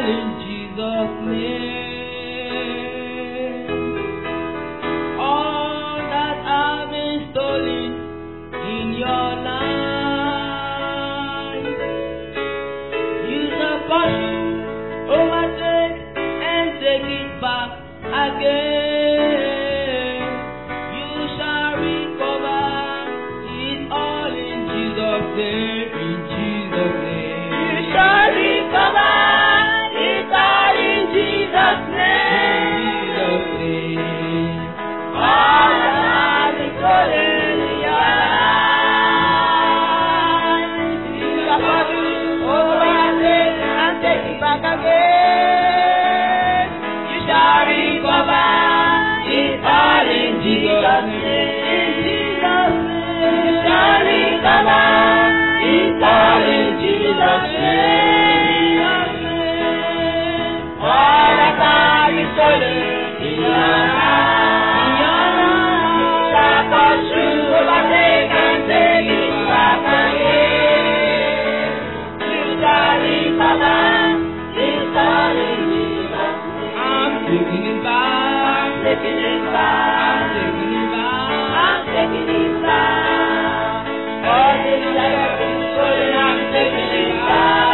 all in Jesus' name. All that have been stolen in your life, use the caution, overtake and take it back again. You shall recover it all in Jesus' name. In Jesus' name. You shall recover it all in Jesus' name. Jesus' name. All that has been stolen in your life, you shall pursue, overtake, and take it back again. You shall recover it all in Jesus' name. In Jesus' name. You shall recover it all in Jesus' name. All that has been stolen in your life, you shall pursue, overtake, and take it back again. You shall recover it all in Jesus' name. I'm taking it back. Taking it back. taking it back. I'm taking it back. All things that have been stolen, I'm taking it back.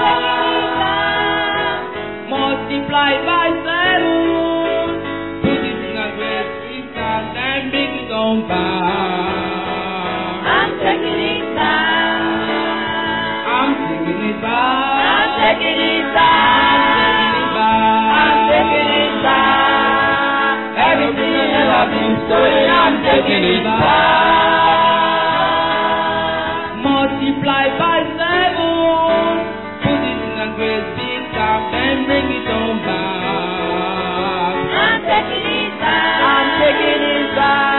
Multiply by seven. Put it in a great distance and bring it on back. I'm taking it back. I'm taking it back. I'm taking it I'm back. I'm taking it back. Everything that ever been stolen, I'm taking it back. Multiply by seven. Put it in a great big cup and bring it on back. I'm taking it back. I'm taking it back.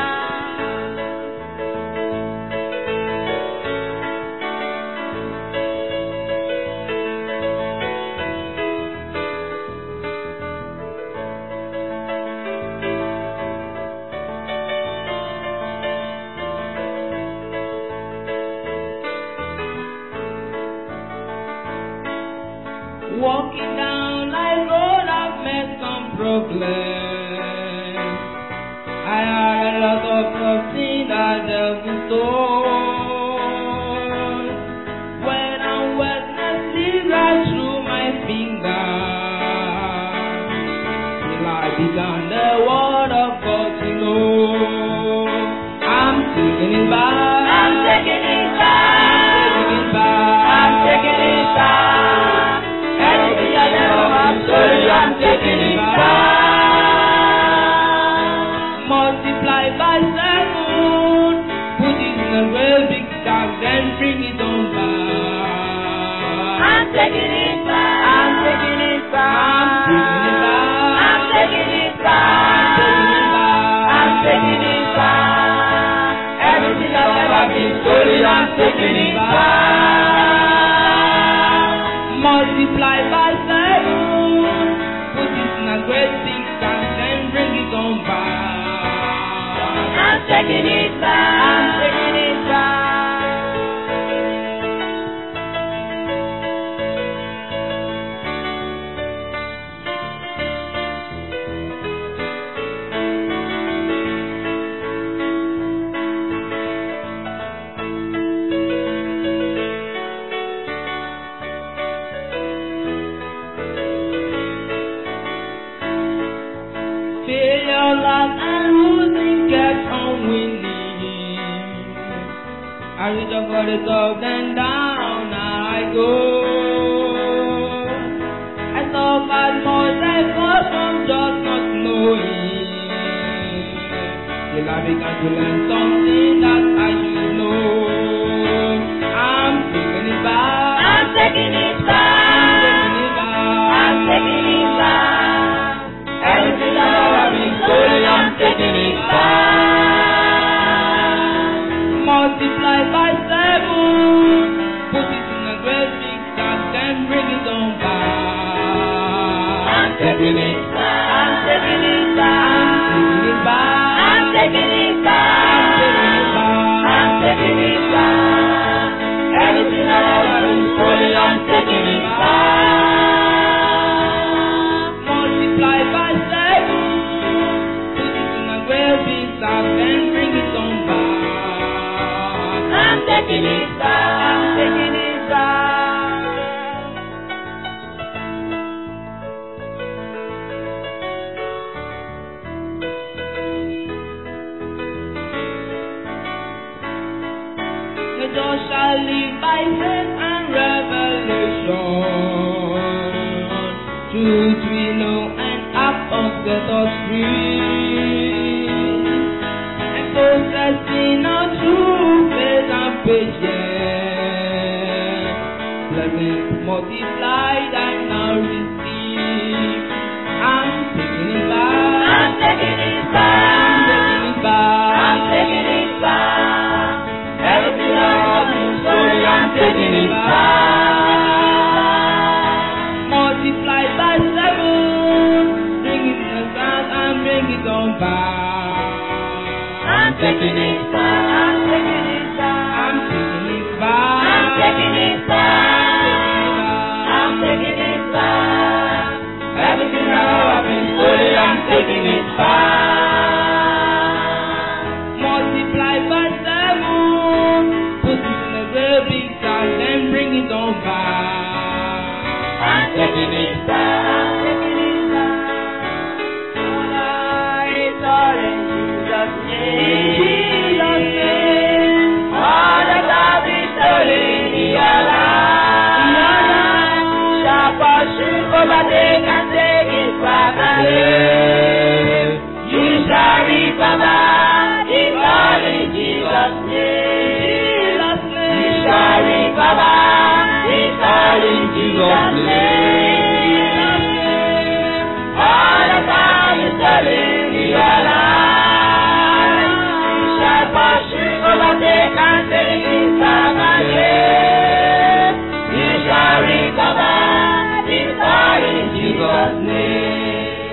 Walking down life road, I've met some problems. I had a lot of something that devil stole. When I'm wetness slid right through my fingers, till I began the word of God to know. I'm taking it back. I'm taking it taking it back. back. I'm taking it back. Everything I never have stolen, I'm taking it back. multiply by seven. Put it in a real big sack, then bring it on back. I'm taking it back. I'm taking it back. I'm taking it back. I'm taking it back. Everything I've ever been stolen, I'm taking it back. Multiply by seven. Put it in a great big sack, then bring it on back. I'm taking it back. I'm taking it back. Failure, loss, and losing kept on winning. I reach up for the top, then down I go. I suffered much, I fought from just not knowing. Till I began to learn something that I should know. I'm taking it back. I'm taking it back. I'm taking it back. Everything I've ever been stolen, I'm taking it back. Multiply by seven. Put it in a great big sack, then bring it on back. I'm taking it back. I'm taking it back. Taking it back. I'm taking it back. I'm taking it back. Everything I've ever been stolen, I'm taking it back. truth we know and act us set us free. And possessing our true faith and patience. Blessings multiplied I now receive. I'm taking it back. I'm taking it I'm back. taking it back. I'm taking it back. Everything I've been stolen, I'm taking it back. multiplied by seven. Bring it in the south and bring it on back. I'm taking it back. I'm taking it back. I'm taking it back. I'm taking it back. I'm taking it back. Everything I've been stolen, I'm taking it back. Multiplied by seven. Put it in a very big sack, then bring it on back. I'm taking it back. I'm taking it back. All eyes are in Jesus' name. Jesus' name. All that I've been stolen, He alive. Shall pursue, overtake, and take it back again. You shall recover it all in Jesus' name. Jesus' You name. shall recover it all in Jesus' name. All that I is stolen, He alive. You shall pursue, overtake, and take it back again. You shall recover it all in Jesus' name.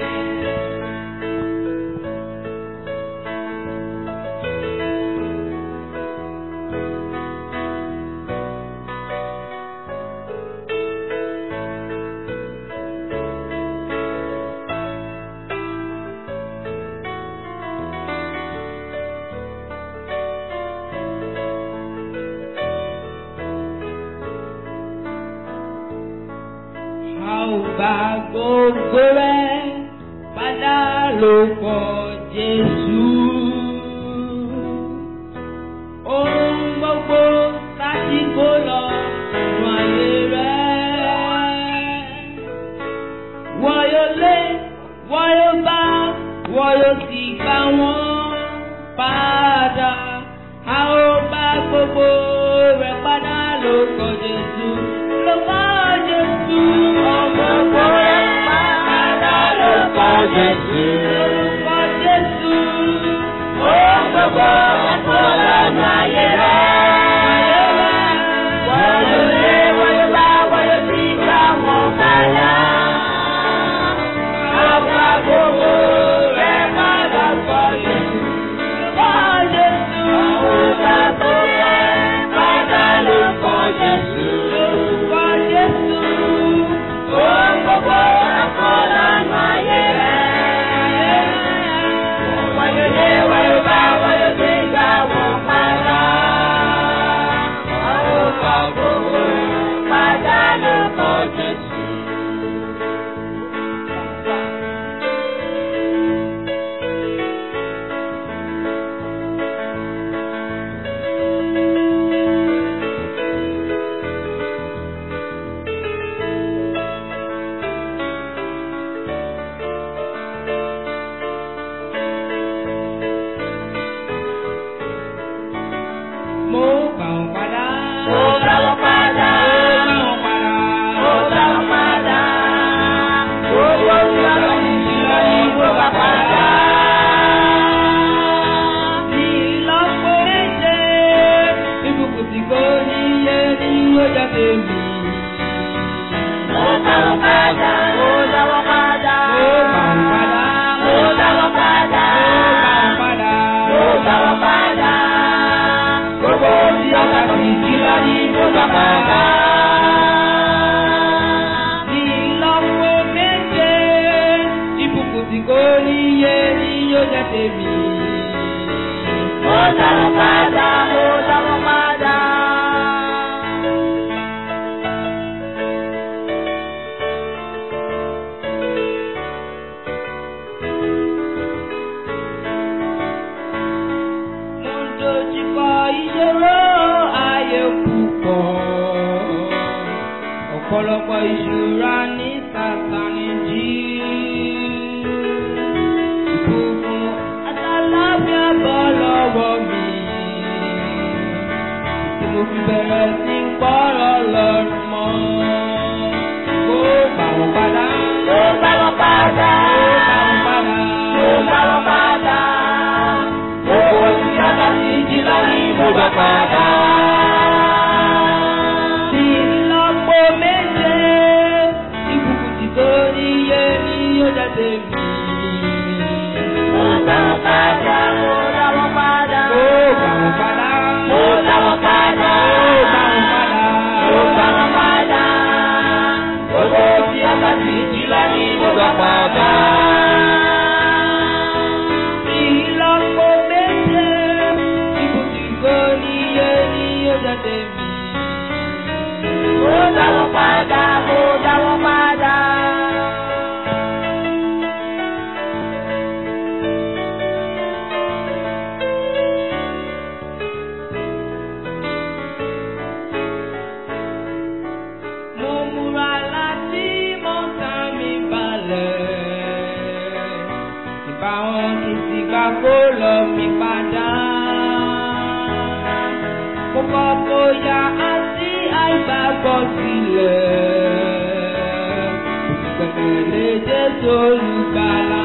A ò bá gbogbo rẹ̀ padà ló pọ̀ Jésù. Ohun gbogbo láti kó lọ nù ayé rẹ̀. Wọ́n yóò lé, wọ́n yóò bá, wọ́n yóò sì gbà wọ́n padà. A ò bá gbogbo rẹ̀ padà ló pọ̀ Jésù. Ló pọ̀ Jésù. Gbogbo rẹ̀ padà ló pọ̀ Jésù. Lórúkọ Jésù. Ohun gbogbo ẹ̀kọ́ lọ́nà ayé rẹ̀. Wọ́n yóò lé, wọ́n yóò bá, wọ́n yóò sì gbà wọ́n padà. Ọba gbogbo rẹ̀ padà pọ̀ Jésù. Lórúkọ Jésù. Ọba gbogbo rẹ̀ padà ló pọ̀ Jésù. Lórúkọ Jésù. Ohun gbogbo ẹ̀kọ́ lọ́nà ayé rẹ̀. Wọ́n yóò lé, wọ́n yóò bá, wọ́n yóò sì gbà wọ́n padà. Ọba gbogbo padà ló pọ̀ Jésù. Mo gbà wọ́n padà. Mo gbà wọ́n padà. Mo gbà wọ́n padà. Mo gbà wọ́n padà. Gbogbo ìlànà ìṣúná ni mo gbà padà. Ìlọ́po méje, ìbùkún tí kò níye ni ó jáde mi. Mo gbà wọ́n padà. Mo gbà wọ́n padà. Mo gbà wọ́n padà. Mo gbà wọ́n padà. Mo gbà wọ́n padà. Mo gbà wọ́n padà. Gbogbo ìlànà ìṣúná ni mo gbà padà. Ìlọ́po méje, ìbùkún tí kò níye ni ó jáde mi. Mo gbà wọ́n padà. Mo gbà wọ́n padà. Mo ń dojúkọ ìṣòro ayé púpọ̀. Ọ̀pọ̀lọpọ̀ ìṣúra ní sàtánì jí. Ìbùkún àtàláfíà bọ́ lọ́wọ́ mi. Tí mo fi bẹ̀rẹ̀ sí ń pọ́rọ̀ lọ́rùn mọ́. Ó gbà wọ́n padà. Ó bá wọn padà. Ó gbà wọ́n padà. Ó bá wọn padà. Gbogbo tí a bá ti jí lọ ní mo gbà padà. Tí ìlọ́po méje, ìbùkún tí tó níye ni yóò jáde mi. Ó bá wọn padà. Ó bá wọn padà. Ó gbà wọ́n padà. Ó bá wọn padà. Ó gbà wọ́n padà. Ó bá wọn padà. Gbogbo tí a bá ti jí lọ ní mo gbà padà. Tí ìlọ́po méje, ìbùkún tí tó níye ni yóò jáde mi. Ó bá wọn padà. Ó bá wọn padà. Mo múra láti mọ́ta mi balẹ̀. Ìbá wọn kì í sì gbà kó lọ mi padà. Mo kọ́ bóyá àti àìgbàgbọ́ sílẹ̀. Ìgbẹ̀lẹ̀ Jésù olùgbàlà.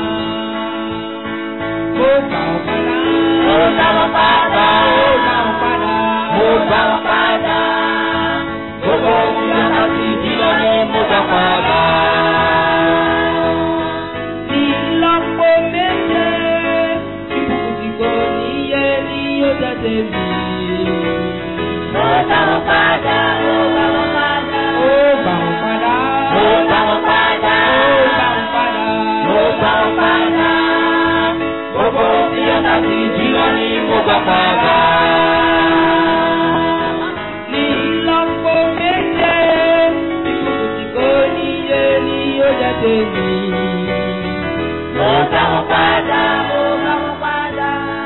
Mo gbà ọ́ padà. Ó bá wọn padà. Mo gbà ọ́ padà. Mo bá wọn padà. Gbogbo tí a bá ti jí lọ ní mo gbà padà. Ní ìlọ́po méje, ìbùkún tí kò níye ni yóò jáde mi. Mo bá wọn padà. Mo bá wọn padà. Ó gbà wọ́n padà. Mo bá wọn padà. Ó gbà wọ́n padà. Mo bá wọn padà. Gbogbo tí a bá ti jí lọ ní mo gbà padà. Ní ìlọ́po méje, ìbùkún tí kò níye ni yóò jáde mi. Mo bá wọn padà. Mo bá wọn padà.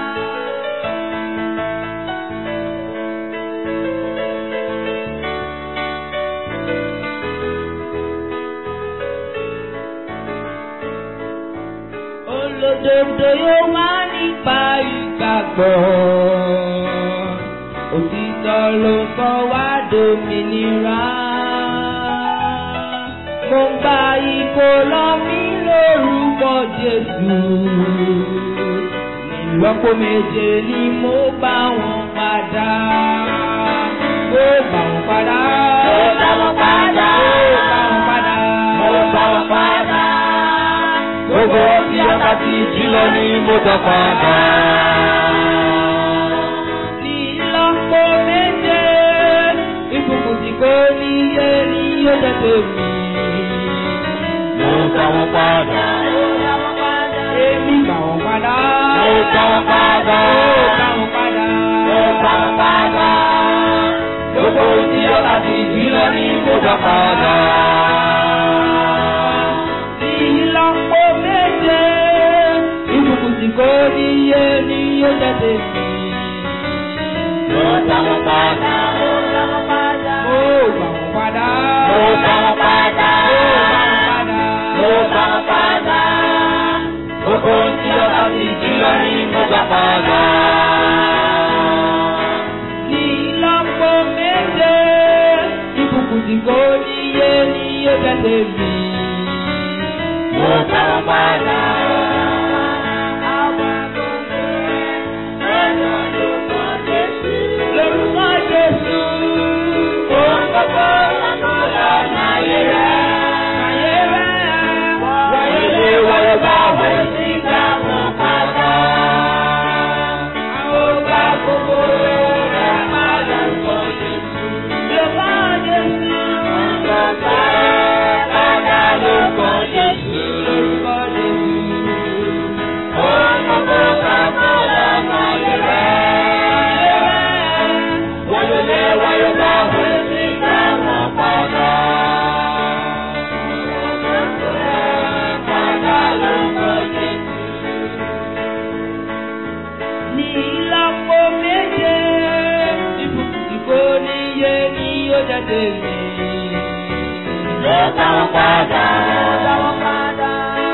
Olódodo yóò wá nípa ìgbàgbọ́. Òtítọ́ ló sọ wá dòmìnira. Mo ń gba ìkó lọ mí lórúkọ Jésù. Nílọ́pọ̀ méje ni mo bá wọn padà. Mo bá wọn padà. Mo bá wọn padà. Mo bá wọn padà. Mo bá wọn padà. Gbogbo tí a bá ti jí lọ ní mo gbà padà. Ní ìlọ́po méje, ìbùkún tí kò níye ni yóò jẹ́ tèmi. Mo bá wọn padà. Èmi gbà wọ́n padà. Mo bá wọn padà. Ó gbà wọ́n padà. Mo bá wọn padà. Gbogbo tí a bá ti jí lọ ní mo gbà padà. Ní ìlọ́po méje, ìbùkún tí kò níye ni yóò jẹ́ tèmi. Mo bá wọn padà. Mo bá wọn padà. Ó gbà wọ́n padà. Mo bá wọn padà. Ó gbà wọ́n padà. Mo bá wọn padà. Gbogbo tí a bá ti jí lọ ní mo gbà padà. Ní ìlọ́po méje, ìbùkún tí kò níye ni yóò jẹ́ tèmi. Mo bá wọn padà. Lórúkọ Jésù. Ohun gbogbo lọ́nà ayé rẹ̀. Ayé rẹ̀. Wáyé lé wáyé bá wẹ̀ sí ìgbà wọn padà. Àwọn ọba gbogbo rẹ̀ máa lórúkọ Jésù. Lórúkọ Jésù. Bàbá padà ló kọ Jésù. Lórúkọ Jésù. Ohun gbogbo gbogbo lọ́nà ayé rẹ̀. Wáyé lé wáyé bá wẹ̀ sí ìgbà wọn padà. Padà ló kọ Jésù. Ní ìlọ́po méje, ìbùkún tí kò níye ni yóò jáde mi. Mo dá wọn padà. Ó dá wọn padà.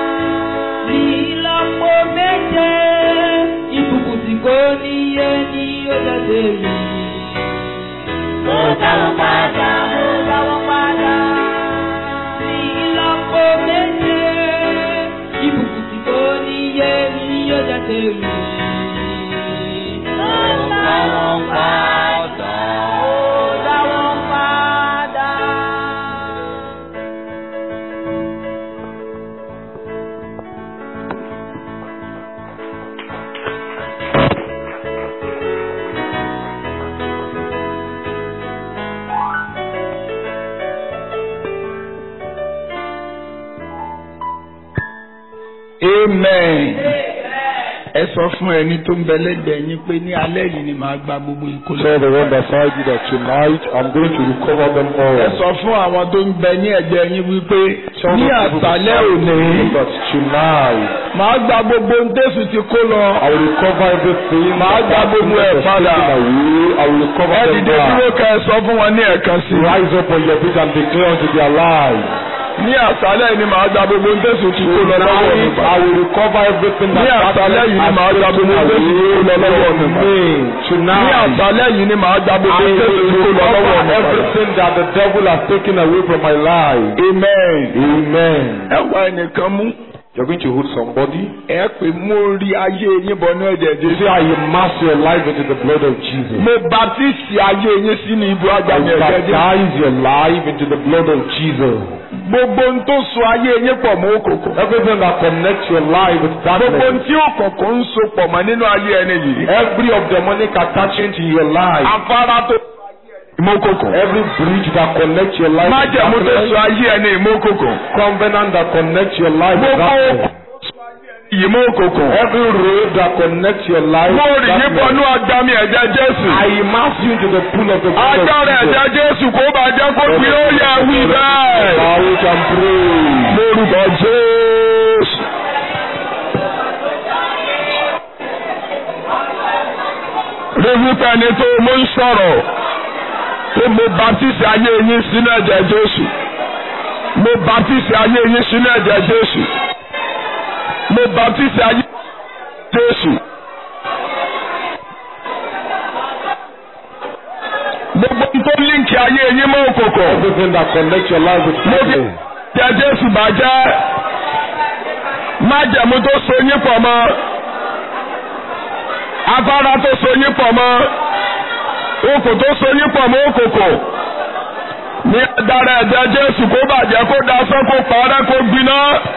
Ìlọ́po méje ìbùkún tí kò níye ni ó jáde rí. Ó dá wọn padà. Ó dá wọn padà. Ìlọ́po méje ìbùkún tí kò níye ni ó jáde rí. Ó dá wọn padà. Ó dá wọn padà. amen ẹ sọ fún ẹni tó ń bẹ lẹ́gbẹ̀ẹ́ yín pé ní alẹ́ yìí ni màá gba gbogbo ìkólọ. Tell the one beside you that tonight I'm going to recover them all. ẹ sọ fún àwọn tó ń bẹ ní ẹ̀gbẹ́ yín wípé Tell ní the people àṣálẹ́ beside òní you that tonight màá gba gbogbo ohun tẹ́sù ti kó lọ. I will recover everything. Màá that gba has gbogbo been ẹ̀ padà. taken away. I will recover ẹ them dìde dúró back. ká ẹ sọ fún wọn ní ẹ̀kan sí i. Rise up on your feet and declare unto their lives. ní àṣálẹ́ yìí ni màá gba gbogbo ohun tẹ́sù ti kó lọ lọ́wọ́ mi. Tonight I will recover everything that Ní àṣálẹ́ yìí ni màá gba gbogbo ohun tẹ́sù ti kó lọ lọ́wọ́ mi. me. ní Tonight àṣálẹ́ yìí ni màá gba gbogbo I ohun tẹ́sù ti will kó lọ lọ́wọ́ recover mi. everything that the devil has taken away from my life. amen. Amen. ẹ wá ẹnìkan mú. You're going to hold somebody. ẹ pè mo rí ayé yín bọnú ẹ̀jẹ̀ You jésù. say, I immerse your life into the blood of Jesus. mo baptisi ayé yín sínú ibú I agbami ẹ̀jẹ̀ jésù. baptize your life into the blood of Jesus. gbogbo ohun tó so ayé yín pọ̀ mọ́ òkòkò. Everything that connects your life with gbogbo ohun darkness. tí òkòkò ń so pọ̀ mọ́ nínú ayé ẹni yìí. Every of demonic attachment in your life. afárá tó ìmọ̀kòkò. Every bridge that connects your life with májẹ̀mú tó so darkness. ayé ẹni ìmọ̀kòkò. Covenant that connects your life with gbogbo darkness. ìmọ̀kòkò. Every road that connects your life mo with rì yín bọnú darkness. agbami ẹ̀jẹ̀ jésù. I immerse you into the pool of the blood of agbára Jesus. ẹ̀jẹ̀ jésù kó bàjẹ́ kó gbé ó yẹ wí bẹ́ẹ̀. Now we can pray. lórúkọ jésù. Rẹ́fúta ni tó mo ń sọ̀rọ̀ pé mo baptisi ayé yín sínú ẹ̀jẹ̀ Jésù. Mo baptisi ayé yín sínú ẹ̀jẹ̀ Jésù. Mo baptisi ayé Jésù. Gbogbo ohun tó líǹkì ayé yín mọ́ òkòkò. Everything that connects your life with Mo fi darkness. ẹ̀jẹ̀ Jésù bàjẹ́. Májẹ̀mú tó so yín pọ̀ mọ́. Afárá tó so yín pọ̀ mọ́. Okò tó so yín pọ̀ mọ́ òkòkò. Ní agbára ẹ̀jẹ̀ Jésù kó bàjẹ́ kó dasán kó parẹ́ kó gbiná.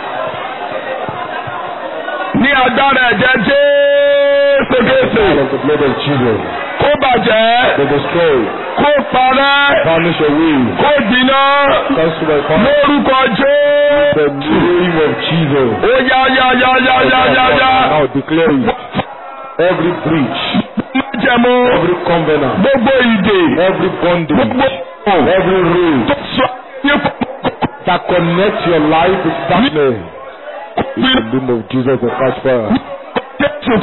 Ní agbára ẹ̀jẹ̀ Jésù Kristi Out of the blood of Jesus. kó bàjẹ́ They destroy. kó parẹ́ Vanish away. kó gbiná. Cancel by fire. Lórúkọ The Jésù. name of Jesus. Ó yá yá yá yá yá yá yá. Now declare it. Every breach, Májẹ̀mú every covenant, gbogbo ìdè every bondage, gbogbo every road tó sọ yín pọ̀ that connects your life with darkness. In the name of Jesus, the catch fire. Jésù.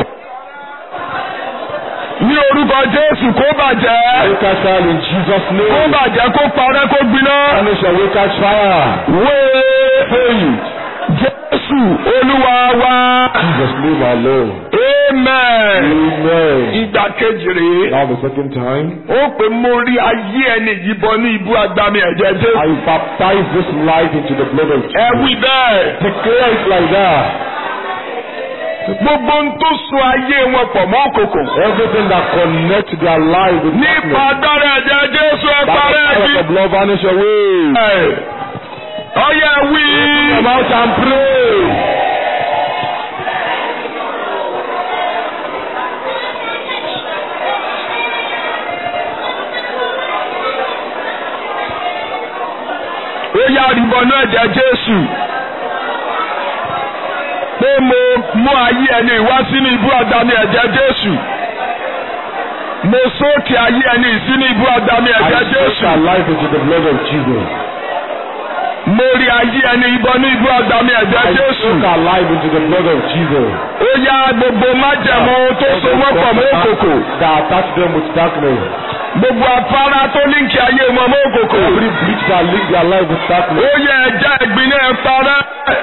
Ní orúkọ Jésù kó bàjẹ́. We catch fire in Jesus' Kó name. bàjẹ́ kó parẹ́ kó gbiná. Vanish away, catch fire. Wéé Jésù Olúwa wa. Jesus' name alone. Amen. Amen. Ìgbà kejì rèé. Now the second time, Ó pè mo rí ayé ẹni yìí bọ ní ibú agbami ẹ̀jẹ̀ Jésù. I baptize this life into the blood of Ẹ Jesus. wí bẹ́ẹ̀. Declare it like that. Gbogbo ń tó so ayé wọn pọ̀ mọ́ òkòkò. Everything that connects their life with Nípa darkness. agbára ẹ̀jẹ̀ Jésù ẹ That the parẹ́ fire of ẹ̀dí. the blood vanish away. Ọyẹ wí. Come out and pray. Ó yá àrìbọnú ẹ̀jẹ̀ Jésù. Pé mo mú ayé ẹni wá sínú ibú àdáni ẹ̀jẹ̀ Jésù. Mo sókè ayé ẹni sínú ibú àdáni I ẹ̀jẹ̀ soak Jésù. our life into the blood of Jesus. Mo rí ayé ẹni ìbọnú ibú àdáni ẹ̀jẹ̀ I Jésù. soak our life into the blood of Jesus. Ó yá gbogbo májẹ̀mú tó so wọ́n pọ̀ mọ́ òkòkò. That attach them with darkness. gbogbo afárá tó líǹkì ayé wọn mọ́ òkòkò. Every bridge that link their life with ó darkness. yẹ ẹja ẹ̀gbin náà parẹ́.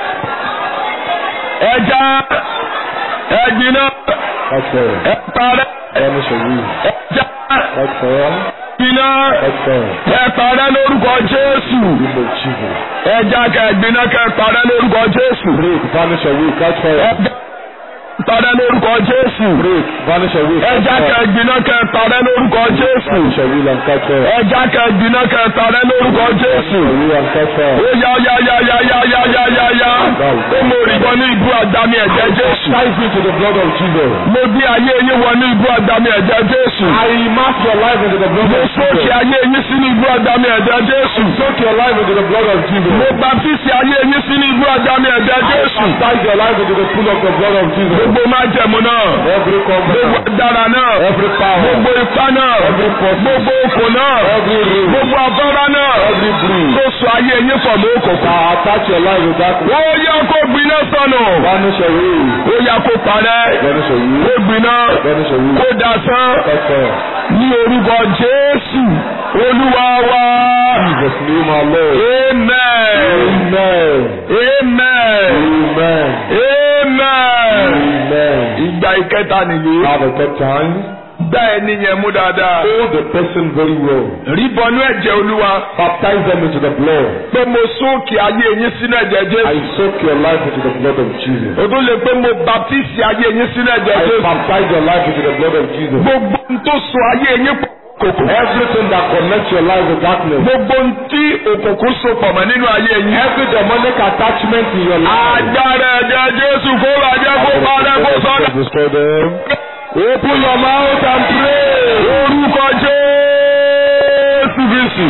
ẹja ẹ̀gbin náà Catch fire. ẹ parẹ́. Vanish away. ẹja Catch fire. ẹ̀gbin náà Catch fire. ẹ parẹ́ lórúkọ Jésù. In the name of Jesus. ẹja kẹ̀gbin náà kẹ parẹ́ lórúkọ Jésù. Break. Vanish away. Catch fire. ẹja parẹ́ lórúkọ Jésù. Break. Vanish away. Catch ẹja fire. kẹ̀gbin náà kẹ parẹ́ lórúkọ Jésù. Vanish away and catch fire. ẹja kẹ̀gbin náà kẹ parẹ́ lórúkọ Jésù. Away and catch fire. ó yá yá yá yá yá yá yá yá yá. ó mo rí wọn ní ibú àdáni ẹ̀jẹ̀ Jésù. Dive into the blood of Jesus. mo gbé ayé yín wọ ní ibú àdáni ẹ̀jẹ̀ Jésù. I immerse your life into the blood mo of sókè Jesus. ayé yín sínú ibú àdáni ẹ̀jẹ̀ Jésù. Soak your life into the blood of Jesus. mo baptisi ayé yín sínú ibú àdáni ẹ̀jẹ̀ Jésù. Baptize your life into the pool of the blood of Jesus. gbogbo májẹ̀mú náà. Every gbogbo covenant, agbára náà. every power, gbogbo ipá náà. every force, gbogbo okò náà. every root, gbogbo afárá náà. every breeze tó so ayé yín pọ̀ mọ́ òkòkò. that attach your life with darkness. wọ́n yẹ kó gbiná sọnù. Vanish away. ó yẹ kó parẹ́. Vanish kó away. gbiná. Vanish away. kó dasán. Catch fire. ní orúkọ Jésù Olúwa wa. Jesus name our Lord. Amen. Amen. Amen. Amen. Amen. Amen. Ìgbà ìkẹta nìyí. Now the third time, Gbá ẹni yẹn mú dáadáa. hold the person very well. Rí bọnú ẹ̀jẹ̀ Olúwa. Baptize them into the blood. Pé mo sóòkè ayé yín sínú ẹ̀jẹ̀ I Jésù. soak your life into the blood of Jesus. O tún lè pé mo baptisi ayé yín sínú ẹ̀jẹ̀ I Jésù. baptize your life into the blood of Jesus. Gbogbo ohun tó so ayé yín pọ̀ kòkò. Everything that connects your life with darkness. Gbogbo ohun tí òkùnkùn so pọ̀ mọ́ nínú ayé yín. Every demonic attachment in your life. Agbára ẹ̀jẹ̀ Jésù kó bàjẹ́ kó parẹ́ kó sọ́dọ̀. Destroy them. Open your mouth and pray. Orúkọ Jésù Kristi.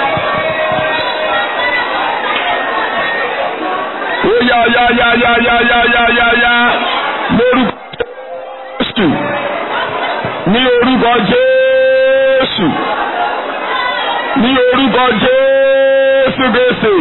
Ó yá yá yá yá yá yá yá yá yá. Lórúkọ Jésù. Ní orúkọ Jésù. Ní orúkọ Jésù Kristi.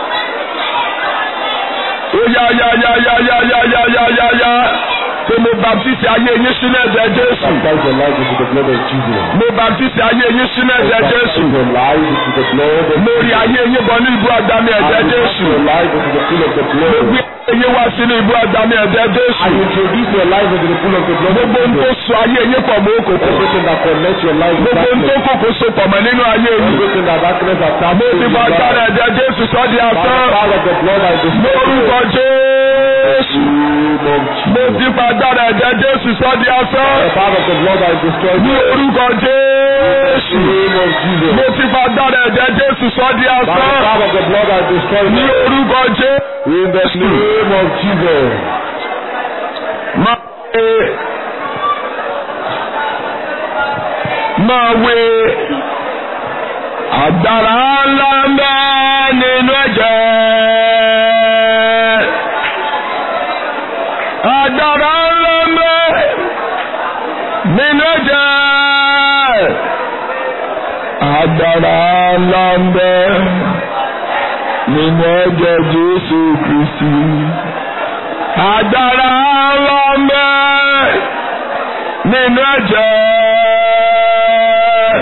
Ó yá yá yá yá yá yá yá yá yá yá. Pé mo baptisi ayé yín sínú ẹ̀jẹ̀ Jésù. Baptize your life into the blood of Jesus. Mo baptisi ayé yín sínú ẹ̀jẹ̀ Baptize Jésù. your life into the blood of Mo rí ayé yín bọ̀ ní ibú àdáni I ẹ̀jẹ̀ immerse Jésù. your life into the pool of the Mo blood. gbé ayé yín wá sínú ibú àdáni ẹ̀jẹ̀ I Jésù. introduce your life into the pool of the blood of Gbogbo ohun tó Jesus. so ayé yín pọ̀ mọ́ òkòkò. Everything that connects your life with Gbogbo ohun tó darkness. kòkò so pọ̀ mọ́ nínú ayé yín. Everything that darkness attached Mo to ti your bá agbára life. ẹ̀jẹ̀ Jésù sọ́ di By the asán. power of the blood, I destroy Lórúkọ you. Jésù. Name of Mo Jesus. ti bá agbára ẹ̀jẹ̀ Jésù sọ́ di By asán. the power of the blood, I destroy Ní you. orúkọ Jésù. Name of Jesus. Mo ti bá agbára ẹ̀jẹ̀ Jésù sọ́ di By the asán. power of the blood, I destroy Ní you. orúkọ Jésù. In the name of Jesus. máa wé máa wé agbára ńlá ń bẹ nínú ẹ̀jẹ̀ agbára ńlá ń bẹ nínú ẹ̀jẹ̀ agbára ńlá ń bẹ nínú ẹ̀jẹ̀ Jésù Kristi agbára ńlá ń bẹ nínú ẹ̀jẹ̀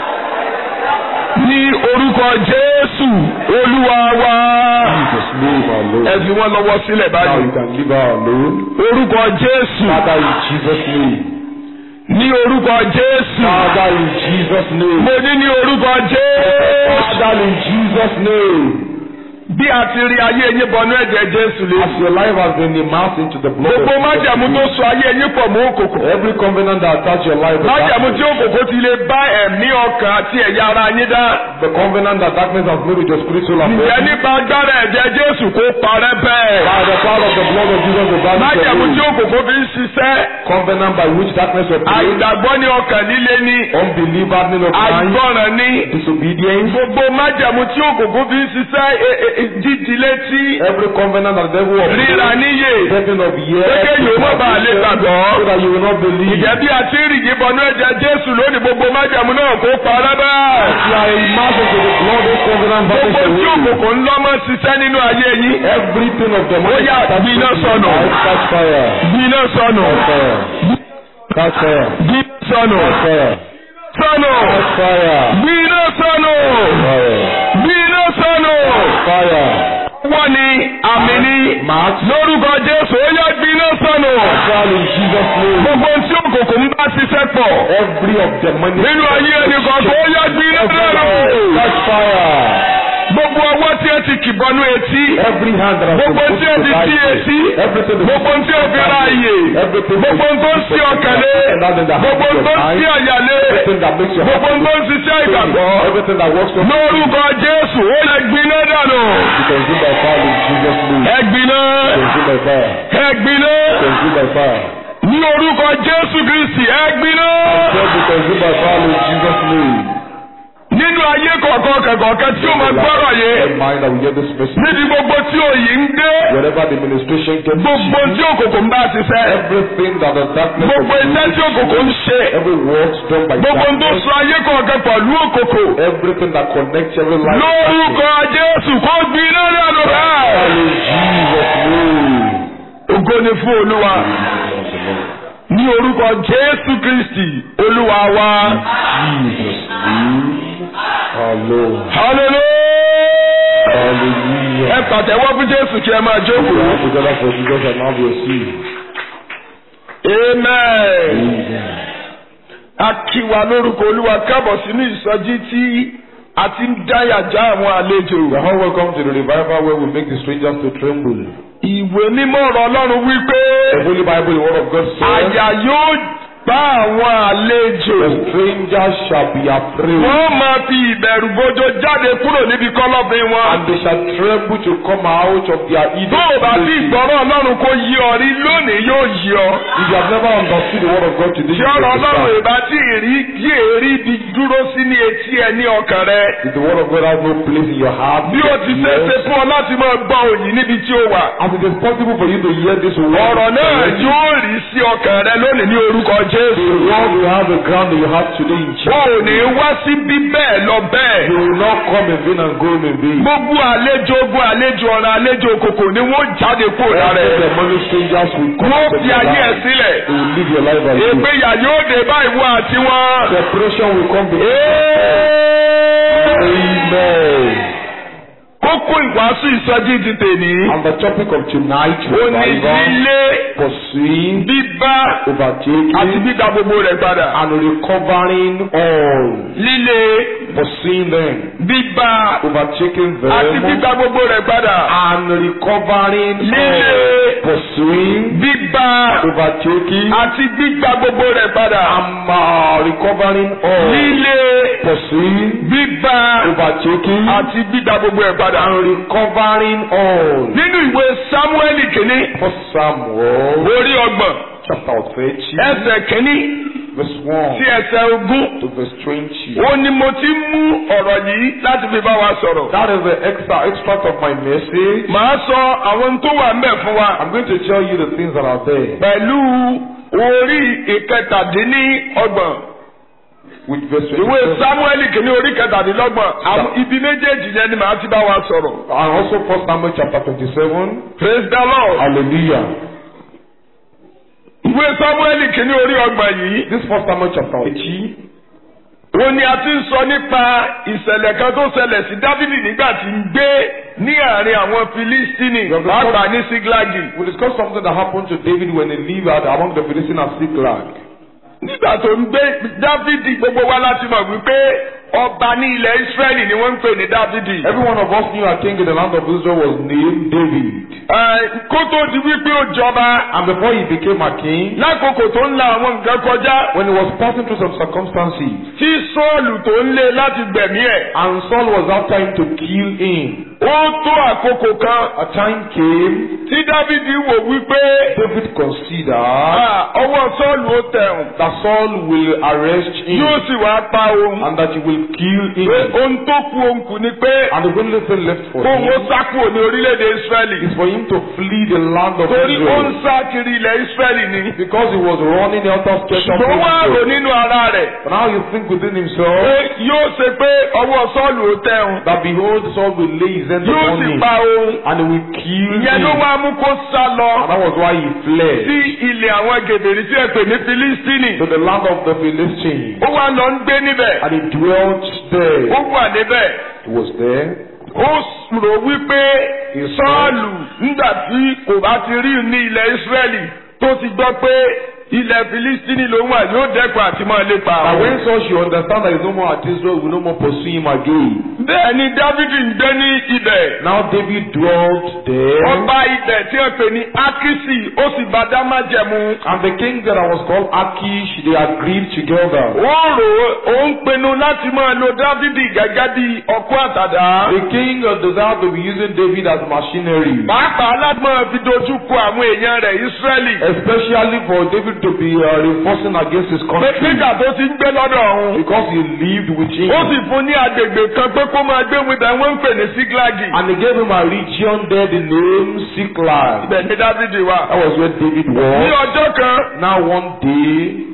ní orúkọ Jésù Olúwa wa Jesus, name our Lord. ẹ fi wọ́n lọ́wọ́ sílẹ̀ Now báyìí you can leave her alone. orúkọ Jésù Father, in Jesus' name. ní orúkọ Jésù Father, in Jesus' name. mo ní ní orúkọ Jésù Father, in Jesus' name. bí a ti rí ayé yín bọnú ẹ̀jẹ̀ Jésù lé As your life has been immersed into the blood gbogbo of májẹ̀mú tó so ayé yín pọ̀ mọ́ òkòkò Every covenant that attach your life with májẹ̀mú tí darkness, òkòkò ti lè bá ẹ̀mí ọkàn àti ẹ̀yà ara yín dá. the covenant that darkness has made with your spiritual Ǹjẹ́ affairs, nípa agbára ẹ̀jẹ̀ Jésù kó parẹ́ bẹ́ẹ̀? by the power of the blood of Jesus, the body Májẹ̀mú tí of òkòkò fi ń ṣiṣẹ́. covenant by which darkness operates, Àìgbàgbọ́ ní ọkàn líle ni. unbeliever, name of mind, Àìgbọràn ni. disobedience, Gbogbo májẹ̀mú tí òkòkò fi ń ṣiṣẹ́ e- e- e- jíjí létí. every covenant that the devil Ríra operates, níyè. setting of years, Kéké yóò má bàa lè gbàgbọ́. so that you will not believe. Ìjẹ́ bí a ti ń rìgì bọnú ẹ̀jẹ̀ Jésù lónìí gbogbo májẹ̀mú náà kó parẹ́ bẹ́ẹ̀. You are immersed into the blood of covenant Gbogbo vanish tí away. òkòkò ń lọ́mọ ṣiṣẹ́ nínú ayé yín. Everything of the Ó yá, gbiná sọnù. catch fire. Gbiná sọnù. Catch fire. Catch fire. Gbiná sọnù. Catch fire. sọnù Fire. gbiná sọnù Fire. gbiná sọnù. Fire. wọ́n ní àmì ní Mark. lórúkọ Jésù ó yá gbiná sọnù. Fire in Jesus' name. gbogbo tí òkòkò ń bá ṣiṣẹ́ pọ̀ Every of the money. nínú ayé ẹnì kọ̀ọ̀kan ó yá gbiná sọnù. Catch fire. gbogbo ọwọ́ tí ẹ ti kìbọnú etí Every hand that has been gbogbo put tí ẹ to ti thy sí face. etí Everything that gbogbo tí ẹ fi ra àyè Everything gbogbo tó ń sí ọkàn lé gbogbo tó ń sí àyà lé Everything that makes your gbogbo heart tó ń ṣiṣẹ́ ìgbàgbọ́ Everything that works for lórúkọ Jésù ó lè gbiná dànù You consume by fire in Jesus' name. ẹ gbiná Consume by fire. ẹ gbiná Consume by fire. ní orúkọ Jésù Kristi ẹ gbiná God be consumed by fire in Jesus' name. nínú ayé kọ̀ọ̀kan kẹ̀kọ̀ọ̀kan tí ó máa gbọ́rọ̀ yé Every mind that will hear this message. níbi gbogbo tí òyì ń gbé Wherever the ministration gets gbogbo tí òkòkò ń bá ṣiṣẹ́ everything that the darkness gbogbo iṣẹ́ tí òkòkò ń ṣe every work done by gbogbo tó darkness, so ayé kọ̀ọ̀kan pẹ̀lú òkòkò everything that connects every life. lórúkọ Jésù kó gbiná dànù Fire bẹ́ẹ̀. in Jesus' name. ògo ni fún Olúwa ní orúkọ Jésù Kristi Olúwa wa Jesus' name. Hallelujah. hallelujah. Hallelujah. ẹ pàtẹ́wọ́ fún Jésù kí ẹ máa jókòó. All together for Jesus and have your seat. amen. Amen. a kí wa lórúkọ Olúwa kábọ̀ sínú ìsọjí tí a ti ń dáyàjá àwọn àlejò. You are all welcome to the revival where we make the strangers to tremble. ìwé mímọ́ ọ̀rọ̀ Ọlọ́run wípé The Holy Bible, the Word of God says, àyà yóò bá àwọn àlejò. The strangers shall be afraid, wọ́n máa fi ìbẹ̀rù bójó jáde kúrò níbi kọ́lọ́fín wọn. and they shall tremble to come out of their tó Eden. o bá sí places. ìgbọ́rọ̀ Ọlọ́run kó yí ọ rí lónìí yóò yí ọ. If you have never understood the Word of God today, tí you ọ̀rọ̀ will Ọlọ́run understand. ìbá tí èrí kí èrí bí dúró sí ní etí ẹ ní ọkàn rẹ. If the Word of God has no place in your heart, bí o ti ṣe é ṣe yes, fún ọ láti máa gbọ́ òyìn níbi tí o wà. as it is possible for you to hear this word, ọ̀rọ̀ náà yóò rí sí ọkàn rẹ lónìí ní orúkọ the Jésù. word you have the ground that you have today in Jesus. o ò ní wá síbí bẹ́ẹ̀ lọ bẹ́ẹ̀. You will not come in vain and go in vain. gbogbo àlejò ogun àlejò ọ̀rọ̀ àlejò òkòkò ni wọ́n jáde kúrò lára Every ẹ̀. demonic strangers will come wọ́n into fi your ayé ẹ̀ life. sílẹ̀. They will live your life as you. ìpínyà yóò dé bá ìwọ àti wọn. Separation will come between Amen. kókó ìwàásù ìsọjí ti tèmi. And the topic of tonight, ó ní revival, lílé pursuing, bíbá àti overtaking, gbígba gbogbo rẹ̀ padà. and recovering all. lílé Pursuing them, bíbá overtaking àti them, gbígba gbogbo rẹ̀ padà. and recovering lílé all. Pursuing, bíbá overtaking, àti gbígba gbogbo rẹ̀ padà. and uh, recovering all. lílé Pursuing, bíbá overtaking, àti gbígba gbogbo rẹ̀ padà. and recovering all. nínú ìwé Sámúẹ́lì kìíní First Samuel orí ọgbọ̀n chapter thirty, ẹsẹ̀ kìíní verse one sí ẹsẹ̀ ogún. to verse twenty. ó ní mo ti mú ọ̀rọ̀ yìí láti fi bá wa sọ̀rọ̀. That is the extra extract of my message. màá sọ àwọn tó wà ńbẹ̀ fún wa I'm going to tell you the things that are there pẹ̀lú orí ìkẹtàdínní ọgbọ̀n with verse ìwé 27. Sámúẹ́lì kìíní orí kẹtàdínlọ́gbọ̀n àwọn ibi méjèèjì yẹn ni màá ti bá wa sọ̀rọ̀. And also First Samuel chapter twenty-seven. praise the lord. Hallelujah. ìwé Sámúẹ́lì kìíní orí ọgbọ̀n yìí This First Samuel chapter eighty. ó ní a ti ń sọ nípa ìṣẹ̀lẹ̀ kan tó ṣẹlẹ̀ sí Dávidi nígbà tí ń gbé ní àárín àwọn Filistini pàápàá ní Síglágì. We discussed something that happened to David when he lived out among the Philistines at Ziklag. nígbà tó ń gbé Dávidi gbogbo wa láti mọ̀ wípé ọba ní ilẹ̀ Ísírẹ́lì ni wọ́n ń pè ní Dávidi. Every one of us knew a king in the land of Israel was named David. Ẹ, kó tó di wípé ó jọba And before he became a king, lákòókò tó ń la àwọn nǹkan kọjá when he was passing through some circumstances, tí Sọ́ọ̀lù tó ń lé láti gbẹ̀mí ẹ̀. and Saul was after him to kill him, ó tó àkókò kan a time came, tí Dávidi wò wípé David considered "Ah, ọwọ́ Sọ́ọ̀lù ó tẹ̀hùn that Saul will arrest him yóò sì wá pa òun. and that he will kill him. pé ohun tó kù òun kù ni pé And the only thing left for kóun ó him sá kúrò ní orílẹ̀-èdè Ísírẹ́lì. is for him to flee the land of torí ó ń Israel. sá kiri ilẹ̀ Ísírẹ́lì ni. Because he was running helter skelter ṣùgbọ́n wá rò Israel. nínú ara rẹ̀. But now you think within pé himself yóò ṣe pé ọwọ́ Sọ́ọ̀lù ó tẹ̀hùn. that behold, Saul will lay his descend yóò upon sì him pa òun. and he will kill ìyẹn ló him. wá mú kó sá lọ And that was why he fled sí ilẹ̀ àwọn gèdèrí tí ẹ pè ní Filistini. to the land of the Philistines. ó wá lọ ń gbé níbẹ̀. And he dwelt there. ó wà níbẹ̀. He was there. ó rò wípé sọ́ọ̀lù nígbà tí kò bá ti rí ní ilẹ̀ Ísírẹ́lì tó ti gbọ́ pé ilẹ̀ Filistini ló wà yóò dẹ́kun àti máa lépa And àwọn. when Saul should understand that he is no more at Israel, he will no more pursue him again. bẹ́ẹ̀ ni Dávidi ń gbé ní ibẹ̀. Now David dwelt there. ọba ibẹ̀ tí wọ́n pè ní Akisi ó sì bá dá májẹ̀mú. And the king that was called Achish, they agreed together. ó rò ó ó ń pinnu láti máa lo Dávidi gẹ́gẹ́ bí ọkọ àtàdá. The king uh, desired to be using David as machinery, pàápàá láti máa fi dojú kọ àwọn èèyàn rẹ̀ Ísírẹ́lì. especially for David to be uh, reinforcing against his pé country nígbà tó ti ń gbé lọ́dọ̀ ọ̀hún. because he lived with him. ó sì fún ní agbègbè kan pé kó máa gbé wọn ibẹ̀ wọ́n ń pè ní Síglágì. And he gave him a region there, the name Siklag. ibẹ̀ ni Dávidi wà. That was where David ní was. ọjọ́ kan Now one day,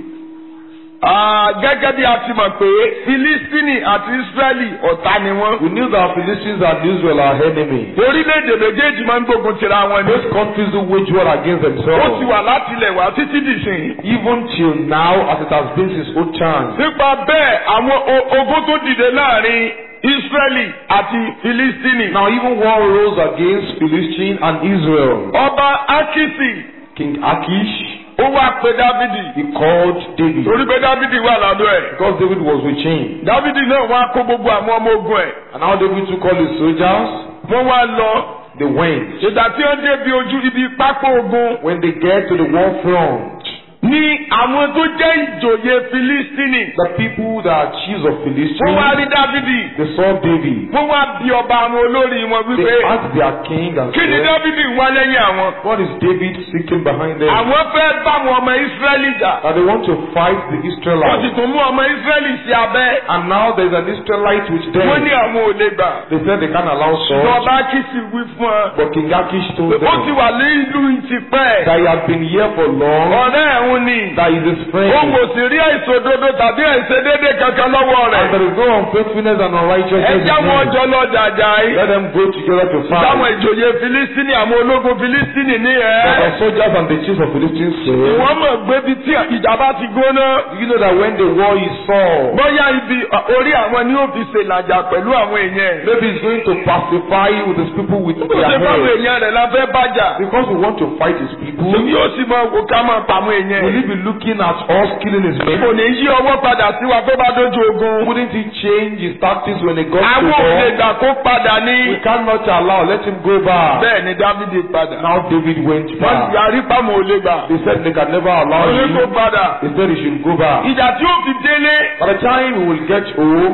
ah, gẹ́gẹ́ bí a ti mọ̀ pé Filistini àti Ísírẹ́lì ọ̀tá ni wọ́n. we knew that Philistines and Israel are enemies. orílẹ̀-èdè méjèèjì máa ń gbógun tira wọn ni. Both countries who wage war against ó ti themselves. wà láti ilẹ̀ wá títí dìsìn. Even till now, as it has been since old times. nípa bẹ́ẹ̀ àwọn o- ogun tó dìde láàrin Ísírẹ́lì àti Filistini. Now even war rose against Philistine and Israel. ọba Akisi King Achish, ó wá pe Dávidi. he called David torí pé Dávidi wà lọ́dọ̀ ẹ̀. because David was with him. Dávidi náà wá kó gbogbo àwọn ọmọ ogun ẹ̀. And now David took all his soldiers, wọ́n wá lọ. they went. ìgbà tí wọ́n débi ojú ibi pápá ogun. When they get to the war front, ní àwọn tó jẹ́ ìjòyè Filistini. the people that are chiefs of wọ́n wá Philistine, rí Dávidi. they saw David. wọ́n wá bí ọba àwọn olórí wọn They wípé. asked their king and kí ni said, Dávidi ń wá lẹ́yìn àwọn. What is David seeking behind them? àwọn fẹ́ bá àwọn ọmọ Ísírẹ́lì jà. That they want to fight the wọ́n sì Israelites. tún mú ọmọ Ísírẹ́lì sí abẹ́. And now there's an Israelite with wọ́n ní them. àwọn ò lè gbà. They said they can't allow Saul. ìjọba kìsì wí fún ọ. But King Achish told ó ti them wà ní ìlú ìtìpẹ́. that he had been here for long, ọ̀rẹ́ ẹ̀hún ni. that he's his ó friend, kò sì rí àìṣòdodo tàbí àìṣedéédé kankan lọ́wọ́ and rẹ̀. there is no unfaithfulness and ẹ unrighteousness já in wọn him. jọ lọ jàjà yìí. Let them go together to táwọn fight. ìjòyè Filistini àwọn ológun Filistini ní But ẹ̀. the soldiers and the chiefs of Philistines said, wọ́n mọ̀ pé bí tí ìjàmbá ti gbóná. You know that when the war is solved, bóyá ibi orí àwọn ni ó fi ṣèlàjà pẹ̀lú àwọn èèyàn. maybe he's going to pacify with his people with ó their ṣe fáwọn heads. èèyàn rẹ̀ la fẹ́ bàjà. Because we want to fight his people, Èmi yóò sì máa wò ká máa pa àwọn èèyàn. will he be looking at us killing his men? Kò ní yí ọwọ́ padà sí wa tó bá dójú ogun. Wouldn't he change his tactics when he got to Àwọn òde war? ìgbà kó padà We ní. cannot allow, let him go back. Bẹ́ẹ̀ ni Dávidi padà. Now David went Wọ́n ti back. yarí pàmò ò lè gbà. They said they can never allow Ó ní kó him. padà. They said he should go back. Ìjà tí ó fi délé. By the time he will get home,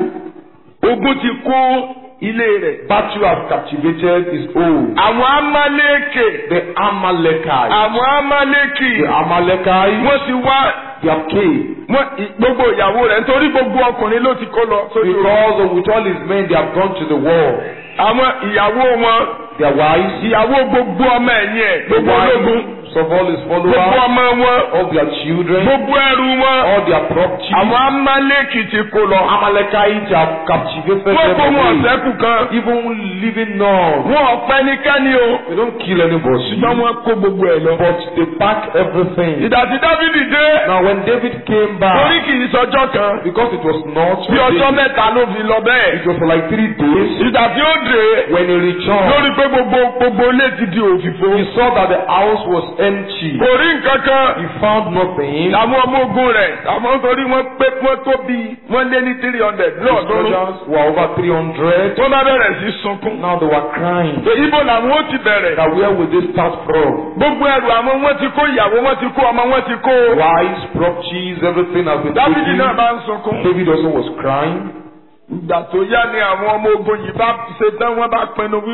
Ogun ti kó ilé rẹ̀. battle has captivated his home. Àwọn Amálékè. The Amalekites. Àwọn Amálékì. The Amalekites, Wọ́n ti wá. they have came. Wọ́n gbogbo ìyàwó rẹ̀ nítorí gbogbo ọkùnrin ló ti kó lọ sójú ogun. Because of with all his men, they have gone to the war. Àwọn ìyàwó wọn. Their wives, Ìyàwó gbogbo ọmọ ẹ̀yìn ẹ̀. the Gbogbo ológun. wives of all his Gbogbo followers, ọmọ wọn. all their children, Gbogbo ẹrù wọn. all their property. Àwọn Amálékì ti kó lọ. Amalekites have captivated Wọ́n kó them wọn away. ọ̀sẹ́kù kan. Even living none. Wọ́n ọ̀pẹ nìkẹ́ni o. They don't kill anybody. Ṣùgbọ́n wọ́n kó gbogbo ẹ̀ lọ. But they pack everything. Ìdá tí Dávidi dé. Now when David came Torí back, kì í sọjọ́ kan. because it was not Bí ọjọ́ David, mẹ́ta ló fi lọ bẹ́ẹ̀. it was for like three days. Ìdá tí ó dé. When he returned, Lórí pé gbogbo gbogbo ilé ti di òfìfo. he saw that the house was empty. Kò rí nǹkan kan. He found nothing. Àwọn ọmọ ogun rẹ̀. Àwọn torí wọ́n pé wọ́n tó bí wọ́n lé ní three hundred The lọ́ọ̀dúnrún. soldiers were over 300. Wọ́n bá bẹ̀rẹ̀ sí sunkún. Now they were crying. Pé Ibo làwọn ó ti bẹ̀rẹ̀. That where would they start from? Gbogbo ẹrù àwọn wọn ti kó ìyàwó wọn ti kó ọmọ wọn ti kó. Wives, properties, everything has been Dávidi taken. náà bá ń sunkún. David also was crying. Ìgbà tó yá ni àwọn ọmọ ogun yìí bá ṣe tán wọ́n bá pinnu wípé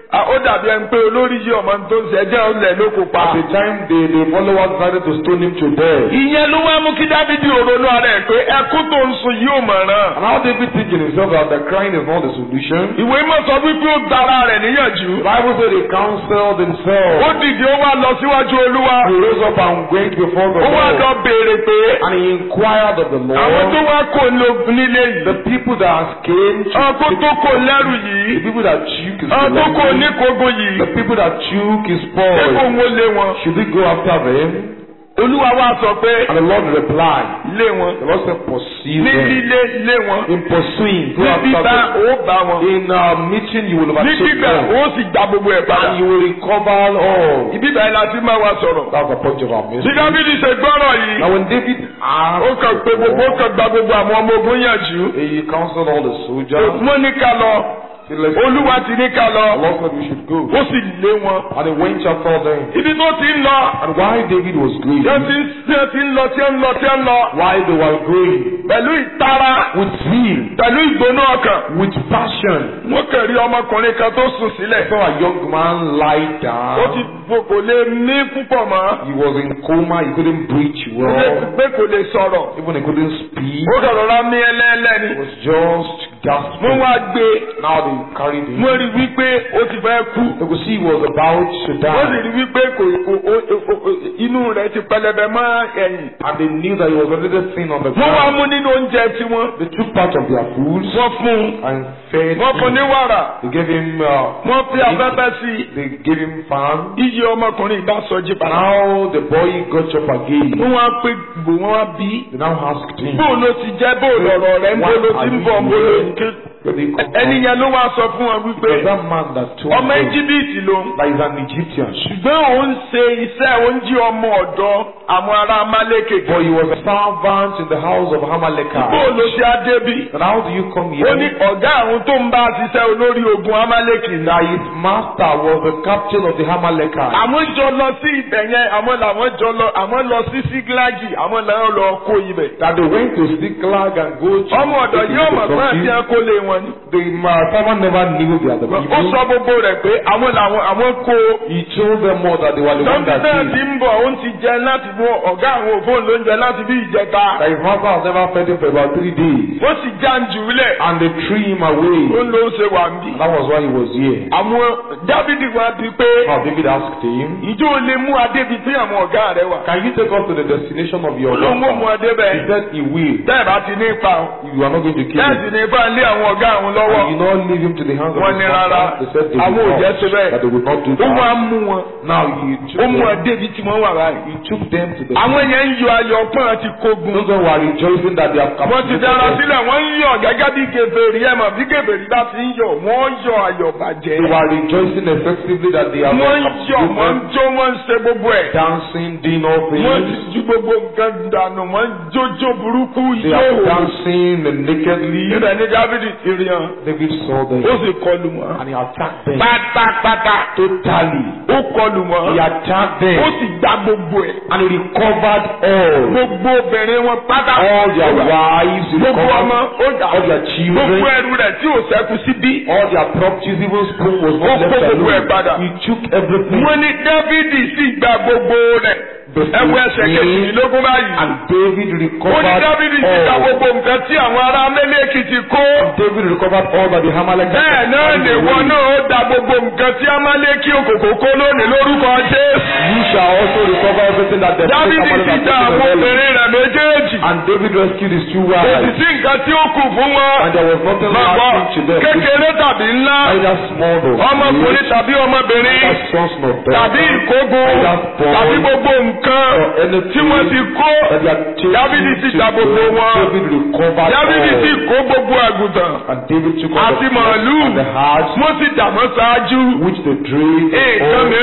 Ah, ó dàbí ẹni pé olórí yìí ọmọ tó ń ṣe ẹjẹ́ ọ̀lẹ̀ ló kó pa. At the time, the, the followers decided to stone him to death. ìyẹn ló wá mú kí dábìdì òronú ara ẹ̀ pé ẹkún tó ń sun yìí ò mọ̀ràn. And how David thinking himself that the crying is not the solution? ìwé mọ̀ sọ wípé ó dára rẹ̀ níyànjú. The Bible said they counseled ó themselves. dìde ó wá lọ síwájú olúwa. He rose up and went before the ó wá lọ Lord. béèrè pé And he inquired of the àwọn tó Lord. wá kò ló- nílé The yìí. people that came to ọkọ tó kò lẹ́rù the yìí. people that took his ọkọ tó kò belongings, níkogun the yìí. people that took his ṣé kò spoil, ń wọlé wọn. should we go after them? olúwa wá sọ pé And the Lord replied, lé wọn. the Lord said, pursue ní them. lílé lé wọn. In pursuing, go ní after bíbá them. ó bá wọn. In uh, meeting, you will ní overtake gbígbà them. ó sì gba gbogbo ẹ̀ padà. And you will recover all. ìbíbà yìí la ti máa wá sọ̀rọ̀. That's the point of our bí message. dábìdì ṣe gbọ́rọ̀ yìí. Now when David ó asked, kàn pé gbogbo ó kàn gba gbogbo àwọn ọmọ ogun yànjú. he counseled all the soldiers. wọ́n ní ká lọ. He said, "Let's olúwa ti ní ká The lọ. Lord said we should go. ó sì lé wọn. And he went after them. ibi tó ti ń lọ. And while David was going, tí ó ti ń tí ó ti ń lọ tí ó ń lọ tí ó ń lọ. while they were going, pẹ̀lú ìtara. with zeal, pẹ̀lú ìgbóná ọkàn. with passion, wọ́n kàn rí ọmọkùnrin kan tó sùn I sílẹ̀. saw a young man lie ó ti down. fò kò lè mí púpọ̀ mọ́. He was in coma. He couldn't breathe ó lè well. pé kò lè sọ̀rọ̀. Even he couldn't speak. ó kàn rọra mí ẹlẹ́ẹ̀lẹ́ ni. He was just wọ́n gasping. wá gbé Now they carried him. wọ́n rí wípé ó ti fẹ́ kú. They could see he was about to wọ́n sì die. rí wípé kò kò ó- ó- ó- ó- inú rẹ̀ ti pẹlẹbẹ mọ́ ẹ̀yìn. And they knew that he was already thin on the wọ́n wá ground. mú nínú oúnjẹ tiwọn. They took part of their food wọ́n fún un. and fed wọ́n fún un ní him. wàrà. They gave him, uh, wọ́n fi afẹ́fẹ́ sí i. they gave him fan. iye ọmọkùnrin ìbá sọjí padà. Now the boy got up again. wọ́n wá pé gbò wọ́n wá bí. They now asked him, bó ló ti jẹ́ bó lọ̀rọ̀ rẹ̀ ń bó ló ti ń bọ̀ ń bó ló ń ké. where they come ẹni from. yẹn ló wá sọ fún wọn It wípé was that man that told ọmọ them íjíbítì ló ń. that he's an Egyptian. ṣùgbọ́n òun ṣe iṣẹ́ oúnjẹ ọmọ ọ̀dọ́ àwọn ará Amálékè. But he was a servant in the house of bó Hamalekah. ló ṣe á débí. And how do you come ó ní here? ọ̀gá àwọn tó ń bá ṣiṣẹ́ olórí ogun Amálékì ní. That his master was the captain of the Hamalekah. àwọn jọ lọ sí ibẹ̀ yẹn àwọn làwọn jọ lọ àwọn lọ sí sígílágì àwọn làwọn lọ kó ibẹ̀. That they went to Ziklag and go to ọmọ ọ̀dọ̀ yóò mọ̀ pé àti the ẹ̀kọ́ lé wọn ni. The uh, servant never knew they are the ó people. sọ gbogbo rẹ̀ pé àwọn làwọn àwọn kó. He told them all that they were the ones lọ́dún that náà did. ti ń bọ̀ òun ti jẹ láti mú ọ̀gá àwọn òfóun lóúnjẹ láti bí ìjẹta. That his master has never fed him for about three days. wọ́n sì já ń jùlẹ̀. And they threw him away. ó ló ń ṣe wà ń bì. And that was why he was here. àwọn dábìdì wa bí pé Now David asked him, ìjọ ò lè mú adébi tí àwọn ọ̀gá rẹ̀ wà. Can you take us to the destination of your olóhùn ó mú master? adé He bẹ́ẹ̀. said he will. bẹ́ẹ̀ bá ti ní ipa o. You are not going to kill bẹ́ẹ̀ him. sì ní ipa lé àwọn ọ̀gá àwọn lọ́wọ́. And you not leave him to the hands of wọ́n his ní rárá master. They said they àwọn would òjẹ́ not. ṣe bẹ́ẹ̀. That they would not do ó wá that. mú wọn. Now he took ó mú them. adébi tí wọ́n wà báyìí. He took them to the. àwọn yẹn ń yọ ayọ̀ pọ́n àti kogun. Those one were rejoicing that they have come. wọ́n ti dára sílẹ̀ wọ́n ń yọ̀ gẹ́gẹ́ bí gèbèrè ẹ̀ mọ̀ bí gèbèrè bá ti ń yọ̀ wọ́n yọ ayọ̀ bàjẹ́. They were rejoicing effectively that they have wọ́n ń yọ̀ wọ́n ń come. jó wọ́n ń ṣe gbogbo ẹ̀. dancing, doing all wọ́n ti things. ju gbogbo nǹkan dànù wọ́n ń jójó burúkú They are yóò. dancing nakedly. ibẹ̀ ni dávidi ti rí hàn David saw them ó sì kọlù wọn. and he attacked them pátápátá totally. ó kọlù wọn. He attacked ó them sì gbá gbogbo ẹ̀. and he recovered all. gbogbo obìnrin wọn pátá. All their wives, he gbogbo ọmọ recovered ó dà. all their gbogbo children, ẹrù rẹ̀ tí ò sẹ́kù síbí. all their properties, even spoon was Ó not kó left gbogbo ẹ̀ alone. padà. He took everything. wọ́n ní dávidi sì gba gbogbo rẹ̀. ẹwọ ẹsẹ̀ kejìlélógún báyìí. And David ó ní recovered dávidi sì gba all. gbogbo nǹkan tí àwọn ará mẹ́lẹ́kì ti kó. David recovered all that the Hamalek bẹ́ẹ̀ náà lè wọ náà ó da gbogbo nǹkan tí amálẹ́kì òkòkò kó lónìí lórúkọ jésù. You shall also recover everything that the dávidi sì Amalek gba has àwọn taken away. obìnrin rẹ̀ méjèèjì. And David rescued his two kò sì wives. sí nǹkan tí ó kù fún wọn. And there was nothing Bàbá lacking to them. kékeré tàbí ńlá. Either small or ọmọkùnrin great, tàbí ọmọbìnrin. either sons nor tàbí daughters, ìkógun. tàbí gbogbo nǹkan or anything tí wọ́n ti kó. that they are taken Dávidi sì to gba gbogbo them. wọn. David recovered dávidi sì all. kó gbogbo àgùntàn. And David took all àti the flocks màálù. and the herds wọ́n sì dàmọ́ ṣáájú. which they drave nǹkan all mìíràn tí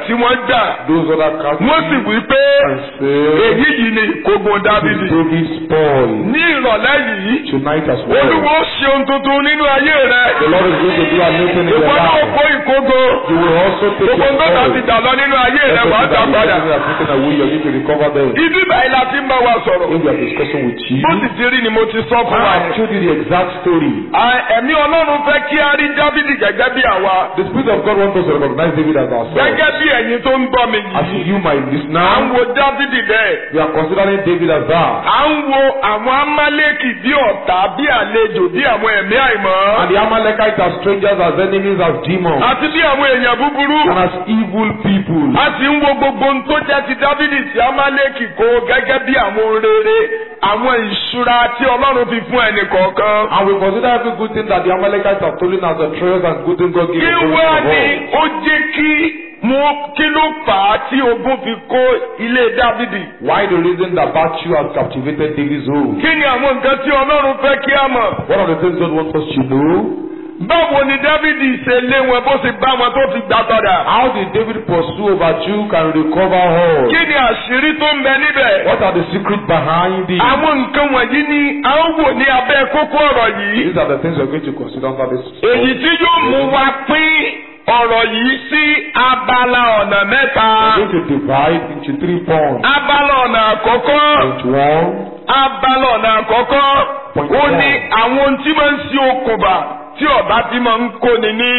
tí wọ́n jà those other captives wọ́n sì wí pé and say, èyí yìí ni ìkógun "This dávidi is David's spoil." ní ìrọ̀lẹ́ yìí Tonight as well, olúwo ṣe ohun tuntun nínú ayé rẹ the Lord is going to do a new thing in your ìwọ náà life. kó ìkógun You will also take gbogbo your nǹkan spoil. ti dà lọ nínú ayé rẹ wàá Everything dà that padà you have taken away, you need to recover them. ibi báyìí la ti ń bá wa sọ̀rọ̀ When we are discussing with you, bó sì ti rí ni mo ti sọ fún wa. I told you the exact story. À- ẹ̀mí ọlọ́run fẹ́ kí a rí dávidi gẹ́gẹ́ bí àwa The Spirit of God wants us to recognize David as ourselves. gẹ́gẹ́ bí ẹ̀yin tó ń gbọ́ mi As yìí you, my à ń listener, wo dávidi bẹ́ẹ̀ we are considering David as that. à ń wo àwọn amálẹ́kì bí ọ̀tá bí àlejò bí àwọn ẹ̀mí àìmọ́ And the Amalekites as strangers, as enemies, as demons, àti bí àwọn èèyàn búburú and as evil people. a sì ń wo gbogbo ohun tó jẹ́ ti dávidi tí amálẹ́kì kó gẹ́gẹ́ bí àwọn ohun rere àwọn ìṣúra tí ọlọ́run fi fún ẹnì kọ̀ọ̀kan. And we consider every good thing that the Amalekites have stolen as a treasure and good thing God gave kí to wá ní every ó jẹ́ kí mo kí ló fà á tí ogun fi kó ilé dávidi. Why the reason that virtue has captivated David's home? kí ni àwọn nǹkan tí ọlọ́run fẹ́ kí a mọ̀. One of the things God wants us to know báwo ni dávidi ṣe lé wọn bó ṣe bá wọn tó fi gbà padà. how did David pursue virtue can recover all? kí ni àṣírí tó ń bẹ níbẹ̀. What are the secrets behind it? àwọn nǹkan wọ̀nyí ni a ń wò ní abẹ́ kókó ọ̀rọ̀ yìí. These are the things we're going to consider under this. èyí tí yóò mú wa pín ọ̀rọ̀ yìí sí abala ọ̀nà mẹ́ta. We're going to divide into three points. abala ọ̀nà àkọ́kọ́. Point one, abala ọ̀nà àkọ́kọ́ Point ó one. ní àwọn ohun tí máa ń ṣe okùnbà tí ọ̀bá bí máa ń kóni ní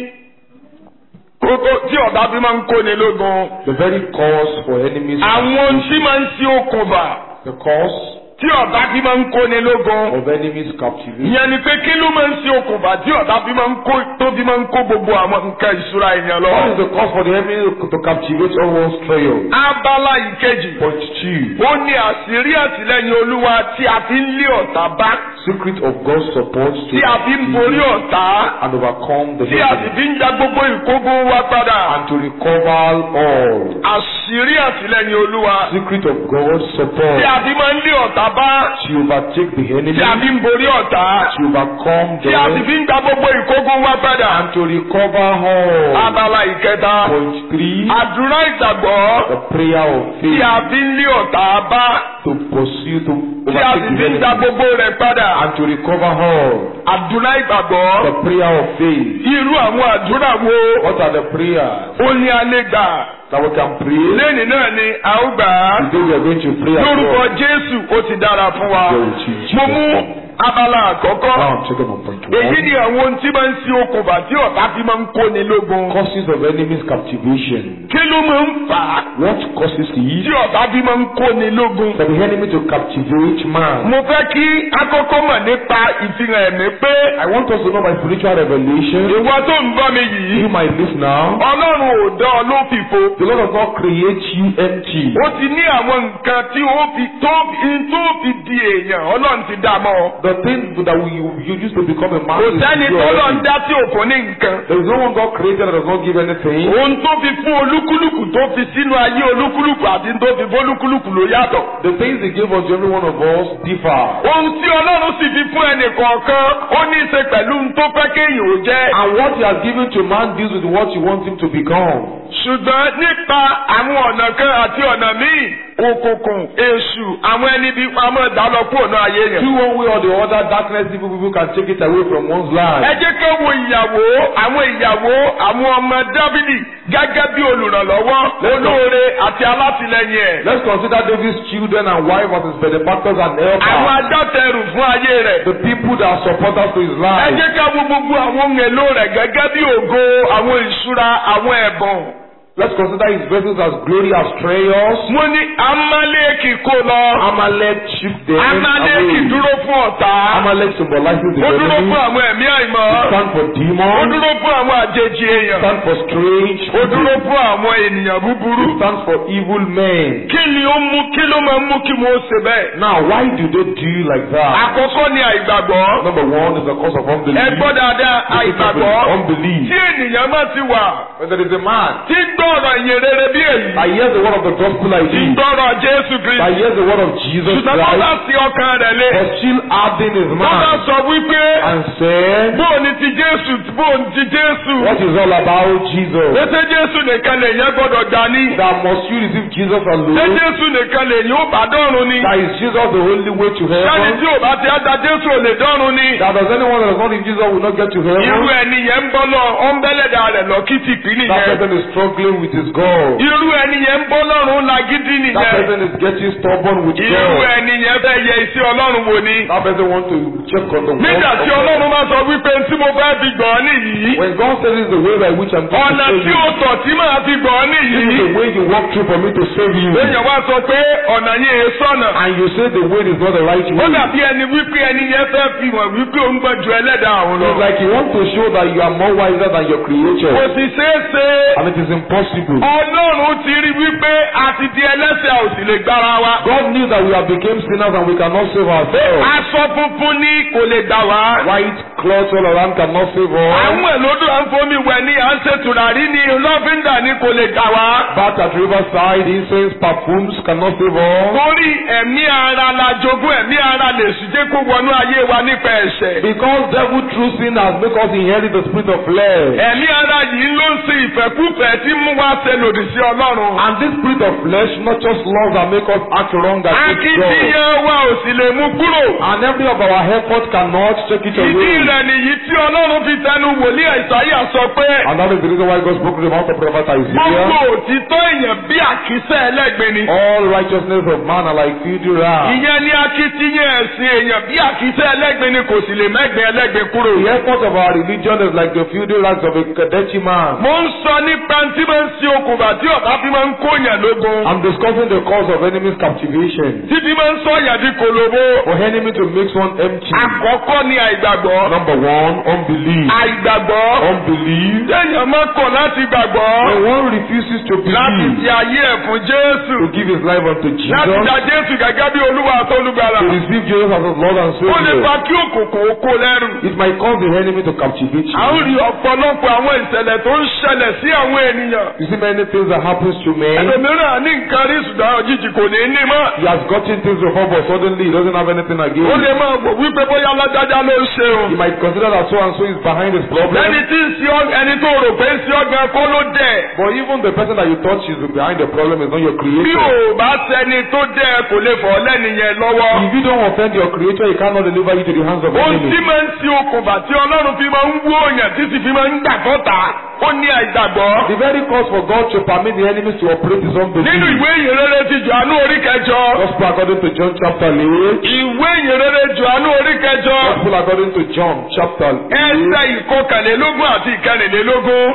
kókó tí ọ̀bá bí máa ń kóni lógun. the very cause for enemies. àwọn ohun tí máa ń ṣe okùnbà The cause tí ọ̀bá bí máa ń kóni lógun. of enemies captivity. ìyẹn ni pé kí ló máa ń ṣe okùnbà tí ọ̀bá bí máa ń kó tó bí máa ń kó gbogbo àwọn nǹkan ìṣúra èèyàn lọ. What is the cause for the enemy to captivate all one's treasure? abala ìkejì Point two, ó ní àṣírí àtìlẹ́yìn olúwa tí a fi ń lé ọ̀tá bá secret of God's support to tí a fi ń borí ọ̀tá. and overcome the tí a sì enemy fi ń ja gbogbo ìkógun wa padà. and to recover all. àṣírí àtìlẹ́yìn olúwa. Secret of God's support tí a fi máa ń lé ọ̀tá bá. to overtake the enemy, tí a fi ń borí ọ̀tá. to overcome tí a sì them, fi ń ja gbogbo ìkógun wa padà. and to recover all. abala ìkẹta. Point three, àdúrà ìgbàgbọ́. the prayer of tí faith a fi ń lé ọ̀tá bá. to pursue to tí a sì overtake fi the ń ja enemy gbogbo rẹ̀ padà. and to recover all. àdúrà ìgbàgbọ́. The prayer of faith. irú àwọn àdúrà wo. What are the prayers ó ní alẹ́ gbà. that we can pray? lẹ́nìí náà ni a ó gbà á. Today we are going to pray as lórúkọ well. jésù ó ti dára fún wa. Glory to you, mo Jesus. mú abala àkọ́kọ́. Now I'm checking on point èyí one. ni àwọn ohun tí máa ń ṣe okùnfà tí ọ̀tá fi máa ń kóni lógun. Causes of enemies captivation. kí ló máa ń fà á What causes tí it ọ̀tá fi máa ń kóni lógun. for the enemy to captivate man? mo fẹ́ kí akọ́kọ́ mọ̀ nípa ìfihàn ẹ̀mí pé I want us to know by spiritual revelation. ìwọ tó ń gbọ́ mi yìí You might live now. ọlọ́run ò dán ọ lófìfo. The Lord does not create you empty. ó ti ní àwọn nǹkan tí ó fi tó tó fi di èèyàn ọlọ́run ti dá mọ́ ọ. The things that we, you used to become a man. kò is sẹ́ni you tó lọ ń already. dá tí ò fún ní nǹkan. There is no one God created that does not give anything. ohun tó fi fún olúkúlùkù tó fi sínú ayé olúkúlùkù àti tó fi fún olúkúlùkù ló yàtọ̀. The things He gave unto every one of us differ. ohun tí ọlọ́run sì fi fún ẹnì kọ̀ọ̀kan ó ní í ṣe pẹ̀lú ohun tó fẹ́ kéèyàn ó jẹ́. And what He has given to man deals with what you want him to become. ṣùgbọ́n nípa àwọn ọ̀nà kan àti ọ̀nà míì òkùnkùn èṣù àwọn ẹni bí pamọ́ ìdálọ́ kúrò náà ayé yẹn. Through one way or the other, darkness evil people can take it away from one's ẹ life. jẹ́ ká wo ìyàwó àwọn ìyàwó àwọn ọmọ dábìlì gẹ́gẹ́ bí olùrànlọ́wọ́ olóore àti alátìlẹyìn ẹ̀. Let's consider David's children and wife as his benefactors and àwọn helpers. agbátẹrù fún ayé rẹ̀. The people that are supporters to his ẹ life. jẹ́ ká wo gbogbo àwọn ohun èlò rẹ̀ gẹ́gẹ́ bí ògo àwọn ìṣúra àwọn ẹ̀bùn. Let's consider his vessels as glory, as treasures. wọ́n ní amálẹ́kì kó lọ. Amalek shift them amálẹ́kì away. dúró fún ọ̀tá. Amalek symbolizes the ó dúró enemy. fún àwọn ẹ̀mí àìmọ́. Stand for ó demons. dúró fún àwọn àjèjì èèyàn. Stand for strange. ó dúró people. fún àwọn ènìyàn búburú. It stands for evil men. kí ni ó mú kí ló máa ń mú kí mo ṣe bẹ́ẹ̀. Now, why do they do like that? àkọ́kọ́ ni àìgbàgbọ́. Number one is the cause of unbelief. ẹ gbọ́ dáadáa This is àìgbàgbọ́. unbelief. tí ènìyàn bá ti wà When there is a man tí gbọ́ ọ̀rọ̀ ìyìn rere bí èyí. that hears the word of the gospel like Tí ń this, gbọ́rọ̀ Jésù that Kristi. hears the word of Jesus Ṣùgbọ́n tó bá Christ, sí ọkàn rẹ̀ lé. but still adding his Tó bá mind sọ wípé and said, bóò ni ti Jésù bóò ni ti Jésù. What is all about Jesus? Pété Jésù nìkan lèyàn gbọ́dọ̀ gbà ní. That must you receive Jesus Ṣé alone? Jésù nìkan lèyàn ó bá dọ́run ni? That is Jesus the only way to Sẹ́ni heaven? tí ò bá ti á da Jésù ò lè dọ́run ni. That does anyone that is not in Jesus will not get to Irú heaven? ẹni yẹn ń bọ́ lọ, ó ń bẹ́lẹ̀dà rẹ̀ lọ kìtìkì That nìyẹn. person is struggling with his God. Irú ẹni yẹn ń bọ́ lọ́rùn lagídí That nìyẹn. person is getting stubborn with Irú God. ẹni yẹn fẹ́ yẹ iṣẹ́ Ọlọ́run wò ni. That person wants to check on the word Nígbà of tí God. Ọlọ́run máa sọ wípé tí mo fẹ́ fi gbọ́ nìyí. When God says this is the way by which I'm going Ọ̀nà to tí save ó you, tọ̀ tí màá fi gbọ́ this is nìyí. the way you walk through for me to save you. Èèyàn wá sọ pé ọ̀nà yẹn è sọ̀nà. And you say the way is not the right Ó way. dàbí ẹni wípé ẹni yẹn fẹ́ fi hàn wípé òun gbọ́ ju ẹlẹ́dàá òun lọ. It's like you want to show that you are more wiser than your Kò creator. sì ṣeé ṣe. And it is impossible. Ọlọ́run ti rí wípé a ti di ẹlẹ́sẹ̀ a ò sì lè gbára wa. God knew that we have become sinners and we cannot save ourselves. Aṣọ funfun ní kò lè gbà wá. White cloth all around cannot save us. Àwọn èlòdò à ń fomi wẹ̀ ní à ń ṣe tùràrí ní lọ́fíńdà ní kò lè gbà wá. Bath at riverside, incense, perfumes cannot save us. Torí ẹ̀mí ara la jogún ẹ̀mí ara lè sì jẹ́ kó wọnú ayé wa nípa ẹ̀ṣẹ̀. Because devil through sin has made us inherit the spirit of flesh. Ẹ̀mí ara yìí ló ń ṣe ìfẹ́kúfẹ̀ẹ́ tí mú wa ṣe lòdì sí Ọlọ́run. And this spirit of flesh not just laws that make us act wrong against God. Akitiyan wa ò sì lè mú kúrò. And every of our effort cannot take it Ìdí away. rẹ̀ nìyí tí Ọlọ́run fi tẹnu wòlíì Àìsáyà sọ pé And that is the reason why God spoke to the mouth of prophet gbogbo Isaiah. òtítọ́ èèyàn bí àkísẹ́ ẹlẹ́gbin ni. All righteousness of man are like filthy rags. Ìyẹn ní akitiyan ẹ̀sìn èèyàn bí àkísẹ́ ẹlẹ́gbin ni kò sì lè mẹ́gbin ẹlẹ́gbin kúrò. The effort of our religion is like the filthy rags of a Kadeshi man. Mo ń sọ nípa tí máa ń ṣe okùnfà tí ọ̀tá fi máa ń kóyàn lógun. I'm discussing the cause of enemy's captivation. Tí fi máa ń sọ yàn di kòlòbó. For enemy to make one empty. Àkọ́kọ́ ni àìgbàgbọ́. Number one, unbelief. Àìgbàgbọ́. Unbelief. Téèyàn máa kọ̀ láti gbàgbọ́. When one refuses to Láti believe, fi ayé ẹ̀ fún Jésù. to give his life unto Láti Jesus, gba Jésù gẹ́gẹ́ bí Olúwa àti Olùgbàlà. to receive Jesus as his Lord and Ó lè fa Savior, kí òkùnkùn ó kó lẹ́rù. it might cause the enemy to captivate À ń you. rí ọ̀pọ̀lọpọ̀ àwọn ìṣẹ̀lẹ̀ tó ń ṣẹlẹ̀ sí àwọn ènìyàn. You see many things that happens to men. Ẹlòmíràn ní nǹkan rí ṣùgbọ́n òjijì kò ní ní mọ́. He has gotten things before, but suddenly he doesn't have anything Ó again. lè máa wò wípé bóyá alájájá ló ń ṣe o. He might consider that so and so is behind his problem. Lẹ́ni tí ń ṣe ọ́ ẹni tó rò pé ń ṣe ọ́ gan kó ló dẹ̀. But even the person that you thought is behind the problem is not your Bí creator. ò bá sẹni tó dẹ̀ kò lè fọ̀ lẹ́nìyẹn lọ́wọ́. If you don't offend your creator, he cannot deliver you to the hands of Ohun tí enemy. máa ń ṣe okùnfà tí Ọlọ́run fi máa ń wú òyàn tí sì fi máa ń gbà fọ́ta. Ó ní àìgbàgbọ́. The very cause for God to permit the enemies to operate is Nínú unbelief. ìwé ìyìnrere ti Jòhánù orí kẹjọ. Gospel according to John chapter 8. Ìwé ìyìnrere Jòhánù orí kẹjọ. Gospel according to John chapter 8. Ẹsẹ̀ ìkọkànlélógún àti ìkẹrìnlélógún.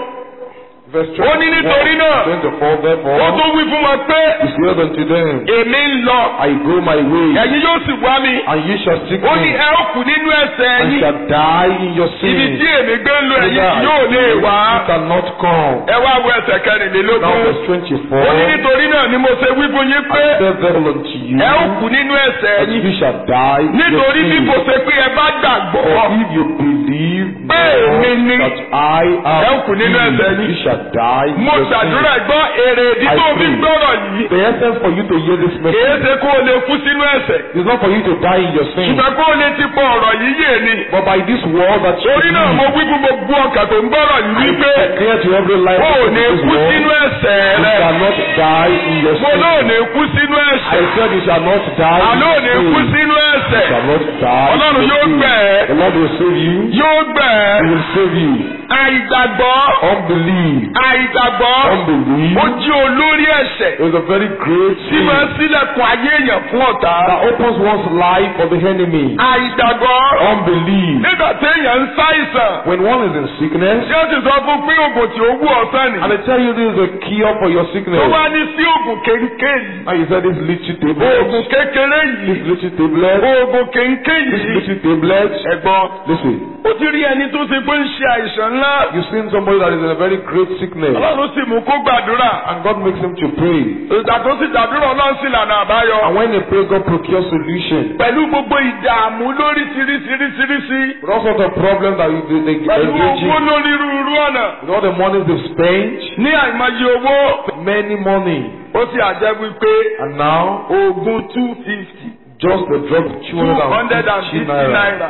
Verse Ó ní nítorí náà. 24. Ó Therefore, tún wí fún wọn pé he said unto them, èmi ń lọ. I go my way, Ẹ̀yin yóò sì wá mi. and ye shall seek Ó ní me, ẹ ó kù nínú ẹ̀ṣẹ̀ and yín. shall die in your Ibi sin. tí èmi gbé ń lo ẹ̀yin Whither I yóò lè go, wá. you cannot come. Ẹ wá wo ẹsẹ̀ Now kẹrìnlélógún. verse 24. Ó ní nítorí náà ni mo ṣe wí fún yín pé I said therefore unto you, ẹ ó kù nínú ẹ̀ṣẹ̀ and yín. you shall die in your Nítorí bí sin. kò ṣe pé ẹ bá gbàgbọ́. For if you believe Bẹ́ẹ̀ not ni ni. that I am Ẹ ó kù nínú ẹ̀ṣẹ̀ he, yín. you shall die in Mo your sin. ṣàdúrà gbọ́ èrè ìdí tó fi ń gbọ́rọ̀ yìí. The essence for you to hear this Kìí message ṣe kó o lè kú sínú ẹ̀ṣẹ̀. is not for you to die in your sin, Ṣùgbọ́n kó o lè ti pọ̀ ọ̀rọ̀ yìí yé ni. but by this word that you Torí náà mo believe, wí fún gbogbo ọkàn tó ń gbọ́rọ̀ yìí wípé clear to every life o ò of ní this kú world, sínú ẹ̀ṣẹ̀ you rẹ̀. shall not die in your Mo sin. náà ò ní kú sínú I ẹ̀ṣẹ̀. said you shall not die in Àlọ́ ò ní your kú sin. sínú ẹ̀ṣẹ̀. You shall not die Ọlọ́run in yóò your sin. gbẹ̀ ẹ́. The Lord will save you. Yóò gbẹ̀ He ẹ́. will save you. Àìgbàgbọ́. Unbelief. Àìgbàgbọ́. Unbelief Ó jí olórí ẹ̀ṣẹ̀. is a very great Tí sin máa ń sílẹ̀kùn ayé èèyàn fún ọ̀tá. that opens one's life for the enemy. Àìgbàgbọ́. Unbelief. Nígbà téèyàn ń ṣàìsàn. When one is in sickness, Ṣé ó ti sọ fún pé oògùn tí ó wú ọ̀sán ni? and they tell you this is a cure for your Tó sickness, wá ní sí oògùn kéńké yìí. and you say this little tablet, Oògùn kékeré this yìí. little tablet, oògùn kéńké This yìí. little tablet, ẹ̀gbọ́n listen, ó ti rí ẹni tó ṣe pé ń ṣe àìsàn ńlá. you've seen somebody that is in a very great sickness, ọlọ́run sì mú kó gbàdúrà. and God makes him to pray. ìgbà tó sì gbàdúrà ọlọ́run sì lànà àbáyọ. And when they pray, God procures solution. pẹ̀lú gbogbo ìdààmú lóríṣiríṣiríṣiríṣi. With all sorts of problems that you- they, they pẹ̀lú engage owó in, lórírúurú ọ̀nà. with all the money they've spent, ní àìmọye owó. many money, ó sì àjẹ́ wípé and now oògùn two fifty just the drug two hundred and 250 fifty naira naira.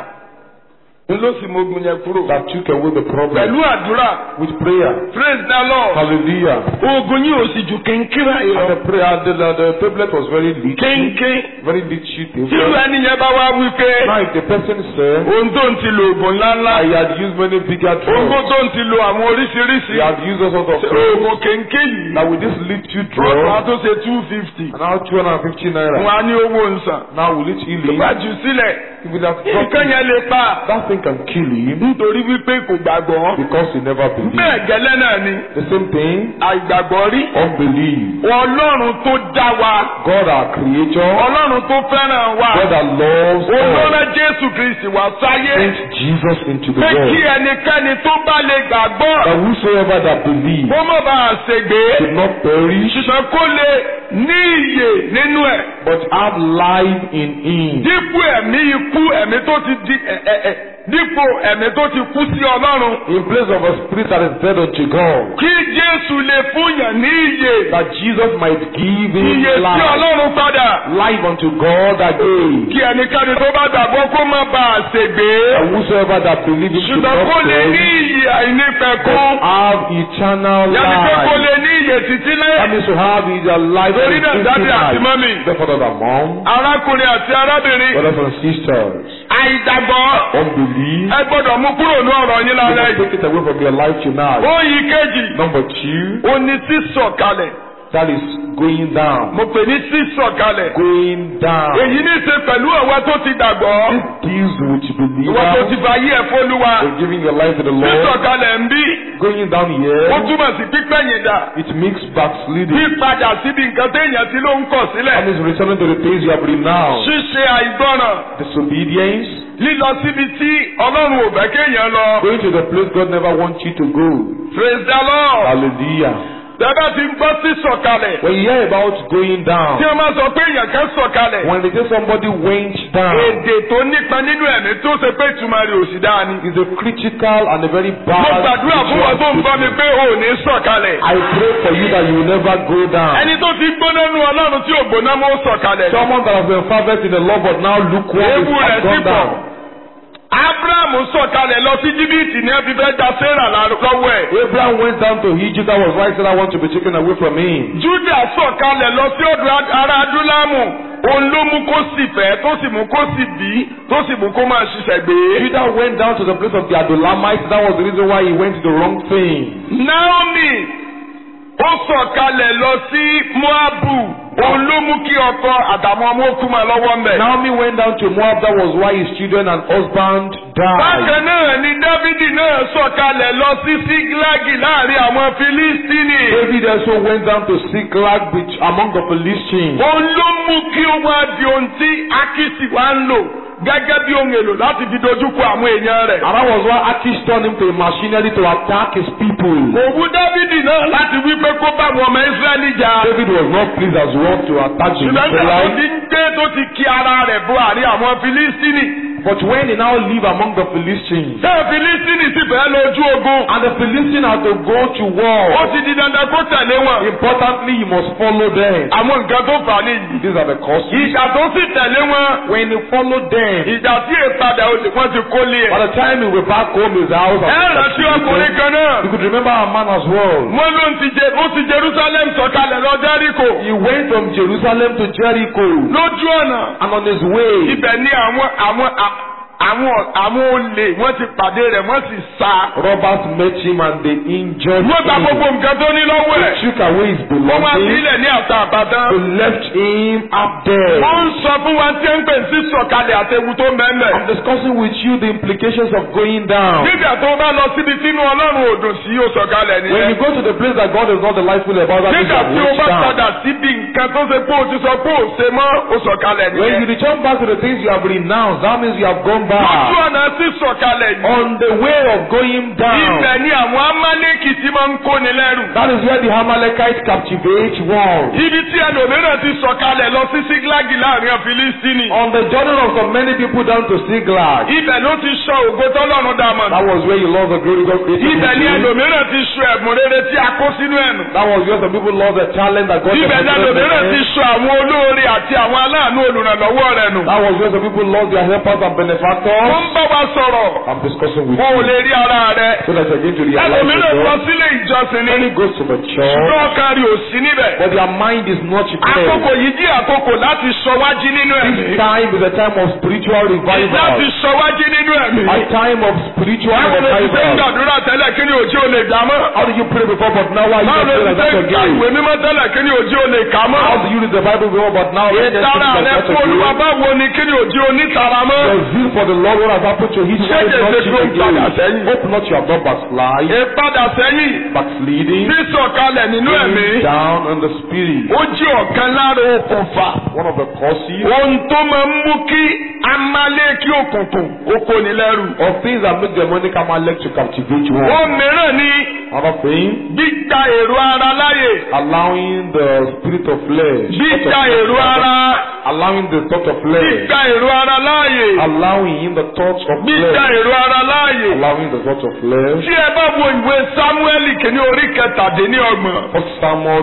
n ló sì mogun yẹn kúrò. that took away the problem. pẹ̀lú àdúrà With prayer, praise the lord. hallelujah. oògùn yìí ò sì ju kéńkéré And yọ. the prayer, the, the, the tablet was very little, kéńké. very little tí tablet. ẹni yẹn bá wá wípé Now if the person said, ohun tó ń ti lo oògùn ńláńlá. I had used many bigger ohun drugs, tó ń ti lo àwọn oríṣiríṣi. he had used all sorts of drugs, oògùn kéńké yìí. now with this little wọ́n á drug, tó ṣe two fifty. and now 250 wọ́n naira, á ní owó nsàn. now will it heal him? ìgbà jù sílẹ̀. If it has nǹkan gotten, yẹn lè pa. that thing can kill him nítorí wípé kò gbàgbọ́. because he never believed. bẹ́ẹ̀ gẹ́lẹ́ náà ni The same thing, àìgbàgbọ́ rí. unbelief. ọlọ́run tó dá wa. God our creator, ọlọ́run tó fẹ́ràn wa. God that loves us, olóra jésù kristi wá sáyé. sent Jesus into the pé kí world. ẹnikẹ́ni tó bá lè gbàgbọ́. That whosoever that believes kó má bàa ṣègbé. should not perish, ṣùgbọ́n kó lè ní iyè nínú ẹ̀. but have life in him. dípò ẹ̀mí ikú ẹ̀mí tó ti di ẹ̀ ẹ̀ ẹ̀ dípò ẹ̀mí tó ti kú sí ọlọ́run. In place of a spirit that is dead unto God, kí jésù lè fúnyàn ní iyè. that Jesus might give him iyè sí life, ọlọ́run padà. life unto God again. kí ẹnikẹ́ni tó bá gbàgbọ́ kó má bàa ṣègbé. And whosoever that believes him should ṣùgbọ́n not kó lè ní perish, iyè àìnípẹ̀kún. but have eternal yàtí pé kó life. lè ní iyè títí That lẹ́. means to have either life or Torí náà, daddy àti mommy. life. Therefore, that are mom, arákùnrin àti arábìnrin. brothers and sisters, àìgbàgbọ́. unbelief, ẹ gbọ́dọ̀ mú kúrò ní ọ̀rọ̀ yín you lálẹ́ must yìí. take it away from your life tonight. Oyin kejì. Number two, Ó ní sísọ̀kalẹ̀. that is going down. Mo pè ní sísọ̀kalẹ̀. Going down. Èyí ní í ṣe pẹ̀lú ọ̀wá tó ti dàgbọ́. This deals with Ìwọ tó ti believers fa ayé ẹ̀ fólúwa. for giving your life to the Lord. Sísọ̀kalẹ̀ ń bí. Going down Ó here, túmọ̀ sí pípẹ́yìn dà. it makes backsliding. Pípadà síbi nǹkan téèyàn ti ló ń kọ̀ sílẹ̀. And is returning to the things you have renounced. Ṣíṣe àìgbọràn. Disobedience, Lílọ síbi tí Ọlọ́run ò fẹ́ kéèyàn lọ. going to the place God never wants you to go. Praise the Lord. Hallelujah. Bẹ́ẹ̀ ti ń gbọ́ sísọ̀kalẹ̀. When you hear about going Tí down, wọ́n máa sọ pé èèyàn kan sọ̀kalẹ̀. when they say somebody went down, Èdè tó nípa nínú ẹ̀mí tó ṣe pé ìtumọ̀ rẹ̀ ò sì dáa ni. is a critical and a very Mo bad gbàdúrà fún wọn tó ń gbọ́ mi statement. pé o ò ní sọ̀kalẹ̀. I pray for you that you will never go down. Ẹni tó ti gbóná nu Ọlọ́run tí ò gbóná mọ́ sọ̀kalẹ̀. Someone that has been fervent in the Lord but now lukewarm Ewu is rẹ̀ has sì gone pọ̀. down. Ábúráhámù sọ̀kalẹ̀ lọ sí Íjíbítì ní ẹbí fẹ́ da Sérà lọ́wọ́ ẹ̀. Abraham went down to Egypt. That was why he said, I want to be taken away from him. Júdà sọ̀kalẹ̀ lọ sí ọ̀dọ̀ ará Adúlámù. Òun ló mú kó sì fẹ́ tó sì mú kó sì bí tó sì mú kó máa ṣiṣẹ́ gbé. Judah went down to the place of the Adulamites. That was the reason why he went to the wrong thing. Naomi ó sọ̀kalẹ̀ lọ sí Moabu. Òun ló mú kí ọkọ àtàwọn ọmọ òkú máa lọ́wọ́ ń bẹ̀. Naomi went down to Moab. That was why his children and husband died. Bákan náà ni Dávidi náà sọ̀kalẹ̀ lọ sí Sígílágì láàrin àwọn Filistini. David also went down to Siklag which among the Philistines. Òun ló mú kí ó wá di ohun tí Akisi wá ń lò gẹ́gẹ́ bí ohun èlò láti fi dojúkọ àwọn èèyàn rẹ̀. And that was why Achish turned him to a machinery to attack his people. Òwú Dávidi náà láti wí pé kó bá àwọn ọmọ Ísírẹ́lì jà. David was not pleased as well to attack the Ṣùgbọ́n tí àwọn Israelites. ti ń gbé tó ti kí ara rẹ̀ bọ àárín àwọn Filistini. But when he now live among the Philistines, Ṣé Filistini sì fẹ́ lójú ogun? and the Philistines had to go to Ó war, ti di dandan kó tẹ̀lé wọn. importantly, you must follow them. Àwọn nǹkan tó fà á nìyí. These are the causes. Ìjà tó sì tẹ̀lé wọn. When you follow them, Ìjà tí èpadà olè wọ́n ti kó lé by ẹ̀. the time you were back home, his house, Ẹ and rántí ọkùnrin kan náà. you could remember a man as well. Wọ́n ló ń ti jẹ ó ti Jerusalem sọ̀kalẹ̀ lọ Jẹ́ríkò. He went from Jerusalem to Jericho, Lójú ọ̀nà. and on his way, Ibẹ̀ ni àwọn àwọn à- àwọn àwọn olè wọ́n ti pàdé rẹ̀ wọ́n sì sá. Robbers met him and they injured wọ́n gba gbogbo him. nǹkan tó ní lọ́wọ́ They ẹ̀. took away his wọ́n wá belongings. sílẹ̀ ní àtà àbàdàn. They left him up there. wọ́n ń sọ fún wa tí ń pè sí sọ̀kalẹ̀ àtẹ̀wù tó mẹ́mẹ́. I'm discussing with you the implications of going down. nígbà tó bá lọ síbi tínú ọlọ́run ò dùn sí ó sọ̀kalẹ̀ When you nìyẹn. go to the place that God is not delightful about, that means you nígbà have tí o reached bá down. padà síbi nǹkan tó ṣe pé o ti sọ pé o ṣe mọ́ o sọ̀kalẹ̀ When you nìyẹn. return back to the things you have renounced, that means you have gone lójú back. ọ̀nà sí sọ̀kalẹ̀ yìí. On the way of going down, ibẹ̀ ni àwọn amálẹ́kì tí máa ń kóni lẹ́rù. that is where the Amalekite captivate one. ibi tí ẹlòmíràn ti sọ̀kalẹ̀ lọ sí síglágì láàrin Fílístínì. On the journey of so many people down to Siglag, ibẹ̀ ló ti sọ ògo tọ́lọ́run dá mọ̀. that was where you lost the glory God created ibẹ̀ ni you. ẹlòmíràn ti sọ ẹ̀bùn rere tí a kó sínú ẹ̀nu. That was where some people lost the talent that God ibẹ̀ ni deposited in ẹlòmíràn ti them. sọ àwọn olóore àti àwọn aláàánú olùrànlọ́wọ́ rẹ̀ nù. That was where some people lost their helpers and wọ́n benefactors. ń bá wa sọ̀rọ̀. I'm discussing with wọn ò you lè rí ara rẹ̀. so that you're going to realize ẹlòmíràn lọ yourself. sílé ìjọsìn ni. Many goes to the church, ṣùgbọ́n ọkàn rẹ̀ ò sí níbẹ̀. but their mind is not àkókò prepared. yìí jí àkókò láti sọ wájú nínú ẹ̀mí. This time is a time of spiritual láti revival. sọ wájú nínú ẹ̀mí. A time of spiritual báwo ló ti ṣe ń revival. gbàdúrà tẹ́lẹ̀ kí ni òjì ò lè gbà mọ́. How did you pray before, but now why you báwo not ló pray ti like ṣe that ń ka again? ìwé mímọ́ tẹ́lẹ̀ kí ni òjì ò lè kà mọ́. How do you read the Bible before, but now you can't ìtara speak rẹ like that fún olúwa again? báwo ni kí ni òjì onítara mọ́. Your zeal for the Lord, what has happened to his Ṣé wife, kèsè not kó ń padà again? sẹ́yìn? Hope not you have not backslide, ìpadà sẹ́yìn backsliding, sísọ̀kalẹ̀ nínú ẹ̀mí going down in the spirit. ó jí ọ̀kan lára okùnfà One of the causes ohun tó máa ń mú kí amálékí òkùnkùn ó kóni lẹ́rù. of things that make demonic Amalek to captivate you. ohun mìíràn ni Another thing, gbígba èrò ara láyè allowing the spirit of flesh, gbígba thought of èrò flesh, ara allowing the thought of flesh, gbígba èrò ara láàyè allowing him the thoughts of gbígba flesh, èrò ara láàyè. allowing the thoughts of flesh. tí ẹ bá wo ìwé sámúẹ́lì kìíní orí kẹtàdínlọ́gbọ̀n First Samuel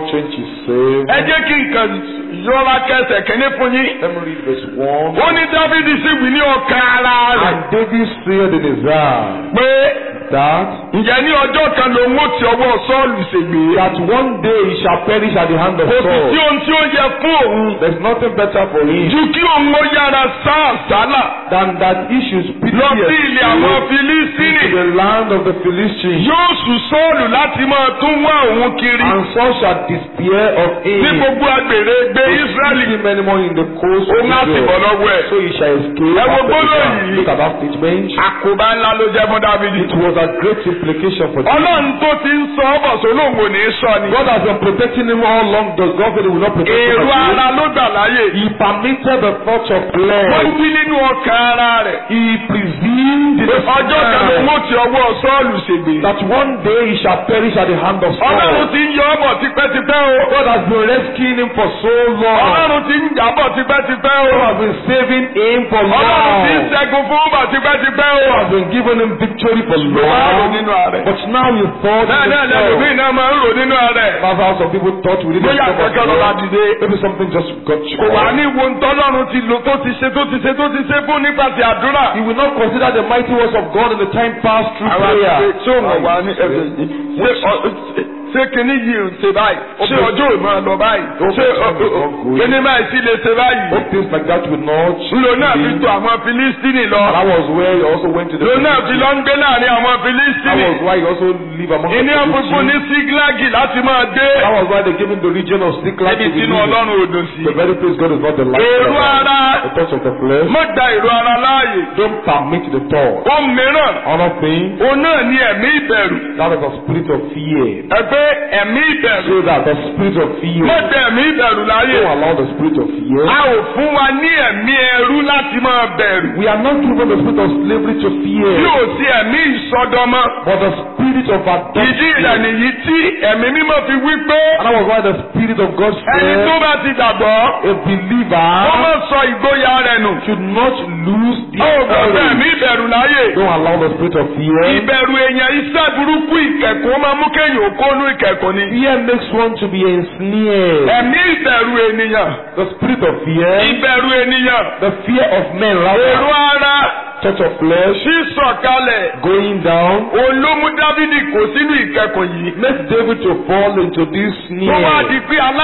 27. ẹ jẹ́ kí nǹkan yọra kẹsẹ̀ kìíní fún yín. Let me read verse 1. ó ní dáfídì sì wí ní ọkàn ara rẹ̀ And David said in his heart pé that ǹjẹ́ ní ọjọ́ kan lòun ó ti ọwọ́ sọ́ọ̀lù ṣègbè. that one day he shall perish at the hand of kò sì sí Saul. ohun tí ó yẹ fún òun There's nothing better for him ju kí òun ó yára sá àsálà than that he should speak lọ sí ilé àwọn filistini. to the land of the Philistines. yóò sùn sọ́ọ̀lù láti máa tún wá òun kiri And Saul shall despair of ní him. gbogbo agbèrè gbé israẹli Israeli many more in the coast of òun á sì bọ̀ Israel. lọ́wọ́ ẹ̀. So he shall escape. Ẹ wo after the gbólóhùn time. yìí. Look at that statement. àkóbá ńlá ló jẹ́ fún dávidi. It was a great implication for David. ọlọ́run tó ti ń sọ ọ́ bọ̀ sólóhùn ò ní í sọ ni. God has been protecting him all along. Does God say he will not protect him èrò again? ara ló gbà láyè. He permitted the thoughts of wọ́n flesh. wí nínú ọkàn ara rẹ̀. He presumed in his ọjọ́ kan ló mind mú ti ọwọ́ sọ́ọ̀lù ṣègbè. that one day he shall perish at the hand of ọlọ́run Saul. ti ń yọ ọ́ bọ̀ tipẹ́tipẹ́ o. God has been rescuing him for so long. ọlọ́run ti ń jà bọ̀ tipẹ́tipẹ́ o. God has been saving him for ọlọ́run ti ń long. ṣẹ́gun fún bọ̀ tipẹ́tipẹ́ o. God has been giving him victory for ló wá rò long. nínú ààrẹ. But now you thought bẹ́ẹ̀ náà lẹ́lòmíì yourself. náà máa ń rò nínú ààrẹ. That's how some people thought we didn't bóyá stop àkọ́kọ́ ló bá us. dìde. Maybe something just got you. kò wá ní wo ntọ́lọ́run ti lò tó ti ṣe tó ti ṣe tó ti ṣe fún nípasẹ̀ àdúrà. He will not consider the mighty works of God in the time past through àwọn prayer. àti ṣé òun wà ní ẹsẹ̀ yìí ṣé ọ- ṣé kíní yìí ń ṣe báyìí ṣé ọjọ́ ò máa lọ báyìí ṣé ọ- ọ- ọ- kíní báyìí sì lè ṣe báyìí. Hope things like that will not. ńlò náà fi tó àwọn filistini lọ. That was where he also went to the. ńlò náà fi lọ ń gbé láàrin àwọn That filistini. was why he also live among ìní the ọ̀fùnfún ní Philistines. síglágì láti máa dé. That was why they gave him the region of Siklag to níbi be tínú living. ọlọ́run ò dùn sí. The very place God is not the light. èrò ara The thoughts of the flesh. má gba èrò ara láàyè. Don't permit the thought. ohun mìíràn Another thing, òun náà ní ẹ̀mí ìbẹ̀rù. that is a spirit of fear. ẹgbẹ́ ẹ̀mí ìbẹ̀rù. So that the spirit of fear. má gba ẹ̀mí ìbẹ̀rù láàyè. Don't allow the spirit of fear. a ò fún wa ní ẹ̀mí ẹrú láti máa bẹ̀rù. We are not given the spirit of slavery to bí fear, ò sí ẹ̀mí ìsọdọmọ. but the spirit of ìdí rẹ̀ adoption. nìyí tí ẹ̀mí mímọ́ fi wí pé And that was why the spirit of God ẹni tó said, bá ti gbàgbọ́ a ó believer má sọ ìgboyà rẹ̀ nù. should not lose ó their gbọ́dọ̀ courage. ẹ̀mí ìbẹ̀rù láàyè. Don't allow the spirit of fear. ìbẹ̀rù èèyàn iṣẹ́ burúkú ìkẹ̀kọ́ máa mú kéèyàn ó kónú ìkẹ̀kọ́ ni. Fear makes one to be ensnared. ẹ̀mí ìbẹ̀rù ènìyàn. The spirit of fear, ìbẹ̀rù ènìyàn. the fear of men, èrò rather, ara touch of flesh, sísọ̀kalẹ̀. going down, olómú dávidi kò sínú ìkẹ̀kọ́ yìí. makes David to fall into this tó wá snare. di pé aláìgbàgbọ́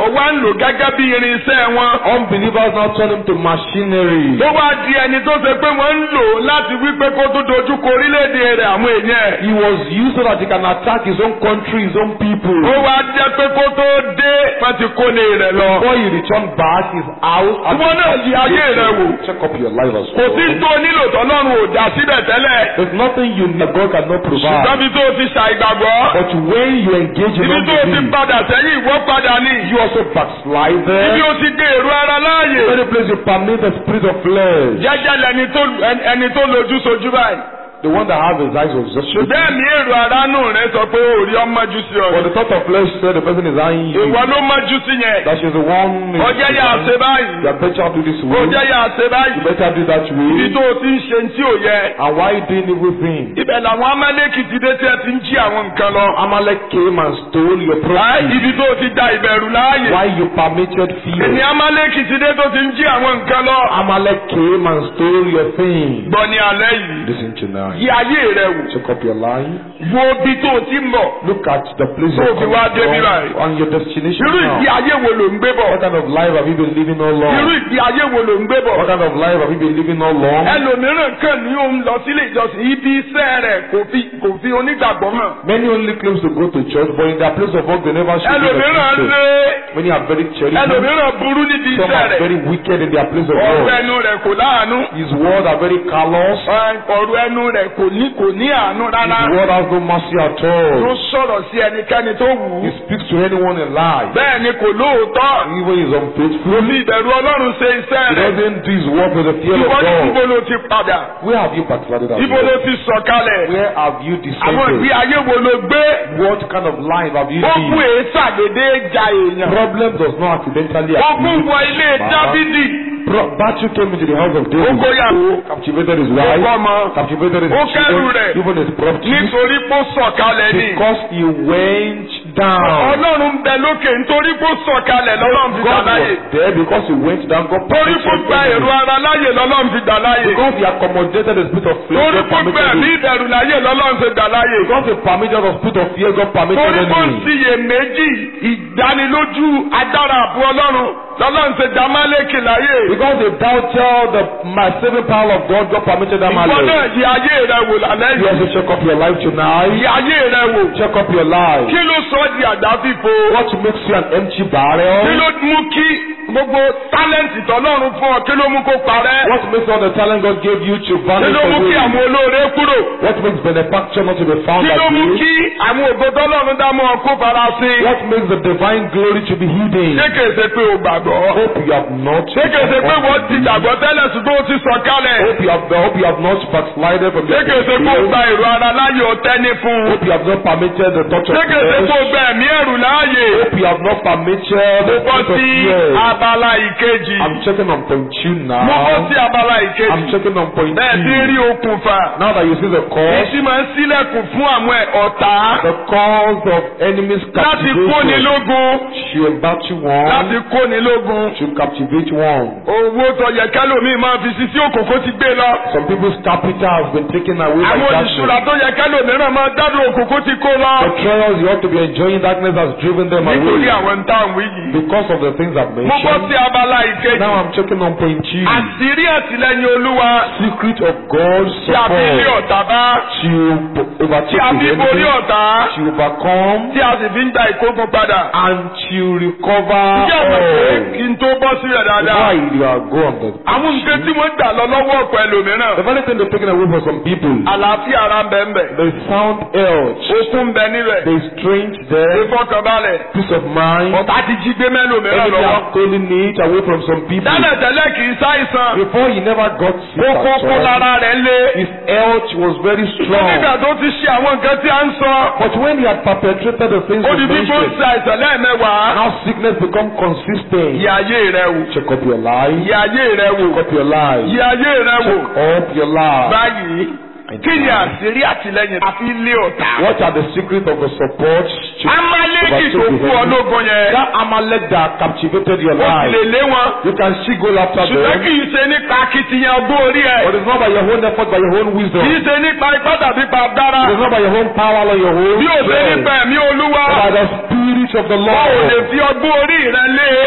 onígbàgbọ́ wá ń lò gẹ́gẹ́ bí irinṣẹ́ wọn. Unbelievers now turn him to machinery. tó wá di ẹni tó ṣe pé wọ́n ń lò láti wípé kó tó dojú kọ orílẹ̀-èdè rẹ̀ àwọn èèyàn ẹ̀. He was used so that he can attack his own country, his own people. ó wá jẹ́ pé kó tó dé wọ́n ti kó lé rẹ̀ lọ. Before he returned back, his house had Ìwọ náà yí ayé rẹ wò. Check up your life as kò sí well. tó nílò tọ́lọ́run ò dá síbẹ̀ tẹ́lẹ̀. There's nothing you need God cannot provide. ṣùgbọ́n bí tó ti ṣàìgbàgbọ́. But when you engage in ibi tó ti unbelief, padà sẹ́yìn ìwọ padà ní. you also backslide ibi there. ó ti gbé èrò ara láàyè. Any place you permit the spirit of flesh. jẹ́jẹ́ lẹni tó ẹni- ẹni tó lójú sojú báyìí. The one that has his eyes was just shut. ṣùgbọ́n ẹ̀mí èrò ara nù rẹ sọ pé òòrí ọmọjú sí ọ. But the thought of flesh said the person is eyeing you. ìwọ ló mọjú sí yẹn. That she's the one. ó jẹ́ yà á ṣe You báyìí. had better do this ó way. jẹ́ yà á ṣe You báyìí. better do that ibi way. tó o ti ń ṣe tí ò yẹ. And why you doing evil thing? ibẹ̀ làwọn amálẹ́kì ti dé tí ẹ ti ń jí àwọn nǹkan lọ. Amalek came and stole your Láì property. ibi tó o ti da ìbẹ̀rù láàyè. Why you permitted Èmi fear? amálẹ́kì ti dé tó ti ń jí àwọn nǹkan lọ. Amalek came and stole your thing. Gbọ́ ní alẹ́ yìí. Listen tonight. Yí ayé rẹ wò. Check up your life. Wo ibi tó o ti ń bọ̀. Look at the place So you're fi wá coming débi from báyìí. and your destination Irú ìgbé now. ayé wo ló ń gbé bọ̀? What kind of life have you been living all Irú along? ìgbé ayé wo ló ń gbé bọ̀? What kind of life have you been living all along? Ẹlòmíràn kàn ní òun lọ sílé ìjọsìn. Ibi iṣẹ́ rẹ̀ kò fi kò fi onígbàgbọ́ hàn. Many only claims to go to church, but in their place of work they never show you the Ẹlòmíràn truth. lé. Many are very charitable. Ẹlòmíràn burú níbi Some iṣẹ́ are rẹ̀. very wicked in their place of Ọ̀rọ̀ work. ẹnu rẹ̀ kò láàánú. His word are very callous. Ọ̀rọ̀ ẹnu rẹ̀ kò ní kò ní àánú rárá. His word has no mercy at Ló all. sọ̀rọ̀ sí ẹnikẹ́ni tó wù He ú. speaks to anyone in life. Bẹ́ẹ̀ ni kò lóòótọ́. Even he is Kò unfaithful. fi ìbẹ̀rù Ọlọ́run ṣe iṣẹ́ He rẹ̀. doesn't do his work with the fear of Ìwọ ní ibo God. ló ti padà? Where have you backslided at? Ibo ló ti sọ̀kalẹ̀? Where have you Àwọn ìgbé descended? ayé wo ló gbé? What kind of life have you Ogun lived? èésàdédé ja èèyàn. Problem does not accidentally Ogun wọ ilé Baba. Dábídì. Pro- Battle came into the house of Ó David. kóyàwó. Captivated his Ó wife. kọ́mọ. Captivated Ó his kẹ́rù children. rẹ̀. Even his property. Nítorí pé ó sọ̀kalẹ̀ ni. Because he went down. Ọlọ́run ń bẹ lókè nítorí pé ó sọ̀kalẹ̀ lọ́lọ́run fi dà God láyè. was there because he went down. God Torí pé ó permitted gba èrò him. ara láyè lọ́lọ́run fi dà láyè. Because he accommodated the spirit of flesh. Torí God pé ó gba permitted ẹ̀mí him. ìbẹ̀rù láyè lọ́lọ́run fi dà láyè. Because he permitted the spirit of fear. God permitted Torí pé ó him. ṣiyèméjì ìdánilójú agbára àbú Ọlọ́run lọ́lọ́run ṣe dá Málékì láyè. Because they doubted the my saving power of God. God permitted that man. Ìwọ náà yí ayé rẹ wò lálẹ́ You yìí. also check up your life Yí tonight. ayé rẹ wò. Check up your life. Kí ló sọ ọ́ di àdáfífo? What makes you an empty Kí barrel? ló mú kí gbogbo tálẹ́ǹtì tọ́lọ́run fún ọ? Kí ló mú kó parẹ́? What makes all the talent God gave you to Kí vanish ló mú kí away? àwọn olóore kúrò? What makes benefactor not to be found Kí ló at mú you? kí àwọn ògo tọ́lọ́run dá mọ́ ọ kó farasin? What makes the divine glory to be hidden? Ṣé kìí ṣe pé o gbàgbọ́? Hope you have not. Ṣé kìí ṣe pé wọ́n ti gbàgbọ́ tẹ́lẹ̀ ṣùgbọ́n o ti sọ kálẹ̀? Hope you have. Hope you have not backslided from Ṣé your kìí ṣe pé o faith. gba èrò ara láyè ọtẹ́ ní fún? Hope you have not permitted the touch of Ṣé kìí ṣe pé o flesh. gba ẹ̀mí ẹ̀rù láàyè? Hope you have not permitted the Mo bọ́ spirit of sí fear. abala ìkejì. I'm checking on point two Mo bọ́ now. sí abala I'm ìkejì. checking on point Bẹ́ẹ̀ ti two. rí okùnfà. Now that you see the cause, Èsì máa ń sílẹ̀kùn fún àwọn ẹ̀ ọ̀tá the cause of enemies láti kóni captivation. lógun. She battle one Láti kóni lógun. to captivate one. Owó tó yẹ kẹ́lòmíì máa fi sisi òkòkò ti gbé lọ. Some people's capital has been taken away by Àwọn darkness. ìṣúra tó yẹ kẹ́lòmíràn máa dádùn òkòkò ti kó lọ. The trials you ought to be enjoying darkness has driven them Nítorí away àwọn táwọn yìí. because of the things I've Mo bọ́ mentioned. sí abala ìkejì. Now I'm checking on point two. Àṣírí àtìlẹ́yìn Olúwa Secret of God's tí a fi lé support ọ̀tá bá. to p- Tí a overtake fi the borí enemy, ọ̀tá. to overcome, Tí a sì fi ń gba ìkógun padà. and to recover Ǹjẹ́ àmọ̀ pé all. kí n tó bọ́ sí rẹ̀ dáadáa? Why you are go on the Àwọn nǹkan tí wọ́n gbà lọ lọ́wọ́ ọ̀pọ̀ ẹlòmíràn. The very thing they're taking away from some people. Àlàáfíà ara ń bẹ ń bẹ. There is sound health. Okun ń bẹ níbẹ̀. There is strength there. Ìfọkànbalẹ̀. Peace of mind. Ọ̀tá ti jí gbé mẹ́lòmíràn Enemy lọ́wọ́. are calling it away from some people. Tẹ́lẹ̀ tẹ́lẹ̀ kì í ṣàìsàn. Before he never got sick Ó kó at kó all. lára rẹ̀ lé. His health was very Nígbà strong. tó ti ṣe àwọn nǹkan tí a ń sọ. But when he had perpetrated the things Ó we di bí kó ń mentioned, ṣe àìsàn lẹ́ẹ̀mẹ́wàá. now sickness become consistent. Yí ayé rẹ wò. Check up your life. Yí ayé rẹ wò. Check up your life. Yí ayé rẹ wò. Check up your life. Báyìí, kí ni àṣírí àtìlẹ́yìn àfi lé ọ̀tá? What are the secrets of the support? to- Amaleki tó kú ọlógun yẹn. That Amalek that captivated your Ó sì life. lè lé wọn. You can still go after Ṣùgbọ́n them. kì í ṣe nípa akitiyan ọgbọ́n orí ẹ̀. But it's not by your own effort, by your own wisdom. Kì í ṣe nípa ipá tàbí pa dára. It is not by your own power or your own Bí o ṣe strength. nípa ẹ̀mí olúwa. But by the spirit of the Wọ́n ò lè Lord. fi ọgbọ́n orí rẹ lé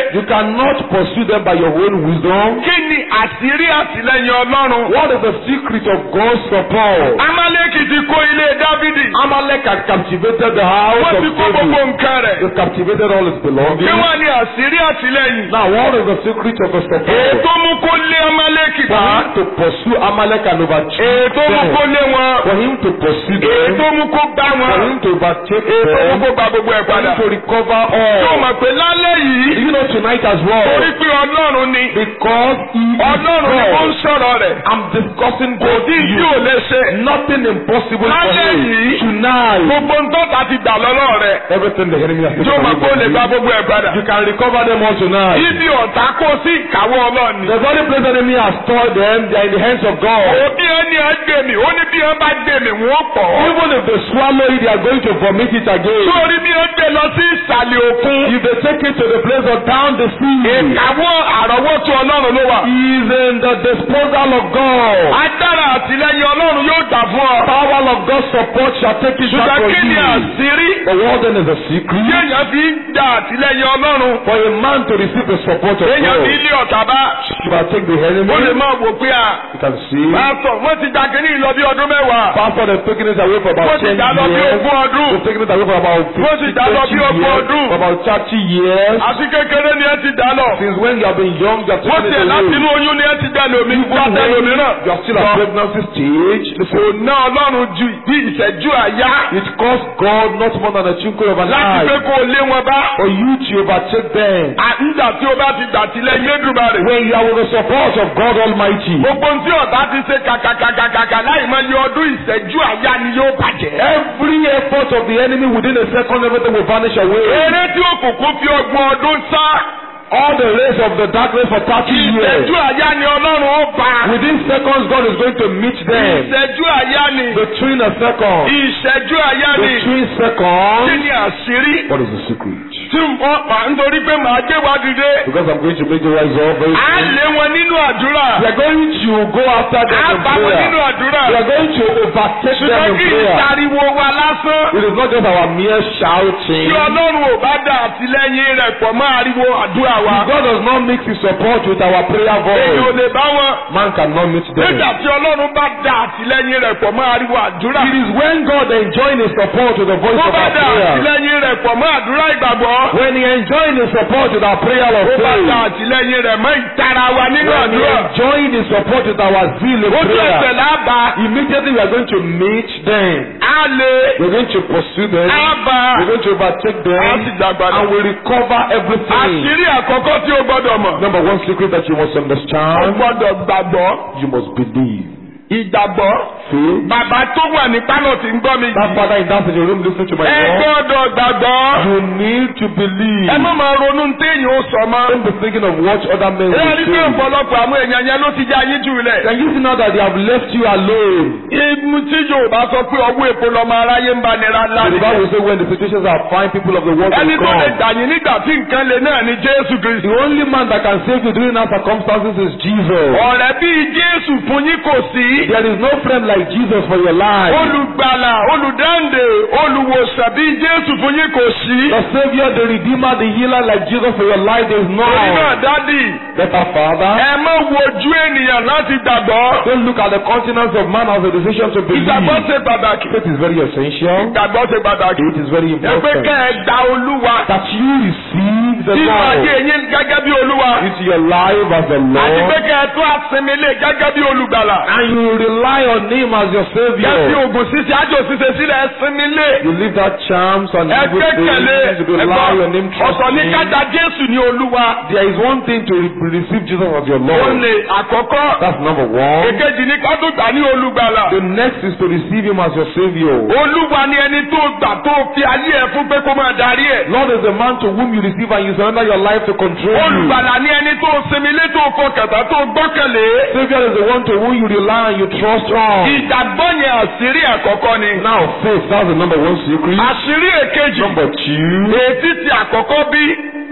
You cannot pursue them by your own wisdom. kí ni àṣírí àtìlẹ́yìn ọlọ́run. What is the secret of God's support? Amálẹ́kì ti kó ilé Dávidi. Amalek had captivated the house Wọ́n of ti kó gbogbo David. nǹkan rẹ̀. He captivated all his Kí belongings. wọ́n ní àṣírí àtìlẹ́yìn. Now, what is the secret of the support? Ètò mú kó lé Amálẹ́kì For bá. him to pursue Amalek and overtake Ètò mú kó them. lé wọn. For him to pursue Ètò them. mú kó gbá For wọn. him to overtake Ètò mú them. kó gba gbogbo ẹ̀ For padà. him to recover Yóò all. mọ̀ pé lálẹ́ yìí. You know tonight as Torí well. pé Ọlọ́run ni. Because he is Ọlọ́run ni ó ń God. sọ̀rọ̀ rẹ̀. I'm discussing Kò God sí to tí ò you. lè ṣe. Nothing impossible for Lálẹ́ him. yìí. Tonight. Gbogbo ntọ́ta ti gbà lọ́lọ́ rẹ̀. Everything the enemy has Yóò mọ̀ pé ó lè gba taken gbogbo ẹ̀ padà. You can recover them all tonight. Ibi ọ̀tá kó sí ìkáwọ́ Ọlọ́run ni. The very place the enemy has stored them, they are in the hands of God. Òbí ẹni ẹ gbé mi, ó ní bí ẹ bá gbé mi, wọ́n pọ̀. Even if they swallow it, they are going to vomit it again. Sórí bí ẹ gbé lọ sí ìsàlẹ̀ òkun. If they take it to the place of down the sea, Ìkáwọ́ àrọ́wọ́tó Ọlọ́run ló wà. he is in the disposal of God. Agbára àtìlẹ́yìn Ọlọ́run yóò dà fún ọ. Power of God's support shall take it back Ṣùgbọ́n from kí ni you. àṣírí? The world then is a secret. Bí èèyàn fi ń gba àtìlẹ́yìn Ọlọ́run, For a man to receive the support of èèyàn fi God, ilé ọ̀tá bá. you can take the enemy. Ó lè máa wò pé à. You can see. Pásítọ̀, wọ́n ti gba kínní lọ bí ọdún mẹ́wàá. Pastor has taken it away for Wọ́n about ti 10 gbà lọ bí years. ogún ọdún. They've taken it away for about 50, Wọ́n ti dá lọ bí 20 ogún years. ọdún. For about 30 years. Àti kékeré ni ẹ ti dá lọ. Since when you have been young, you have Wọ́n taken tiẹ̀ it láti away. inú oyún ni ẹ ti dá lómi. Even Jáde when lómìíràn. you are still at pregnancy stage, Kò listen, ná Ọlọ́run ju bí ìṣẹ́jú àyá. it cost God not more than a twinkle of an Láti pé eye kó o lé wọn bá. for you to overtake them. Nígbà tí o bá ti dàtílẹ̀ Yédùmarè. When you are with the support of God Almighty, Gbogbo ohun tí ọ̀tá ti ṣe kàkàkàkàkà láì mọ iye ọdún ìṣẹ́jú àyá ni yóò bàjẹ́. every effort of the enemy within a second, everything will vanish away. Eré tí òkùnkùn fi ọgbọ̀n ọdún sá. All the rays of the darkness for 30 years. Ìṣẹ́jú àyá ni Ọlọ́run ó bá. Within seconds, God is going to meet them. Ìṣẹ́jú àyá ni. Between a second, Ìṣẹ́jú àyá ni. between Kí seconds, ni àṣírí? what is the secret? Tí wọ́n pa nítorí pé màá gbé wa dìde. Because I'm going to make you rise up very À ń soon. lé wọn nínú àdúrà. We are going to go after them À in bá wọn nínú prayer. àdúrà. We are going to overtake them Ṣùgbọ́n in kí prayer. ìtariwo wa lásán. It is not just our mere shouting. Tí Ọlọ́run ò bá dá àtìlẹ́yìn rẹ̀ pọ̀ mọ́ ariwo àdúrà wa. If God does not mix his support with our prayer Èyí ò voice, lè bá wọn. man cannot meet them. Nígbà tí Ọlọ́run bá dá àtìlẹ́yìn rẹ̀ pọ̀ mọ́ ariwo àdúrà. It is when God enjoins his support with the voice Tó of bá our dá prayer. àtìlẹ́yìn rẹ̀ pọ̀ mọ́ àdúrà ìgbàgbọ́. When he enjoins his support with our prayer of Tó bá dá faith. àtìlẹ́yìn rẹ̀ mọ́ ìtara wa nínú When he àdúrà. enjoins his support with our zeal in Ó tún ẹsẹ̀ prayer. lába. Immediately we are going to meet them. Á lè. We are going to pursue them. Á bá. We are going to overtake Á sì them. dàgbà And we recover everything. Àṣírí àkọ́kọ́ tí o gbọ́dọ̀ mọ̀. Number one secret that you must O understand. gbọ́dọ̀ gbàgbọ́. You must believe. Ìgbàgbọ́. Faith. Bàbá tó wà ní pálọ̀ tí ń gbọ́ mi That yìí. father in that sitting room listening to my Ẹ voice. gbọ́dọ̀ gbàgbọ́. You need to believe. Ẹ má máa ronú ní téèyàn ó sọ mọ́. Don't be thinking of what other men Ẹ will rí pé say. ọ̀pọ̀lọpọ̀ àwọn èèyàn yẹn ló ti já yín jù lẹ̀. Can you see now that they have left you alone? Ibu tí Yorùbá sọ pé ọwọ́ èpo lọmọ aráyé ń bá nira ńlá The ni. Bible say when the situations are fine, people of the world Ẹni will tó lè come. gbà yín nígbà tí nǹkan le náà ni Jésù Kristi. The only man that can save you during our circumstances is Jesus. Ọ̀rẹ́ bíi Jésù fún yín kò sí. There is no friend like Jesus for your life. Olùgbàlà, olùdáǹdè, olùwòsàn bíi Jésù fún yín kò sí. The Savior, the Redeemer, the Healer like Jesus for your life, there is Torí náà none. dádì, Better Father. ẹ má wojú ènìyàn láti gbàgbọ́. Don't look at the countenance of man as a decision to believe. Ìgbàgbọ́ ṣe pàtàkì. Faith is very essential. Ìgbàgbọ́ ṣe pàtàkì. It is very Ẹ pé important. kẹ́ ẹ gba Olúwa. That you receive the Nínú ayé Lord yín gẹ́gẹ́ bí Olúwa. into your life as the Àti pé Lord. kẹ́ ẹ tún àsinmi lé gẹ́gẹ́ bí olùgbàlà. And you rely on Him as your Kẹ́sì Savior. ògùn ṣíṣe ájò ṣíṣe sílẹ̀ ẹ sinmi lé. You leave that charms and Ẹ evil gbẹ́kẹ̀lé things. You rely on Him, trust ọ̀sọ̀ ní Him. kájà Jésù ní Olúwa. There is one thing to re- receive Jesus as your Ó Lord. lè àkọ́kọ́. That's number one. Èkejì ní ká tó gbà ní olùgbàlà. The next is to receive Him as your Savior. Olúwa ni ẹni tó gbà tó fi ayé ẹ fún pé kó máa darí ẹ̀. Lord is the man to whom you receive and you surrender your life to control you. Olùgbàlà ni ẹni tó sinmi lé tó fọkàtà tó gbọ́kànlé. Savior is the one to whom you rely and you trust on. Ìgbàgbọ́ yẹn àṣírí àkọ́kọ́ ni. Now faith, that's the number one secret. Àṣírí èkejì. Number two, Ètí ti àkọ́kọ́ bí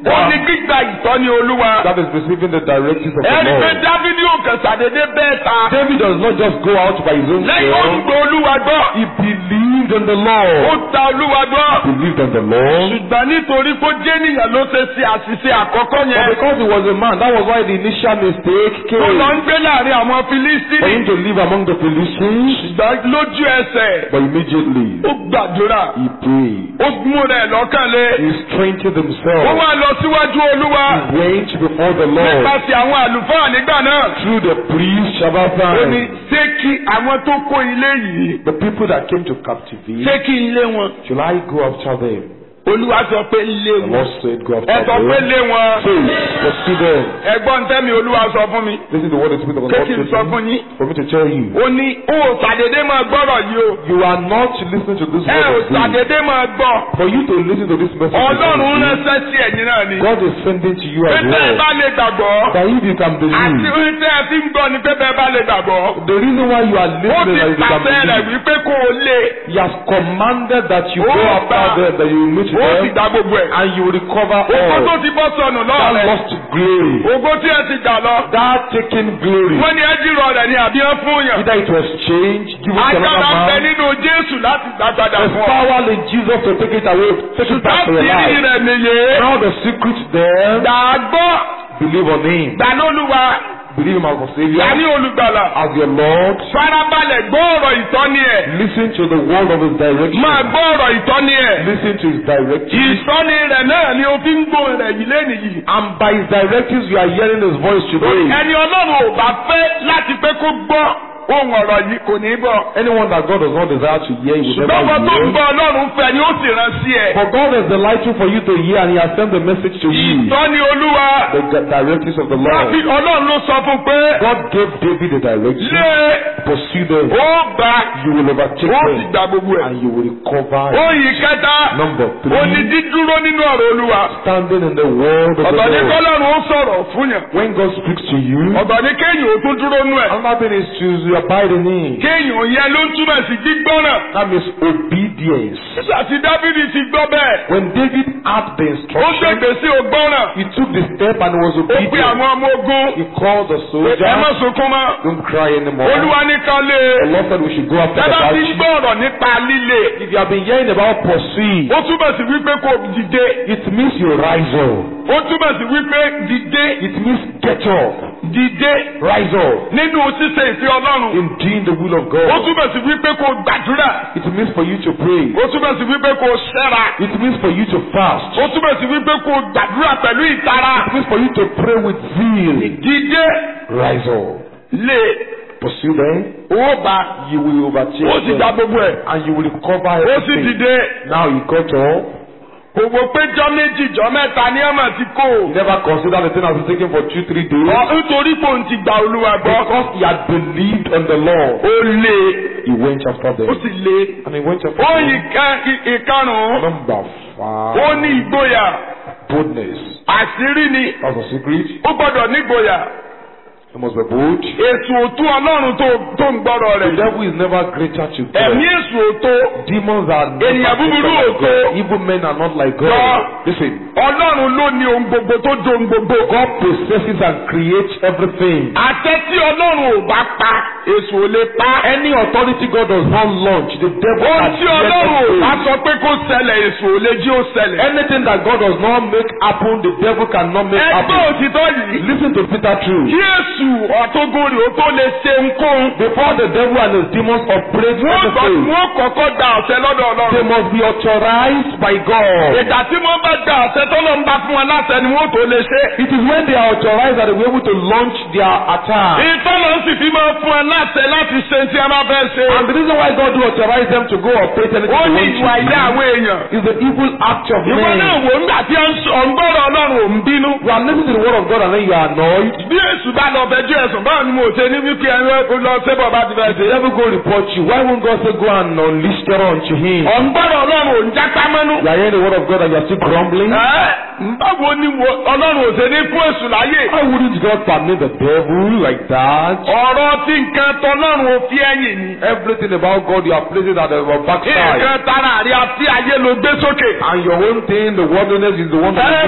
ó ní gbígba ìtọ́ni olúwa. That is receiving the directives of the ẹni pé Lord. dávidi ò kàn sàdédé bẹ́ẹ̀ ta. David does not just go out by his own lẹ́yìn ó ń self. gbọ́ olúwa gbọ́. He believed in the ó Lord. ta olúwa gbọ́. Believed in the Lord. ṣùgbọ́n nítorí kó jẹ́ nìyẹn ló ṣe ṣe àṣìṣe àkọ́kọ́ But yẹn. because he was a man, that was why the initial mistake tó lọ came. ń gbé láàrin àwọn For filistini. him to live among the Philistines. ṣùgbọ́n lójú ẹsẹ̀ But immediately ó gbàdúrà. he prayed. ó mú rẹ̀ lọ́kàn lé. He strengthened ó himself. wá lọ síwájú olúwa. He went before the Lord nípasẹ̀ àwọn àlùfáà nígbà náà. through the priest ó ní Shabbatai. ṣé kí àwọn tó kó ilé yìí. The people that came to captivate, ṣé kí n lé wọn. shall I go after them? olúwa sọ pé lé The wọn. Lord said, Go ẹ after sọ pé them. lé wọn. Say, pursue them. ẹ̀gbọ́n tẹ́mi olúwa sọ fún mi. This is the word the Spirit of the pé Lord kí n said sọ to fún me, yín. for me to tell you. ó ní ó ṣàdédé máa gbọ́rọ̀ yìí o. You are not listening to this ẹ ò word of God. ṣàdédé máa gbọ́. For you to listen to this message, ọlọ́run of God, ránṣẹ́ sí ẹ̀yin náà ni. God is sending to you pé as tẹ́ ẹ bá well. lè gbàgbọ́. That if you can àti believe, orin tẹ́ ẹ fi ń gbọ́ ni pé bẹ́ẹ̀ bá lè gbàgbọ́. the reason why you are ó listening ti is that you can pàṣẹ rẹ̀ believe. wípé kó o lé. He has commanded that you Ó go gbà. after them, that you will meet ó sì them, gba gbogbo ẹ̀. and you will recover Ògo tó all. ti bọ́ sọnù That lọ́rẹ̀. lost glory, Ògo tí ẹ ti gbà lọ. that taken glory, Wọ́n ní ẹ jírọ̀ rẹ̀ ní àbí ẹ fún yàn. either it was changed, given to Agbára ń bẹ another man, nínú Jésù láti gbàgbàdà there's fún ọ. power in Jesus to take it away, take it back to your Láti rí life. rẹ̀ nìyé. Now the secret there, Gbàgbọ́. believe on Him, Gbà lólúwa. believe Him as your Gbà Savior, ní olùgbàlà. as your Lord. Farabalẹ̀ gbọ́ ọ̀rọ̀ ìtọ́ni ẹ̀. Listen to the word of His direction. Máa gbọ́ ọ̀rọ̀ ìtọ́ni ẹ̀. Listen to His direction. Ìtọ́ni rẹ̀ náà ni o fi ń gbọ́ rẹ̀ yìí lẹ́nu yìí. And by His directives, you are hearing His voice today. Ẹni Ọlọ́run ò bá fẹ́ láti pé kó gbọ́ ohun ọ̀rọ̀ yìí kò ní gbọ́. Anyone that God does not desire to hear, He will Ṣùgbọ́n ọmọ tó ń never hear. gbọ́ Ọlọ́run fẹ́ ni ó sì rán sí ẹ. For God is delightful for you to hear, and He has sent the message to you. Ìtọ́ni Olúwa. The di- directives of the Láti Lord. Ọlọ́run ló sọ fún pé God gave David the direction. lé Pursue them. ó gbà You will overtake ó sì them, gba gbogbo ẹ̀. and you will recover. Oyin kẹta Number ó ní three, dídúró nínú ọ̀rọ̀ Olúwa. standing in the word of the Ọ̀dọ̀ ní Lord. kọ́lọ́run ó sọ̀rọ̀ fún yàn. When God speaks to you, Ọ̀dọ̀ ní kéèyàn ó tún dúró nú ẹ̀. another thing is to abide in Him. Kéèyàn yẹn ló ń túmọ̀ sí gbígbọ́ràn. That means obedience. Nígbà tí Dábìdì ti gbọ́ bẹ́ẹ̀, When David had the ó instruction, gbègbè sí ògbọ́ràn. he took the step and was Ó pe obedient. àwọn ọmọ ogun. He called the Ẹ má soldier. sunkún mọ́. Don't cry anymore. Olúwa ní ká lé. The Lord said we should go after the Dábàá ti ń battle. gbọ́ ọ̀rọ̀ nípa líle. If you have been hearing about pursuing, Ó túmọ̀ sí wípé kò dìde. it means you rise up. Ó túmọ̀ sí wípé dìde. It means get up, Dìde. rise up Nínú ṣíṣe ìfẹ́ Ọlọ́run. in doing the will of Ó God. túmọ̀ sí wípé kò gbàdúrà. It means for you to pray. Ó túmọ̀ sí wípé kò ṣẹ́ra. It means for you to fast. Ó túmọ̀ sí wípé kò gbàdúrà pẹ̀lú ìtara. It means for you to pray with zeal. Dìde. Rise up. Lé. Pursue them. Ó bá. You will overtake Ó sì gba them. gbogbo ẹ̀. And you will recover Ó sì everything. dìde. Now you got up. Òwò péjọ méjì jọ mẹ́ta ní ọmọ ti kó. You never consider the thing has been taken for two, three days. Ọ nítorí pò ń ti gba Olúwa gbọ́. Because he had believed on the Lord, Ó lé. he went after Ó them. sì lé. And he went after Ó them. yí ká- í- ìkarùn-ún. Number Ó five, ní ìgboyà. boldness. Àṣírí ni. That's a secret. Ó gbọ́dọ̀ nígboyà. You must be bold. Èsù òtún Ọlọ́run tó tó ń gbọ́dọ̀ The rẹ̀. devil is never greater to Ẹ̀mí God. èsù òtó. Demons are Ènìyàn never búburú greater than ògo. God. Evil men are not like Lọ. God. Listen, Ọlọ́run ló ní ohun gbogbo tó do ohun gbogbo. God possesses and creates everything. Àṣẹ tí Ọlọ́run ò bá pa, èsù ò lè pa. Any authority God does not launch, the devil Ohun has tí Ọlọ́run ò yet bá to sọ pé kó ṣẹlẹ̀, èsù ò lè jí ó ṣẹlẹ̀. Anything that God does not make happen, the devil cannot make Ẹgbẹ́ happen. òtítọ́ yìí. Listen to Peter true. Kí èsù ọ̀tógún rè ó tó lè ṣe nkóhun. Before the devil and his demons operate Wọ́n on the gbọ́ faith, wọ́n kọ́kọ́ gba àṣẹ lọ́dọ̀ they Ọlọ́run. must be authorized by God. Ìgbà tí wọ́n bá gba àṣẹ tọ́lọ́ ń bá fún wọn láṣẹ ni wọ́n tó lè ṣe. It is when they are authorized that they will be able to launch their attack. Ìtọ́lọ́ sì fi máa fún wọn láṣẹ láti ṣe tí a máa fẹ́ ṣe. And the reason why God will authorize them to go operate anything Ó they ní want ìwà ilé to àwọn èèyàn. do is the evil act of Ìwọ náà men. wò nígbà tí ó ń sọ ọ̀ngbọ́rọ̀ Ọlọ́run ò ń bínú. You are listening to the word of God and then you are annoyed. Bí èsù bá lọ fẹjú ẹ̀sùn báwo ni mo ṣe ní wípé ẹni lọ sébọ̀ bá ti fẹ́ If the ṣe. devil go report you, why won't God say go and unleash terror unto him? Ọ̀ngbọ́rọ̀ Ọlọ́run ò ń jápá mọ́nú. You are hearing the word of God and you are still grumbling. Ẹ́ báwo ni wo- Ọlọ́run ò ṣe ní fún èsù láyè? Why wouldn't God permit the devil like that? Ọ̀rọ̀ tí nǹkan tọ́lọ́run ò fi ẹ̀yìn ni. Everything about God you are placing at the backside. Nǹkan tara àrí àti ayé ló gbé sókè. And your own thing, the worldliness is the one that Ẹ is lifted Jésù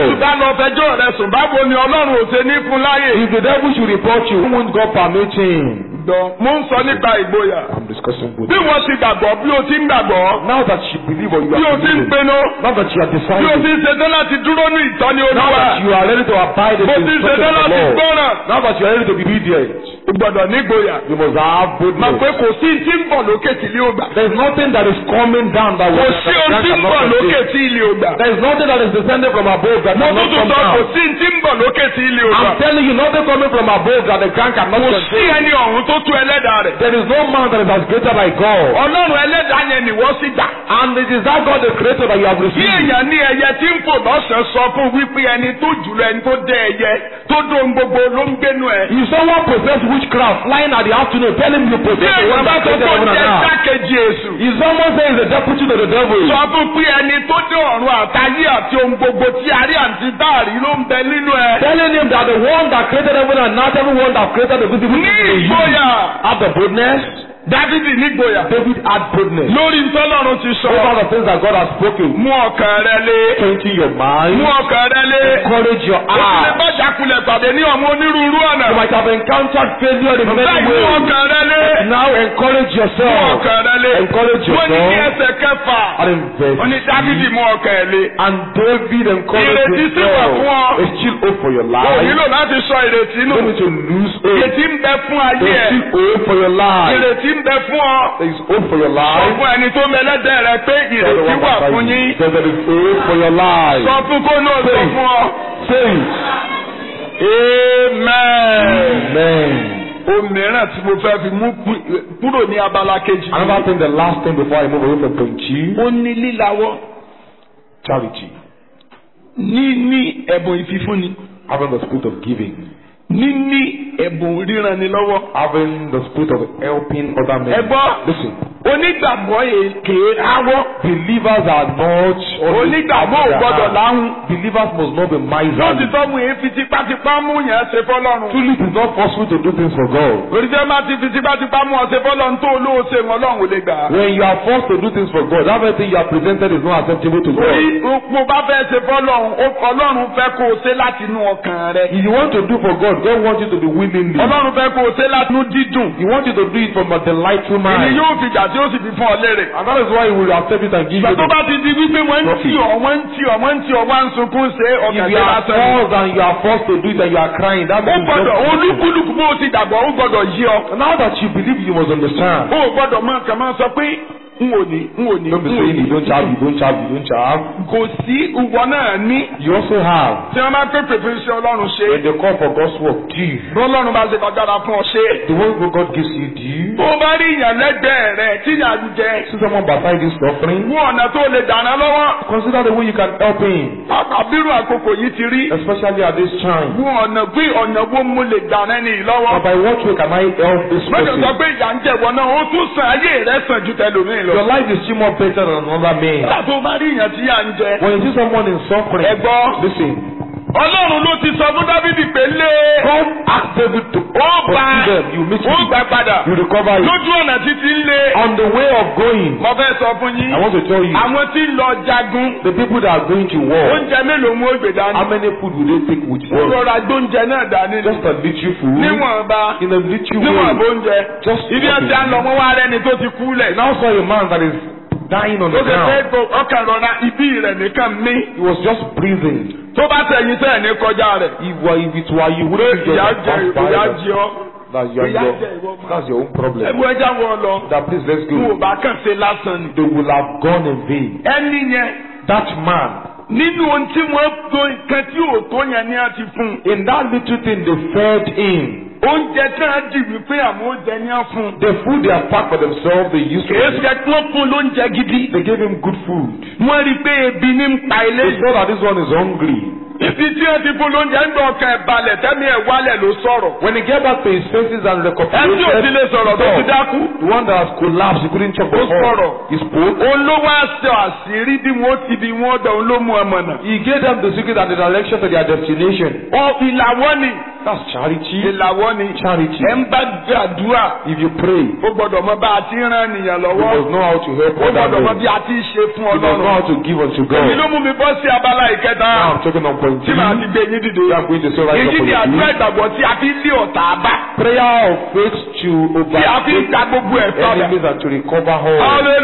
Jésù bá lọ fẹjọ́ rẹ sùn báwo ni Ọlọ́run ò ṣe ní fún láyè. If the devil should report you, why won't God permit him? Gbọ́, mo ń sọ nípa ìgboyà. I'm discussing with Bí you. wọ́n ti gbàgbọ́, bí o ti ń gbàgbọ́, Now that you believe or you bí o are ti ń believing, pinnu, now that you are bí o ti deciding, ń ṣetán láti dúró ní ìtọ́ni now Olúwa, that you are ready to abide in bó the ti ń instruction ṣetán of the láti Lord, gbọ́ràn, now that you are ready to be obedient, o gbọ́dọ̀ nígboyà. you must have Mọ̀ pé boldness. kò sí tí ń bọ̀ lókè tí ilé ò gbà. There is nothing that is coming down that Kò will sí ohun that tí ń bọ̀ cannot lókè contain. tí ilé ò gbà. There is nothing that is descending from above that Mo cannot tún come tún sọ kò down. sí tí ń bọ̀ lókè tí ilé ò gbà. I'm telling you, nothing coming from above that the ground cannot Kò sí contain. ẹni ọ̀run tó tú ẹlẹ́dàá rẹ̀. There is no man that is as greater like God. Ọlọ́run ẹlẹ́dàá yẹn ni wọ́n sì gbà. And it is that God the creator that you have Bí received. èèyàn ní ẹyẹ tí ń fò lọ́sàn-án sọ fún wípé ẹni tó jùlọ ẹni tó dé ẹyẹ tó dóhun gbogbo ló ń gbénu ẹ̀. If someone possess witchcraft flying at the afternoon, tell him you Bí possess the èèyàn one bá that tó created kó heaven and jẹ́ earth. jákèjì èṣù. If someone says the deputy to the devil, Sọ fún pé ẹni tó dé ọ̀run àtayé àti ohun gbogbo tí a rí àti dáàrí ló ń bẹ nínú ẹ̀. telling him that the one that created heaven and earth, everyone that created the visible Ní things in you, ìgboyà, have the boldness. Dávidi nígboyà. David had boldness. Lórí ntọ́lọ́run ti sọ. Over the things that God has spoken. Mú ọkàn rẹ lé. Strengthen your Mú mind. ọkàn rẹ lé. Encourage your Ó ti lè heart. bá ṣàkulẹ̀ pàdé ní ọmọ onírúurú ọ̀nà. You might have encountered failure in many Báyìí mú ways. ọkàn rẹ lé. Now encourage Mú yourself. ọkàn rẹ lé. Encourage Wọ́n ní ní yourself. ẹsẹ̀ kẹfà. And invest. Wọ́n ní Dávidi mú ọkàn ẹ̀ lé. And David encouraged Ìrètí sì wà himself. fún ọ. There's still hope for your O life. nílò láti sọ ìrètí nù. You don't need to lose hope. Ìrètí ń bẹ fún ayé There's ẹ̀. still hope for your life. Ìrètí ń bẹ fún ọ. There is hope for your Sọ life. fún ẹni tó mẹlẹ́dẹ̀ rẹ pé Tell the ìrètí one wà beside fún you. yín. There is hope for your life. Sọ fún kó náà sọ fún ọ. Say it. Amen. Amen. Ohun mìíràn tí mo fẹ́ fi mú kú- kúrò ní abala kejì. Another thing, the last thing before I move away from point G, Ó ní lílawọ́. charity. Níní ẹ̀bùn ìfifúnni. Having the spirit of giving. Níní ẹ̀bùn ríranilọ́wọ́. Having the spirit of helping other men. Ẹ gbọ́. Listen. Onígbàgbọ́ èké áwọ́. Believers are not Onígbàgbọ́ ò gbọ́dọ̀ láhùn. Believers must not be miserly. Lóòtítọ́ mu èé fi tipátipá mú yẹn ṣe fọ́lọ́run. Truly, it is not possible to do things for God. Òrìṣẹ́ máa ti fi tipátipá mú ọ ṣe fọ́lọ́run tó olóò ṣe wọn lọ́hùn ò lè gbà. When you are forced to do things for God, everything you are presented is not acceptable to Torí God. mo bá fẹ́ ṣe fọ́lọ́run, ó- Ọlọ́run fẹ́ kó o ṣe láti inú ọkàn rẹ. If you want to do for God, God wants you to be willingly. Ọlọ́run fẹ́ kó o ṣe láti inú dídùn. He wants you to do it from a delightful Èyí mind. yóò fi jà tí ó sì fi fún ọ lérè. And that is why He will accept it and give Ìgbà you tó the bá ti di wípé wọ́n ń tì ọ́, wọ́n ń tì ọ́, wọ́n ń tì ọ́, wọ́n ń sunkún ṣe If ọkàn you tó are lásán. forced and you are forced to do it and you are crying, that Ó means you gbọ́dọ̀ don't- olúkúlùkù bó o ti dàgbọ́, ó gbọ́dọ̀ yí ọ. Now that you believe, you must understand. Ó gbọ́dọ̀ máa kàn máa sọ pé n ò ní, n ò ní, Don't be n ò saying ní. you don't have, you don't have, you don't have. Kò sí ìwọ náà ní. You also have. Tí wọ́n bá pèpè fún iṣẹ́ Ọlọ́run ṣe. When they call for God's work, do. Bí Ọlọ́run bá ṣe kọjára fún ọ ṣe. The work that God gives you, do. Tó o bá rí ìyàn lẹ́gbẹ̀ẹ́ rẹ̀ tí ìyà ń jẹ. See someone beside this suffering. Mú ọ̀nà tó lè dáná lọ́wọ́. Consider the way you can help him, Àbírú àkókò yìí ti rí. especially at this time. Mú ọ̀nà gbé ọ̀nà wo mo lè dáná ní ìlọ́wọ́. But by what way can I help this Mọ́jọ sọ person? pé ìyà ń jẹ̀wọ́ náà, ó tún san ayé rẹ̀ sàn ju tẹlòmíì lọ. Your life is still more better than another man. Nígbà tó o bá rí ìyàn tí ìyà ń jẹ. When you see someone in suffering, Ẹ gbọ́. listen. Ọlọ́run ló ti sọ fún Dábìdì pé lé. God asked David to Ó bá pursue them. You meet ó him. gbà padà. You recover it. Lójú ọ̀nà títí ń lé. On the way of going, Mo fẹ́ sọ fún yín. I want to tell you, Àwọn tí ń lọ jagun. the people that are going to war, Oúnjẹ mélòó mú ògbè dání? how many food will they take with Ó them? rọra gbóúnjẹ náà dání ni. Just a little food. Níwọ̀nba. In a little Níwọ̀n way. bóúnjẹ. Just Ibi ẹ̀ ti à ń lọ wọ́n wá rẹ́ni tó ti kú lẹ̀. Now saw a man that is dying on Ó the ṣe fẹ́ ground. kó ọkàn rọra ibi rẹ̀ nìkan mí. He was just breathing. Tó bá tẹ̀yìn sẹ́ẹ̀ ní kọjá rẹ̀. If, were- if it were you, wouldn't you Ìyá just jẹ pass by ìyá that? jẹ ọ́. That's your, ìyá your, jẹ ìwọ máa. that's your own problem. Ẹ̀mú ẹja wọ lọ. That please let's Mo ò go. bá kàn ṣe lásán ni. They will have gone in vain. Ẹni yẹn That man, nínú ohun tí wọ́n tó nǹkan tí ò tó yẹn ni a ti fún un. in that little thing, they fed him. Oúnjẹ tí wọ́n dì wípé àmọ́ oúnjẹ ni a fún un. The food they have packed for themselves, they used Kìí to. ṣe kí wọ́n fún un lóúnjẹ gidi. They gave him good food. Wọ́n rí i pé ebi ní ń pa ilé They yìí. saw that this one is hungry. Ibi tí wọ́n ti fún lóúnjẹ ń gbọ́ ọkàn ẹ̀ balẹ̀ tẹ́mi ẹ̀ wálẹ̀ ló sọ̀rọ̀. When he get back to his senses and Ẹni tí ò ti recuperated, lè sọ̀rọ̀ tó ti dákú. the one that has collapsed, he couldn't talk Ó before. sọ̀rọ̀. He spoke. Òun ló wá sọ àṣírí bí wọ́n ti bí wọ́n dọ̀ òun ló mú ọmọ náà. He gave them the secret and the direction to their destination. Ọ ìlàwọ́ ni That's charity. ìlàwọ́ ni Charity. ẹ̀ ń bá gbàdúrà If you pray, ó gbọ́dọ̀ mọ bá a ti ń ràn nìyàn you lọ́wọ́ must know how to help ó gbọ́dọ̀ mọ others. bí a ti ń ṣe fún You must know ọlọ́run how to give unto èyí ló God. mú mi bọ́ sí abala ìkẹta Now I'm talking on point tí màá ti three. gbé yín dìde I'm going to say right èyí up ni on àdúrà you. ìgbàgbọ́ tí a fi ń lé ọ̀tá bá Prayer of faith to tí a fi ń overtake gba gbogbo ẹ̀ padà enemies and to recover all.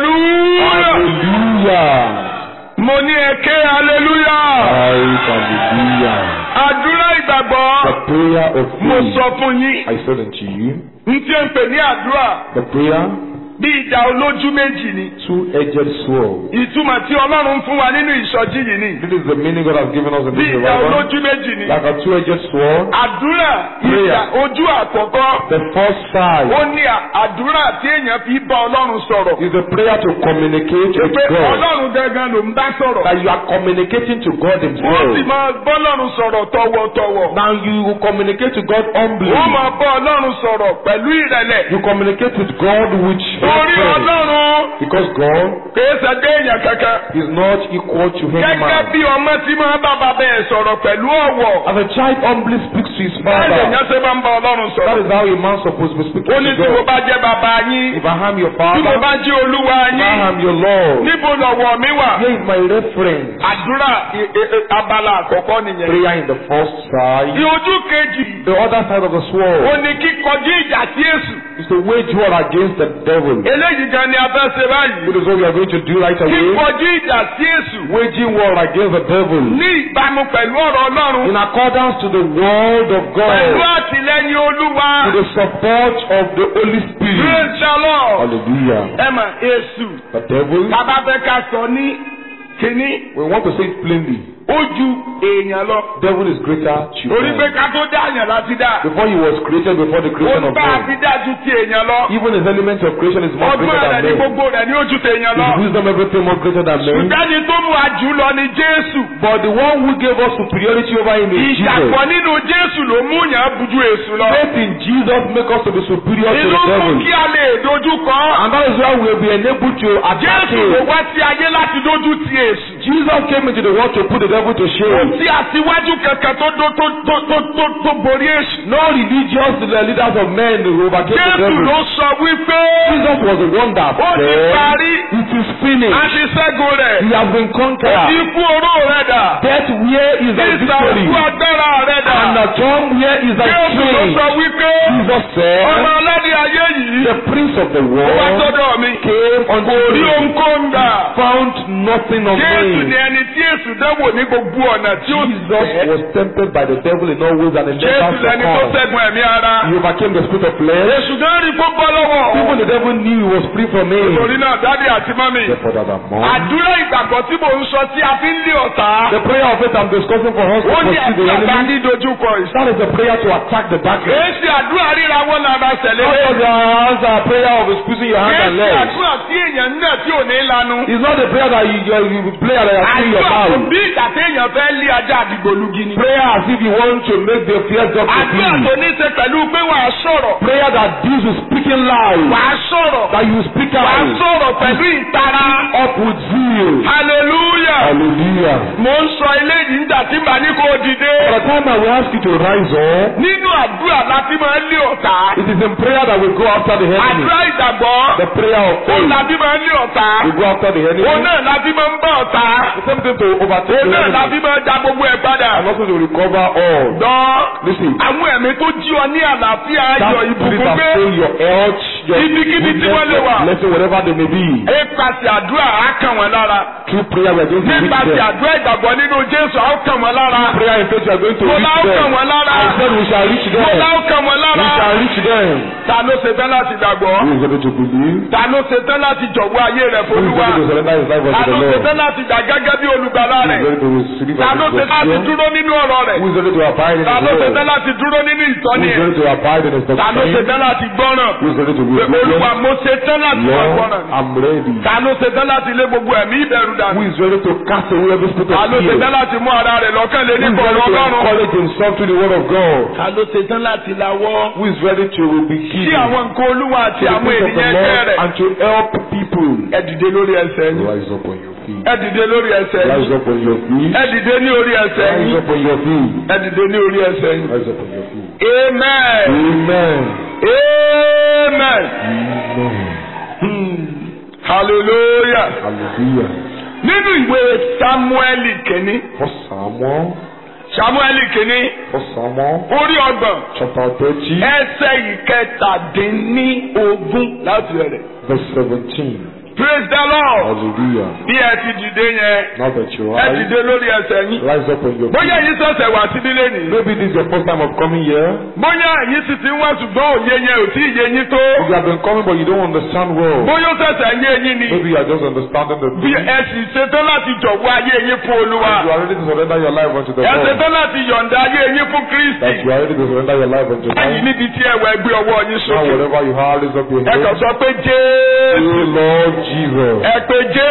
hallelujah Hallelujah. mo ní ẹ̀kẹ́ hallelujah Christ, hallelujah. àdúrà ìgbàgbọ́ The prayer of mo faith. sọ fún yín I said unto you, n tí ń pè ní àdúrà the prayer, bí ìdá olójú méjì ni two-edged sword. ìtumọ̀ tí ọlọ́run fún wa nínú ìsọjí yìí ni This is the meaning God has given us in bí this ìdá revival. olójú méjì ni Like a two-edged sword. àdúrà Prayer. ìdá ojú àkọ́kọ́ The first side ó ní à- àdúrà tí èèyàn fi bá ọlọ́run sọ̀rọ̀ is a prayer to communicate with pé God. ọlọ́run gangan ló ń bá sọ̀rọ̀ That you are communicating to God wọ́n sì Himself. máa bọ́lọ́run sọ̀rọ̀ tọ̀wọ̀tọ̀wọ̀ Now you will communicate to God humbly. wọ́n máa bọ́ ọlọ́run sọ̀rọ̀ pẹ̀lú ìrẹ̀lẹ̀ You communicate with God with torí reverence. ọlọ́run Because God kìí ṣẹgbẹ́ èèyàn kankan is not equal to any gẹ́gẹ́ man. bí ọmọ tí máa bá bàbá ẹ̀ sọ̀rọ̀ pẹ̀lú ọ̀wọ̀ As a child humbly speaks to his báyìí father. èèyàn ṣe máa ń bá ọlọ́run That sọ̀rọ̀ is how a man supposed to be speaking ó ní to tí mo God. bá jẹ́ bàbá yín If I am your tí mo father, bá jẹ́ olúwa if I yín am your Lord, níbo lọ̀wọ̀ mi wà here is my reference. àdúrà i- i- i- abala àkọ́kọ́ nìyẹn. Prayer in the first side. ìojú kejì The other side of the ó sword ní kíkọjú ìjà sí èṣù is to wage war against the devil. eléyìí gan ni a fẹ́ ṣe báyìí It is what we are going to do right away. kíkọjú ìjà sí èṣù Waging war against the devil. ní ìbámu pẹ̀lú ọ̀rọ̀ ọlọ́run In accordance to the word of pẹ̀lú God. àtìlẹ́yìn olúwa To the support of the Holy Spirit. praise the lord Hallelujah. ẹ mọ̀ èṣù The devil, tábà fẹ́ ká sọ ní kínní we want to say it plainly. ó ju èèyàn lọ Devil is greater to torí pé man. ká tó dá àyàn láti dá Before he was created, before the ó creation of bá a God. ti dá ju ti èèyàn lọ Even his element of creation is more ọgbọ́n greater rẹ̀ ní than man. gbogbo rẹ̀ ní ó ju tèèyàn lọ His wisdom, everything more greater than man. ṣùgbọ́n tó mú àjù lọ ní jésù But the one who gave us superiority over him is ìṣàpọ̀ Jesus. nínú jésù ló mú yàn bujú èṣù lọ Faith in Jesus make us to be superior to inú the fún devil. kí a lè dojú kọ And that is why we will be enabled to attack jésù ló him. wá sí ayé láti dojú ti èṣù Jesus came into the world to put the devil to kò shame. sí àtiwájú kankan tó tó tó tó tó tó tó borí èṣù No religious leaders of men who overcame the jésù devil. ló sọ wípé Jesus was the one that ó ti said, parí It is finished. a ti ṣẹ́gun rẹ̀ He has been conquered. ikú oró rẹ̀ dà Death, where is thy victory? ìsàkú agbára rẹ̀ dà And the tomb, where is thy jésù ló strength? sọ wípé Jesus said, ọmọ aládé ayé yìí The prince of the ó wá world sọ́dọ̀ mi came unto kò rí me, ohunkóhun gbà. found nothing of Jésù ni me. ẹni tí èsù dẹ́wò ní gbogbo ọ̀nà tí ó Jesus fẹ́. was tempted by the devil in all ways and in Jésù never lẹni tó succumbed. ṣẹ́gun ẹ̀mí ara. He overcame the spirit of flesh. Èsù gan rí kó bọ́ lọ́wọ́. Even the devil knew he was free from him. Torí náà dádì àti mọ́mì. Therefore, that among Àdúrà ìgbàgbọ́ tí mò ń sọ tí a fi ń lé ọ̀tá. the prayer of faith I'm discussing for us to Ó ní pursue the àdúrà bá enemy. ní dojúkọ ìsá. That is the prayer to attack the darkness. Kìí ṣe àdúrà ríra wọn lára ṣẹlẹ̀. Not just your hands are prayer of squeezing your hands Kìí and ṣe legs. àdúrà tí èèyàn náà tí ò ní lanu. It's not the prayer that you, you, you play and you are in your Àdúrà kò mouth. bí ìgbà téèyàn fẹ́ lé ajá àdìgbòlugi ni. Prayer as if you want to make the fear drop to Àdúrà tó flee. ní ṣe pẹ̀lú pé wàá sọ̀rọ̀. Prayer that deals with speaking loud. Wàá sọ̀rọ̀. That you speak Wàá out. sọ̀rọ̀ pẹ̀lú ìtara. Up with zeal. Hallelujah. Hallelujah. Mo ń sọ eléyìí nígbà tí màá ní kó dìde. For the time I will ask you to rise up. Nínú àdúrà láti máa ń lé ọ̀tá. It is in prayer that we go after the enemy. Àdúrà ìgbàgbọ́. The prayer of Òun faith. láti máa ń lé ọ̀tá. We go after the enemy. Òun náà láti máa ń bá ọ̀tá. The same thing to overtake Òun the náà enemy. láti máa ń da gbogbo ẹ̀ padà. And also to recover all. Dán. Listen. Àwọn ẹ̀mí tó jí ọ ní àlàáfíà That ayọ̀ spirit ìbùkún that gbé. fill your health, your Ibikíbi tí wọ́n lè wà. goodness, blessing, whatever they may be. Nípasẹ̀ àdúrà á kàn wọ́n lára. Through prayer we are going to reach Nípasẹ̀ them. àdúrà ìgbàgbọ́ nínú Jésù á kàn wọ́n lára. Prayer in faith we are going to Mo reach lá ó kàn them. wọ́n lára. I said we shall reach Mo them. lá ó kàn wọ́n We lára. shall reach them. Ta ló ṣe tán láti gbàgbọ́? Who is ready to believe? Ta ló ṣe tán láti jọ̀wọ́ ayé rẹ̀ Who is f'Olúwa? ready to surrender his life Ta unto ló the ṣe Lord? tán láti gbà gẹ́gẹ́ bí olùgbàlà Who is rẹ̀? ready to receive Ta as ló his ṣe tán láti Savior? dúró nínú ọ̀rọ̀ rẹ̀? Who is ready to abide in Ta his ló ṣe word? tán láti dúró nínú Who ìtọ́ni is ẹ̀? ready to abide in his Ta ló ṣe doctrine? tán láti gbọ́ràn? Who is ready to be Pé Olúwa obedient? mo ṣe tán láti máa Lord, gbọ́ràn. I'm ready. Ta ló ṣe tán láti lé gbogbo ẹ̀mí ìbẹ̀rù Who dànù? is ready to cast away every spirit Ta of ló ṣe fear? tán láti mú ara rẹ̀ lọ́kàn lé Who ní is ready kọ̀ọ̀rọ̀ to Ọlọ́run? encourage himself to the word of God? Ta ló ṣe tán láti lawọ́? Who is ready to be Sí given àwọn nǹkan Olúwa àti to the àwọn things of the ènìyàn ẹgbẹ́ Lord rẹ̀. and to help people? Ẹ dìde lórí ẹsẹ̀ yín. Rise up on you. feet. ẹ dìde lórí ẹsẹ̀ Rise yín up on your feet. ẹ dìde ní orí ẹsẹ̀ Rise yín up on your feet. ẹ dìde ní orí ẹsẹ̀ yín. Rise up on your feet. amen Amen. amen Amen. Hmm. hallelujah Hallelujah. nínú ìwé samueli kìíní First Samuel. samueli kìíní First Samuel. orí ọgbọ̀n Chapter thirty. ẹsẹ̀ ìkẹtàdínní ogún láti rẹ̀. Verse seventeen. praise the lord Hallelujah. bí ẹ ti dìde yẹn Now that you ẹ rise, dìde lórí ẹsẹ̀ yín rise up on your bóyá feet. yín ṣẹ̀ṣẹ̀ wá síbí lẹ́nìí Maybe this is your first time of coming here. bóyá yín sì ti ń wá ṣùgbọ́n òye yẹn ò tí ì yé yín tó You have been coming, but you don't understand well. bóyá ó ṣẹ̀ṣẹ̀ ń yé yín ni Maybe you are just understanding the bí thing. ẹ sì ṣetán láti jọ̀wọ́ ayé yín fún olúwa You are ready to surrender your life unto the ẹ Lord. ṣetán láti yọ̀ǹda ayé yín fún kristi That you are ready to surrender your life unto báyìí Him. níbi tí ẹwà ẹgbẹ́ ọwọ́ yín Now, sókè wherever you are, raise up your ẹ kàn hands. sọ pé jésù Oh Lord Jesus. ẹ pé jésù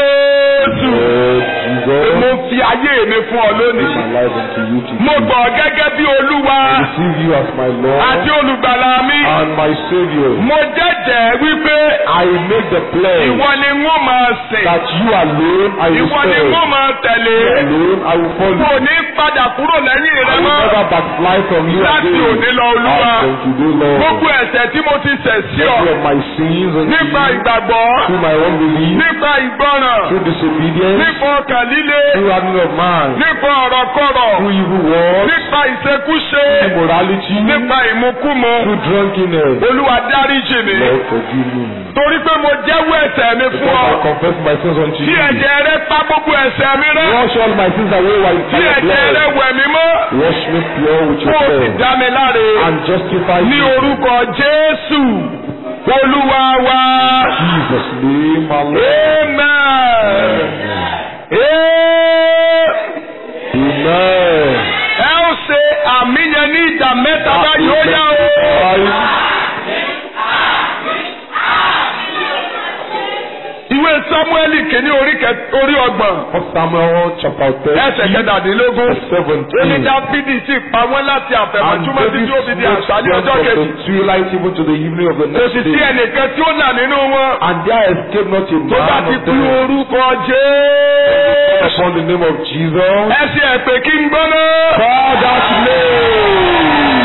Lord mo Jesus. fi ayé mi fún ọ lónìí My life unto you mo today. gbọ́ gẹ́gẹ́ bí olúwa I receive you as my àti Lord olùgbàlà mi and my Savior. mo jẹ́jẹ́ wípé I make the pledge ìwọ ni n ó máa sìn that you alone I will ìwọ ni n ó serve. máa tẹ̀lé You alone I will kò follow. ní padà kúrò lẹ́yìn I rẹ will mọ́ never backslide from you láti again. òní lọ olúwa As from today, gbogbo Lord. ẹ̀ṣẹ̀ tí mo ti ṣẹ̀ sí ọ Every of my sins unto nípa you ìgbàgbọ́ through my unbelief, nípa ìgbọràn through disobedience, nípa ọkàn líle through having of mind, nípa ọ̀rọ̀kọ̀rọ̀ through evil words, nípa ìṣekúṣe immorality, nípa ìmukúmu through drunkenness. olúwa dáríjì mi Lord forgive me. torí pé mo jẹ́wọ́ ẹ̀ṣẹ̀ mi fún Because ọ I confess my sins unto tí you. ẹ̀jẹ̀ rẹ pa gbogbo ẹ̀ṣẹ̀ mi rẹ́ Wash all my sins away while tí by your ẹ̀jẹ̀ rẹ blood. wẹ̀ mí mọ́ Wash me pure with kó your o sì blood. dá mi láre And justify ní me. orúkọ jésù olúwa wa Jesus' name, my Lord. amen. Amen. ẹ ó ṣe àmì yẹn ní ìdá mẹ́ta báyìí ó yá o. ìwé sámúẹ́lì kìíní orí kẹ- orí ọgbọ̀n First Samuel chapter ẹsẹ̀ 30, kẹtàdínlógún verse 17. èmi dáfídì sì pa wọ́n láti And àfẹ̀mọ́júmọ́ David títí ó fi di smote àṣálẹ́ them ọjọ́ from kejì the twilight even to the evening of the kò sì next sí day. ẹnìkan tí ó là nínú wọn And there escaped not a tó bá man ti of kú them orúkọ jésù upon the name of Jesus. ẹ ṣe ẹ̀pẹ̀ kí n gbọ́ná. Call that name.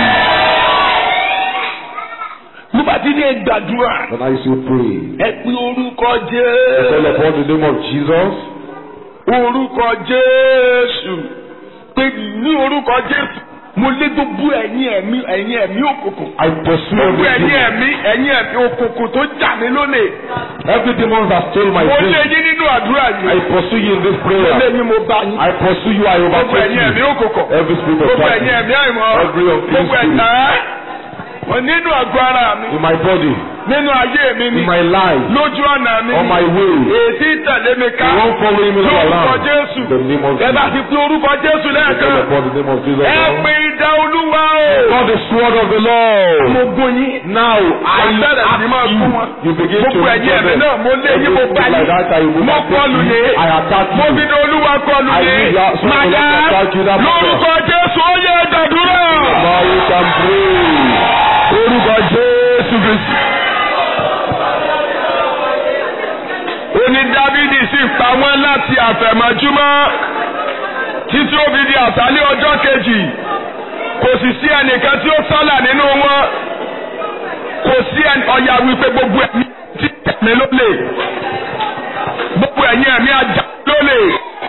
nígbà tí ní gbàdúrà When I say pray, ẹ pe orúkọ call jésù upon the name of Jesus. orúkọ jésù pé ní orúkọ jésù mo lé gbogbo ẹ̀yin ẹ̀mí ẹ̀yin ẹ̀mí òkùnkùn I pursue gbogbo every ẹ̀yin demon. ẹ̀mí ẹ̀yin ẹ̀mí òkùnkùn tó jà mí lónìí Every demon that stole my mo lé dream. yín nínú àdúrà I yìí pursue you in this mo lé prayer. yín mo bá yín I pursue you. I gbogbo overtake ẹ̀yin ẹ̀mí you. òkùnkùn Every spirit of gbogbo ẹ̀yin darkness ẹ̀mí àìmọ́ Every unclean gbogbo ẹ̀dá wọn nínú àgọ́ ara mi in my body, nínú ayé mi ni in my life, lójú ọ̀nà mi on my ni way. èsì tẹ̀lé mi ká You won't follow him lórúkọ around. jésù In the name of ẹ bá Jesus. ti fi orúkọ jésù Call lẹ́ẹ̀kan upon the name of Jesus. ẹ pe idà olúwa o. Call the sword of the Lord. mo gún yín. Now I Àtẹ̀lẹ̀ sí máa ask gún wọn. you. You begin to Gbogbo ẹ̀yin ẹ̀mí them. náà mo lé yín mo bá Everything like that, I yín. will Mo attack kọlù you. yín. I attack Mo you. fi ní olúwa kọlù I yín. need your sword of Màdá the Lord to you that lórúkọ Jésù ó yẹ gbàdúrà. Now you can pray. Orúkọ Jésù Kristi. Ó ní Dávidi sì pa wọ́n láti àfẹ̀mọ́júmọ́ títí ó fi di àṣálẹ́ ọjọ́ kejì. Kò sì sí ẹnìkan tí ó sálà nínú wọn. Kò sí ẹni ọ̀yà wípé gbogbo ẹ̀mí tí tẹ̀mí ló lè. Gbogbo ẹ̀yin ẹ̀mí ajá ló lè.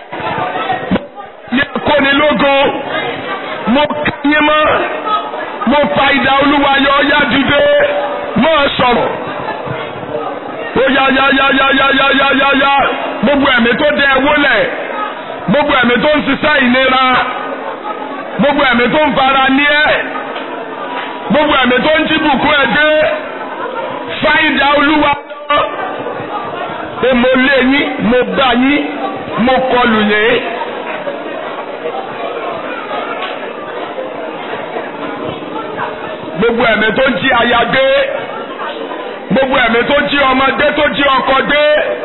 Ní akónilógo, mo ká yín mọ́ mo fa idà olúwa yọ ọyá dìde mọ́ ọ sọ̀rọ̀ ó yá yá yá yá yá yá yá yá yá gbogbo ẹ̀mí tó dẹ ẹwọ́ lẹ̀ gbogbo ẹ̀mí tó ń ṣiṣẹ́ ìnira gbogbo ẹ̀mí tó ń fara ní ẹ̀ gbogbo ẹ̀mí tó ń jí bùkún ẹ̀ dé fa idà olúwa yọ pé mo lé yín mo bá yín mo kọlù yín. gbogbo ẹ̀mí tó jí aya gbé gbogbo ẹ̀mí tó jí ọmọdé tó jí ọkọ gbé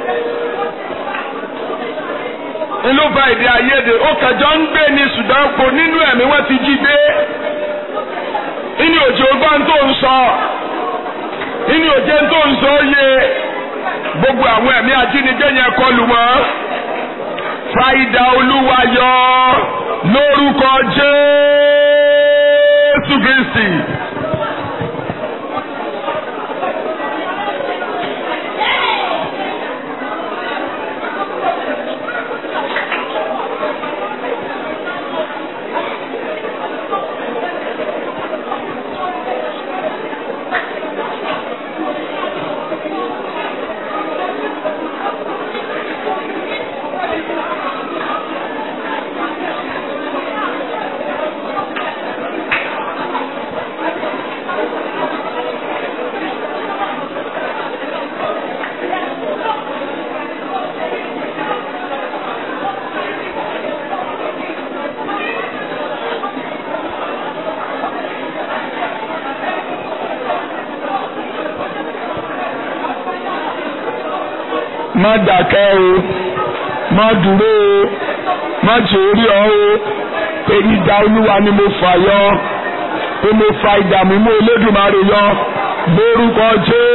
inú fa èdè àìyedè ó kẹjọ ń gbé ní ṣùgbọ́n kò nínú ẹ̀mí wọ́n ti jí gbé inú òjò gbọ́n tó ń sọ inú òjò tó ń sọ yé gbogbo àwọn ẹ̀mí ajínigbé yẹn kọlù wọn fa idà olúwa yọ lórúkọ Jésù Kristi. má dàkẹ́ o má dúró o má jẹ́ orí ọ o pé idà olúwa ni mo fà yọ pé mo fa idà mímú Elédùmarè yọ lórúkọ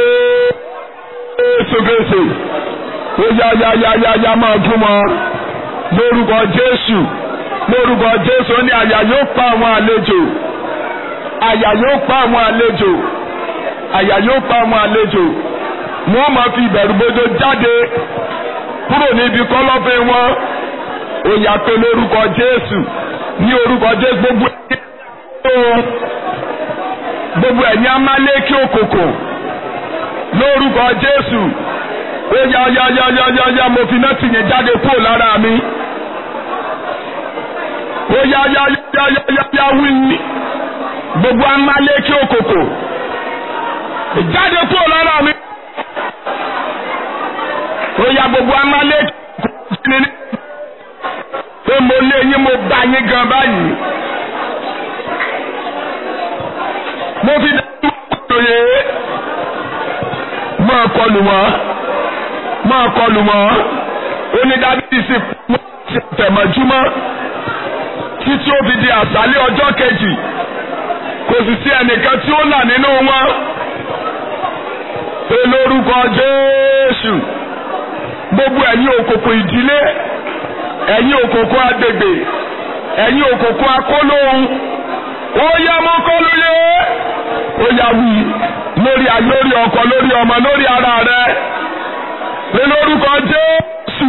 Jésù Kristi ó yá yá yá yá yá máa dún mọ́ lórúkọ Jésù lórúkọ Jésù ó ní àyà yóò pa àwọn àlejò àyà yóò pa àwọn àlejò àyà yóò pa àwọn àlejò wọ́n máa fi ìbẹ̀rù bójó jáde kúrò níbi kọ́lọ́fín wọn ó yá pé lórúkọ Jésù ní orúkọ Jésù gbogbo ẹ̀yìn gbogbo ẹ̀yìn amálékí òkòkò lórúkọ Jésù ó yá yá yá yá yá yá mo fi náà tìyẹn jáde kúrò lára mi ó yá yá yá yá yá yá wí gbogbo amálékí òkòkò jáde kúrò lára mi ó yá gbogbo amálékí òkòkò ní pé mo lé yín mo bá yín gan báyìí mo fi dájú òye máa kọlù wọn máa kọlù wọn onídàbí sì tẹ̀mọ̀júmọ́ títí ó fi di àṣálẹ́ ọjọ́ kejì kò sì sí ẹnìkan tí ó là nínú wọn pé lórúkọ Jésù gbogbo ẹ̀yin òkòkò ìdílé ẹ̀yin òkòkò agbègbè ẹ̀yin òkòkò akólóhùn ó yá mọ́ kọlù yé ó yá wí lórí lórí ọkọ lórí ọmọ lórí ara rẹ pé lórúkọ Jésù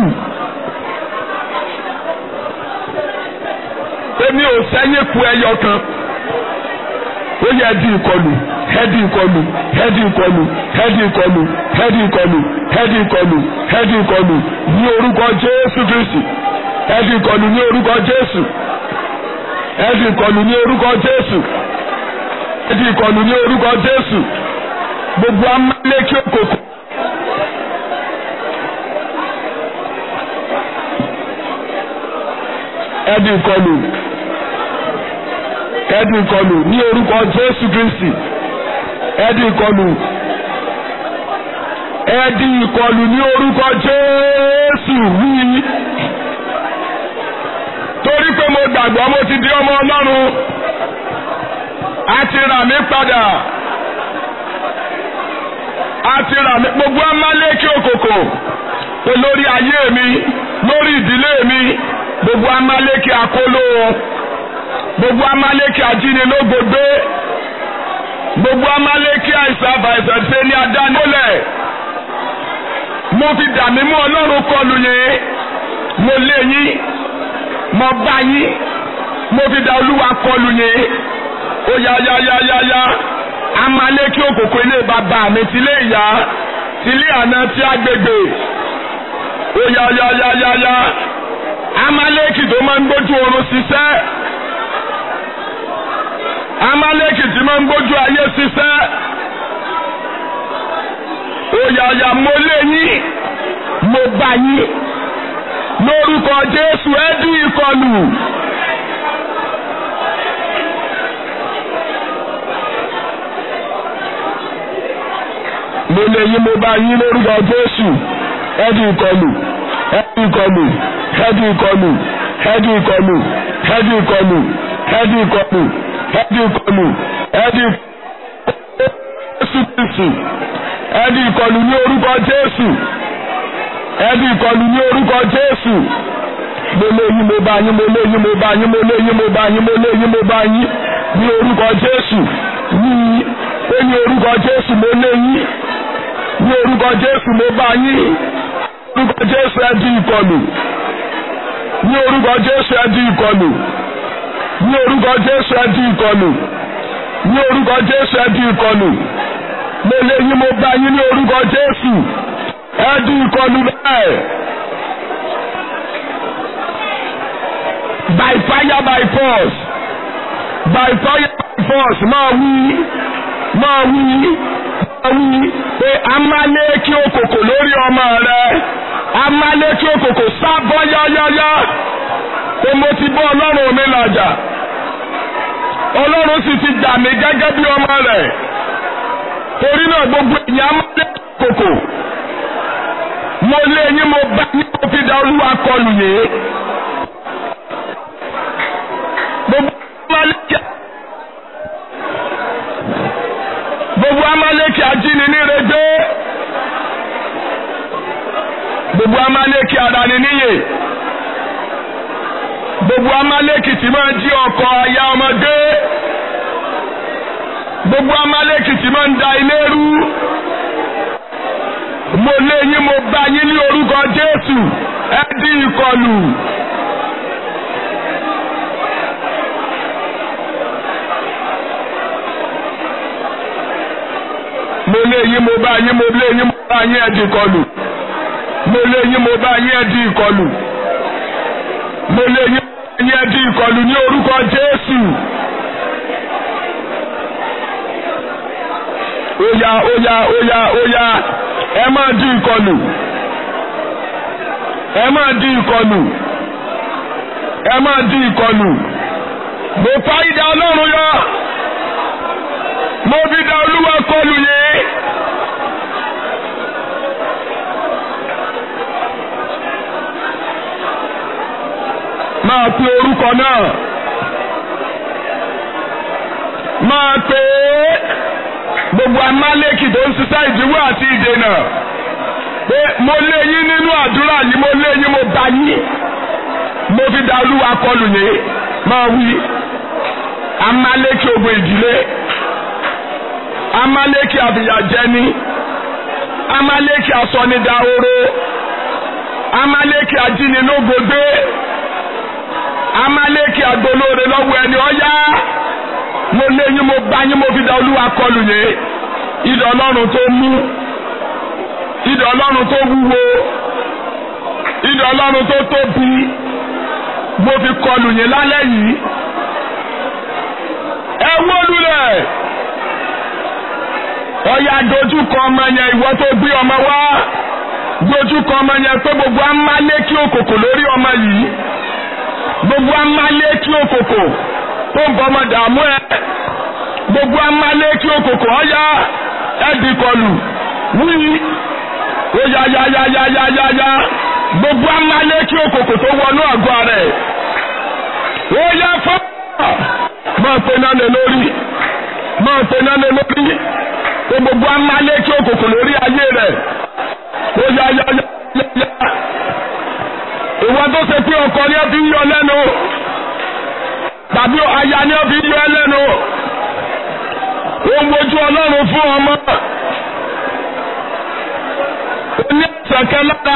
èmi ò sẹ́yìn ku ẹyọ kan ó yẹ ẹdí ìkọlù ẹdí ìkọlù ẹdí ìkọlù ẹdí ìkọlù ẹdí ìkọlù ẹdí ìkọlù ẹdí ìkọlù ní orúkọ Jésù Kristi ẹdí ìkọlù ní orúkọ Jésù ẹdí ìkọlù ní orúkọ Jésù ẹdí ìkọlù ní orúkọ Jésù gbogbo amálékí òkòkò. ẹdí ìkọlù ẹdí ìkọlù ní orúkọ Jésù Kristi ẹdí ìkọlù ẹdí ìkọlù ní orúkọ Jésù wí torí pé mo gbàgbọ́ mo ti di ọmọ Ọlọ́run a ti rà mí padà a ti rà mí gbogbo amálékí òkòkò pé lórí ayé mi lórí ìdílé mi gbogbo amálékí akóló gbogbo amálékí ajínilógbògbé gbogbo amálékí àìsàn àbàìsàn ṣe ní adánilẹ̀ mo fi dàmí mú ọlọ́run kọlù yín mo lé yín mo bá yín mo fi dà olúwa kọlù yín ó yá yá yá yá yá amálékí òkòkò ilé bàbá mi tilé ìyá tilé àná tí agbègbè ó yá yá yá yá yá amálékì tó máa ń gbójú oorun ṣiṣẹ́ amálékì tí máa ń gbójú ayé ṣiṣẹ́ òyàyà mo lé yín mo bá yín lórúkọ Jésù ẹ dí ìkọlù. mo lé yín mo bá yín lórúkọ Jésù ẹ dí ìkọlù ẹ dí ìkọlù ẹdí ìkọlù ẹdí ìkọlù ẹdí ìkọlù ẹdí ìkọlù ẹdí ìkọlù ẹdí Jésù Kristi ẹdí ìkọlù ní orúkọ Jésù ẹdí ìkọlù ní orúkọ Jésù mo lé yín mo bá yín mo lé yín mo bá yín mo lé yín mo bá yín mo lé yín mo bá yín ní orúkọ Jésù ní ó ní orúkọ Jésù mo lé yín ní orúkọ Jésù mo bá yín orúkọ Jésù ẹ di ìkọlù ní orúkọ Jésù ẹ di ìkọlù ní orúkọ Jésù ẹ di ìkọlù ní orúkọ Jésù ẹ di ìkọlù mo lé yín mo bá yín ní orúkọ Jésù ẹ di ìkọlù bẹ́ẹ̀. by fire by force by fire by force máa wí máa wí máa wí pé amálékí òkòkò lórí ọmọ rẹ amálékí òkòkò sábọ́ yáyáyá pé mo ti bọ́ ọlọ́run mi làjà ọlọ́run sì ti jà mí gẹ́gẹ́ bí ọmọ rẹ̀ torí náà gbogbo èèyàn amálékí òkòkò mo lé yín mo bá yín mo fi da olúwa kọlù yìí. gbogbo amaleki ajíni nírègbé gbogbo amaleki adani níyè gbogbo amaleki tí máa ń jí ọkọ aya ọmọdé gbogbo amaleki tí máa ń da ilé rú mo lé yín mo bá yín ní orúkọ Jésù ẹ di ìkọlù. mo lé yín mo bá yín mo lé yín mo bá yín ẹ di ìkọlù mo lé yín mo bá yín ẹ di ìkọlù mo lé yín mo bá yín ẹ di ìkọlù ní orúkọ Jésù. Óyá óyá óyá óyá ẹ máa di ìkọlù ẹ máa di ìkọlù ẹ máa di ìkọlù mo fa idà Ọlọ́run yọ mo fi da Olúwa kọlù yìí. máa pe orúkọ náà máa pe gbogbo amálẹ́kì tó ń ṣiṣẹ́ ìdíwọ́ àti ìdènà pé mo lé yín nínú àdúrà yìí mo lé yín mo bá yín mo fi da olúwa kọlù yín máa wí amálẹ́kì ogun ìdílé amálẹ́kì àbíyàjẹni amálẹ́kì asọ́nidahoro amálẹ́kì ajínilógbògbé amálẹ́kì agbolóore lọ́wọ́ ẹni ọ̀yá mo lé yín mo bá yín mo fi da olúwa kọlù yín idà ọlọ́run tó mú idà ọlọ́run tó wúwo idà ọlọ́run tó tóbi mo fi kọlù yín lálẹ́ yìí ẹ wó lulẹ̀ ọ̀yà dojúkọ ọmọ yẹn ìwọ tó gbé ọmọ wá dojúkọ ọmọ yẹn pé gbogbo amálékí òkòkò lórí ọmọ yìí gbogbo amálékí òkòkò tó ń bọ́ ọmọ dààmú ẹ gbogbo amálékí òkòkò ọ̀yà ẹ̀dì kọlù wí ó yá yá yá yá yá yá yá gbogbo amálékí òkòkò tó wọnú àgọ́ rẹ̀ ó yá fọ́ máa pe náà lé lórí máa pe náà lé lórí pé gbogbo amálékí òkòkò lórí ayé rẹ̀ ó yá yá yá yá yá ìwọ tó ṣe pé ọkọ ni ẹ fi ń yọ lẹ́nu tàbí aya ni ẹ fi ń yọ ẹ lẹ́nu ó ń wojú ọlọ́run fún ọmọ ó ní ìsànkẹ́ lára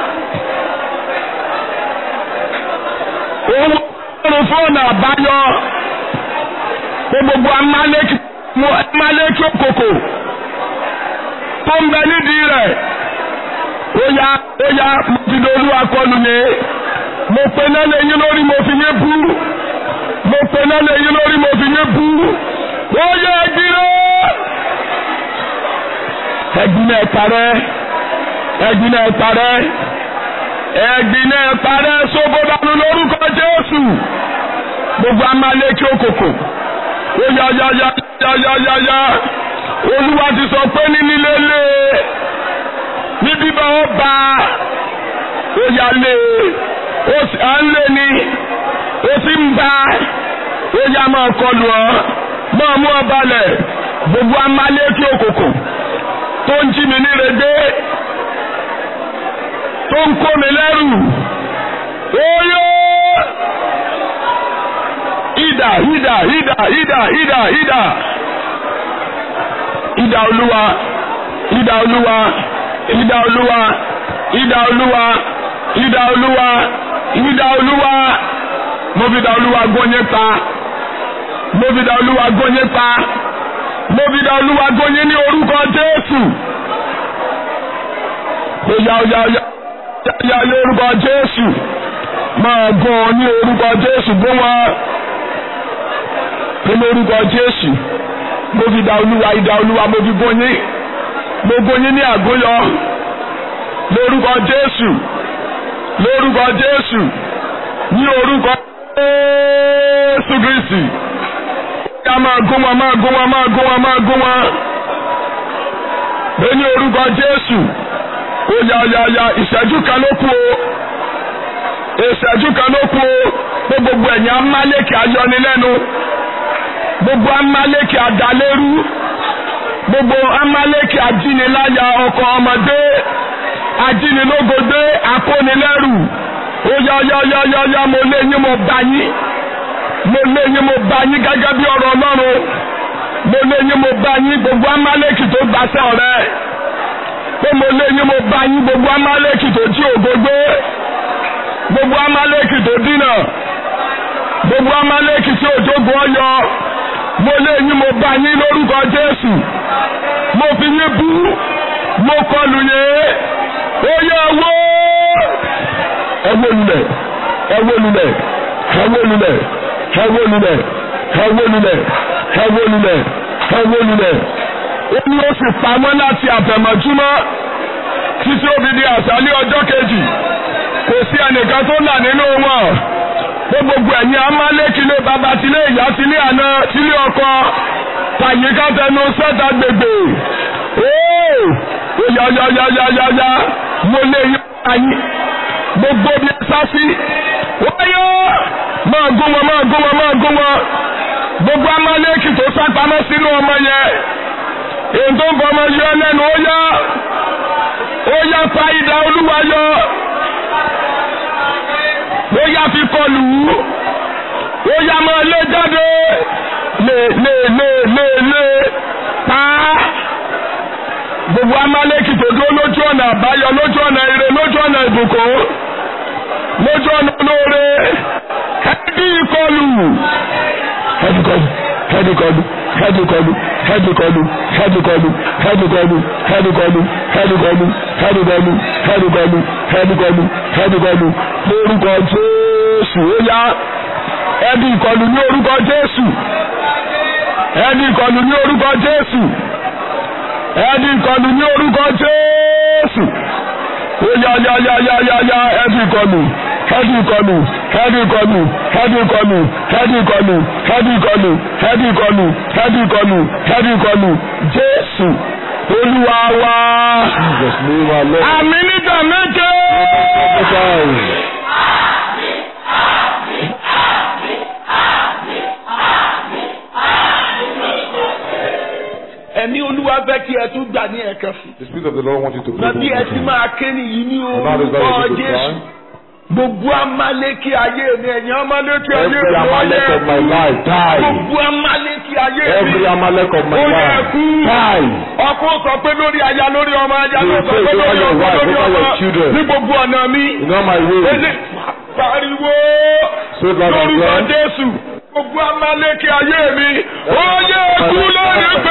ó ń wojú ọlọ́run fún ọ̀nà àbáyọ pé gbogbo amálékí òkòkò tó ń bẹ nídìí rẹ̀ ó yá ó yá mo ti dolú akọlù ni mo pe náà lẹ́yìn lórí mo fi yé bú mo pe náà lẹ́yìn lórí mo fi yé bú ó yẹ ẹgbìnrẹ ẹgbìnrẹ ẹparẹ ẹgbìnrẹ ẹparẹ ẹgbìnrẹ ẹparẹ sóbódàlú lórúkọ Jésù gbogbo amálékí òkòkò ó yá yá yá yá yá yá yá Olúwa ti sọ pé ní nílé lé ní bíbá ó bá ó yá lé ó sì à ń lé ní ó sì ń bá ó yá máa kọlù ọ máa mú ọ balẹ̀ gbogbo amálékí òkòkò tó ń jí mi níredé tó ń kó mi lẹ́rù Oyè! Ìdà ìdà ìdà ìdà ìdà ìdà. Ìdà olúwa ìdà olúwa ìdà olúwa ìdà olúwa ìdà olúwa ìdà olúwa mo fi ìdà olúwa gbóyè pa mo fi ìdà olúwa gbóyè pa mo fi ìdà olúwa gbóyè ní orúkọ Jésù. Oya oya oya oya ní orúkọ Jésù máa gún ọ ní orúkọ Jésù gún wọn ní orúkọ Jésù mo fi ìdà olúwa ìdà olúwa mo fi gún yín mo gún yín ní àgúnyọ lórúkọ Jésù lórúkọ Jésù ní orúkọ Jésù Kristi ká máa gún wọn máa gún wọn máa gún wọn máa gún wọn bẹ́ẹ̀ ní orúkọ Jésù ó ya ya ya ìṣẹ́jú kan ló kù o ìṣẹ́jú kan ló kù o pé gbogbo ẹ̀yin amálẹ́kì ayọ́nilẹ́nu gbogbo amálẹ́kì adalẹ́rú gbogbo amálẹ́kì ajíniláyà ọkọ ọmọdé ajínilógodé akónilẹ́rù ó yá yá yá yá yá mo lé yín mo bá yín mo lé yín mo bá yín gẹ́gẹ́ bí ọ̀rọ̀ Ọlọ́run mo lé yín mo bá yín gbogbo amálẹ́kì tó gbàṣẹ ọ̀rẹ́ pé mo lé yín mo bá yín gbogbo amálẹ́kì tó jí ògógbé gbogbo amálẹ́kì tó dínà gbogbo amálẹ́kì tí òjògbó ọyọ mo lé yín mo bá yín lórúkọ Jésù mo fi yín bú mo kọlù yín ó yẹ wó ẹ wó lulẹ̀ ẹ wó lulẹ̀ ẹ wó lulẹ̀ ẹ wó lulẹ̀ ẹ wó lulẹ̀ ẹ wó lulẹ̀ ẹ wó lulẹ̀ ó ní ó sì pamọ́ láti àfẹ̀mọ́júmọ́ títí ó fi di àṣálẹ́ ọjọ́ kejì kò sí ẹnìkan tó là nínú wọn pé gbogbo ẹ̀yin amálẹ́kílé bàbá tilé ìyá tilé àná tilé ọkọ tàyíká tẹnu sẹ́ta gbègbè óò ó yá yá yá yá yá yá mo lé yín ayín gbogbo bí ẹ sá sí wáyé máa gún wọn máa gún wọn máa gún wọn gbogbo amálẹ́kì tó sá pamọ́ sínú ọmọ yẹn èyí tó ń bọ ọmọ yọ lẹ́nu ó yá ó yá fa idà olúwa yọ ó yá fi kọlù ú ó yá máa lé jáde lé lé lé lé lé pa gbogbo amálẹ́kì tó dúró lójú ọ̀nà àbáyọ lójú ọ̀nà ire lójú ọ̀nà ìbùkún lójú ọ̀nà olóore ẹbí ìkọlù ẹbí kọlù ẹbí kọlù ẹbí kọlù ẹbí kọlù ẹbí kọlù ẹbí kọlù ẹbí kọlù ẹbí kọlù ẹbí kọlù ẹbí kọlù ẹbí kọlù ẹbí kọlù lórúkọ Jésù ó yá ẹbí ìkọlù ní orúkọ Jésù ẹbí ìkọlù ní orúkọ Jésù ẹbí ìkọlù ní orúkọ Jésù ó yá yá yá yá yá yá ẹbí ìkọlù ẹbí ìkọlù ẹbí ìkọlù ẹbí ìkọlù ẹbí ìkọlù ẹbí ìkọlù ẹbí ìkọlù ẹbí ìkọlù ẹbí ìkọlù Jésù Olúwa wa. Jesus name our Lord. Àmín nígbà méje. ẹ̀mí olúwa fẹ́ kí ẹ tún gbà ní ẹ̀kan sí. The Spirit of the Lord wants you to pray. Nàbí ẹ ti máa ké nìyí ní And now is orúkọ very good to Jésù. cry. Gbogbo amálékí ayé mi ẹ̀yin amálékí ayé Every mi Amalek of my life, die. Gbogbo amálékí ayé mi. Every Amalek of my Ó yẹ life, kú. die. Ọkọ sọ pé lórí aya lórí ọmọ aya You ló sọ pray pé over lórí your ọmọ wife, lórí over ọmọ your children. ní gbogbo ọ̀nà mi. In all my ways. Ele pariwo So that I lórúkọ can. Jésù. Gbogbo amálékí ayé mi. Ó yẹ kú lórí pé.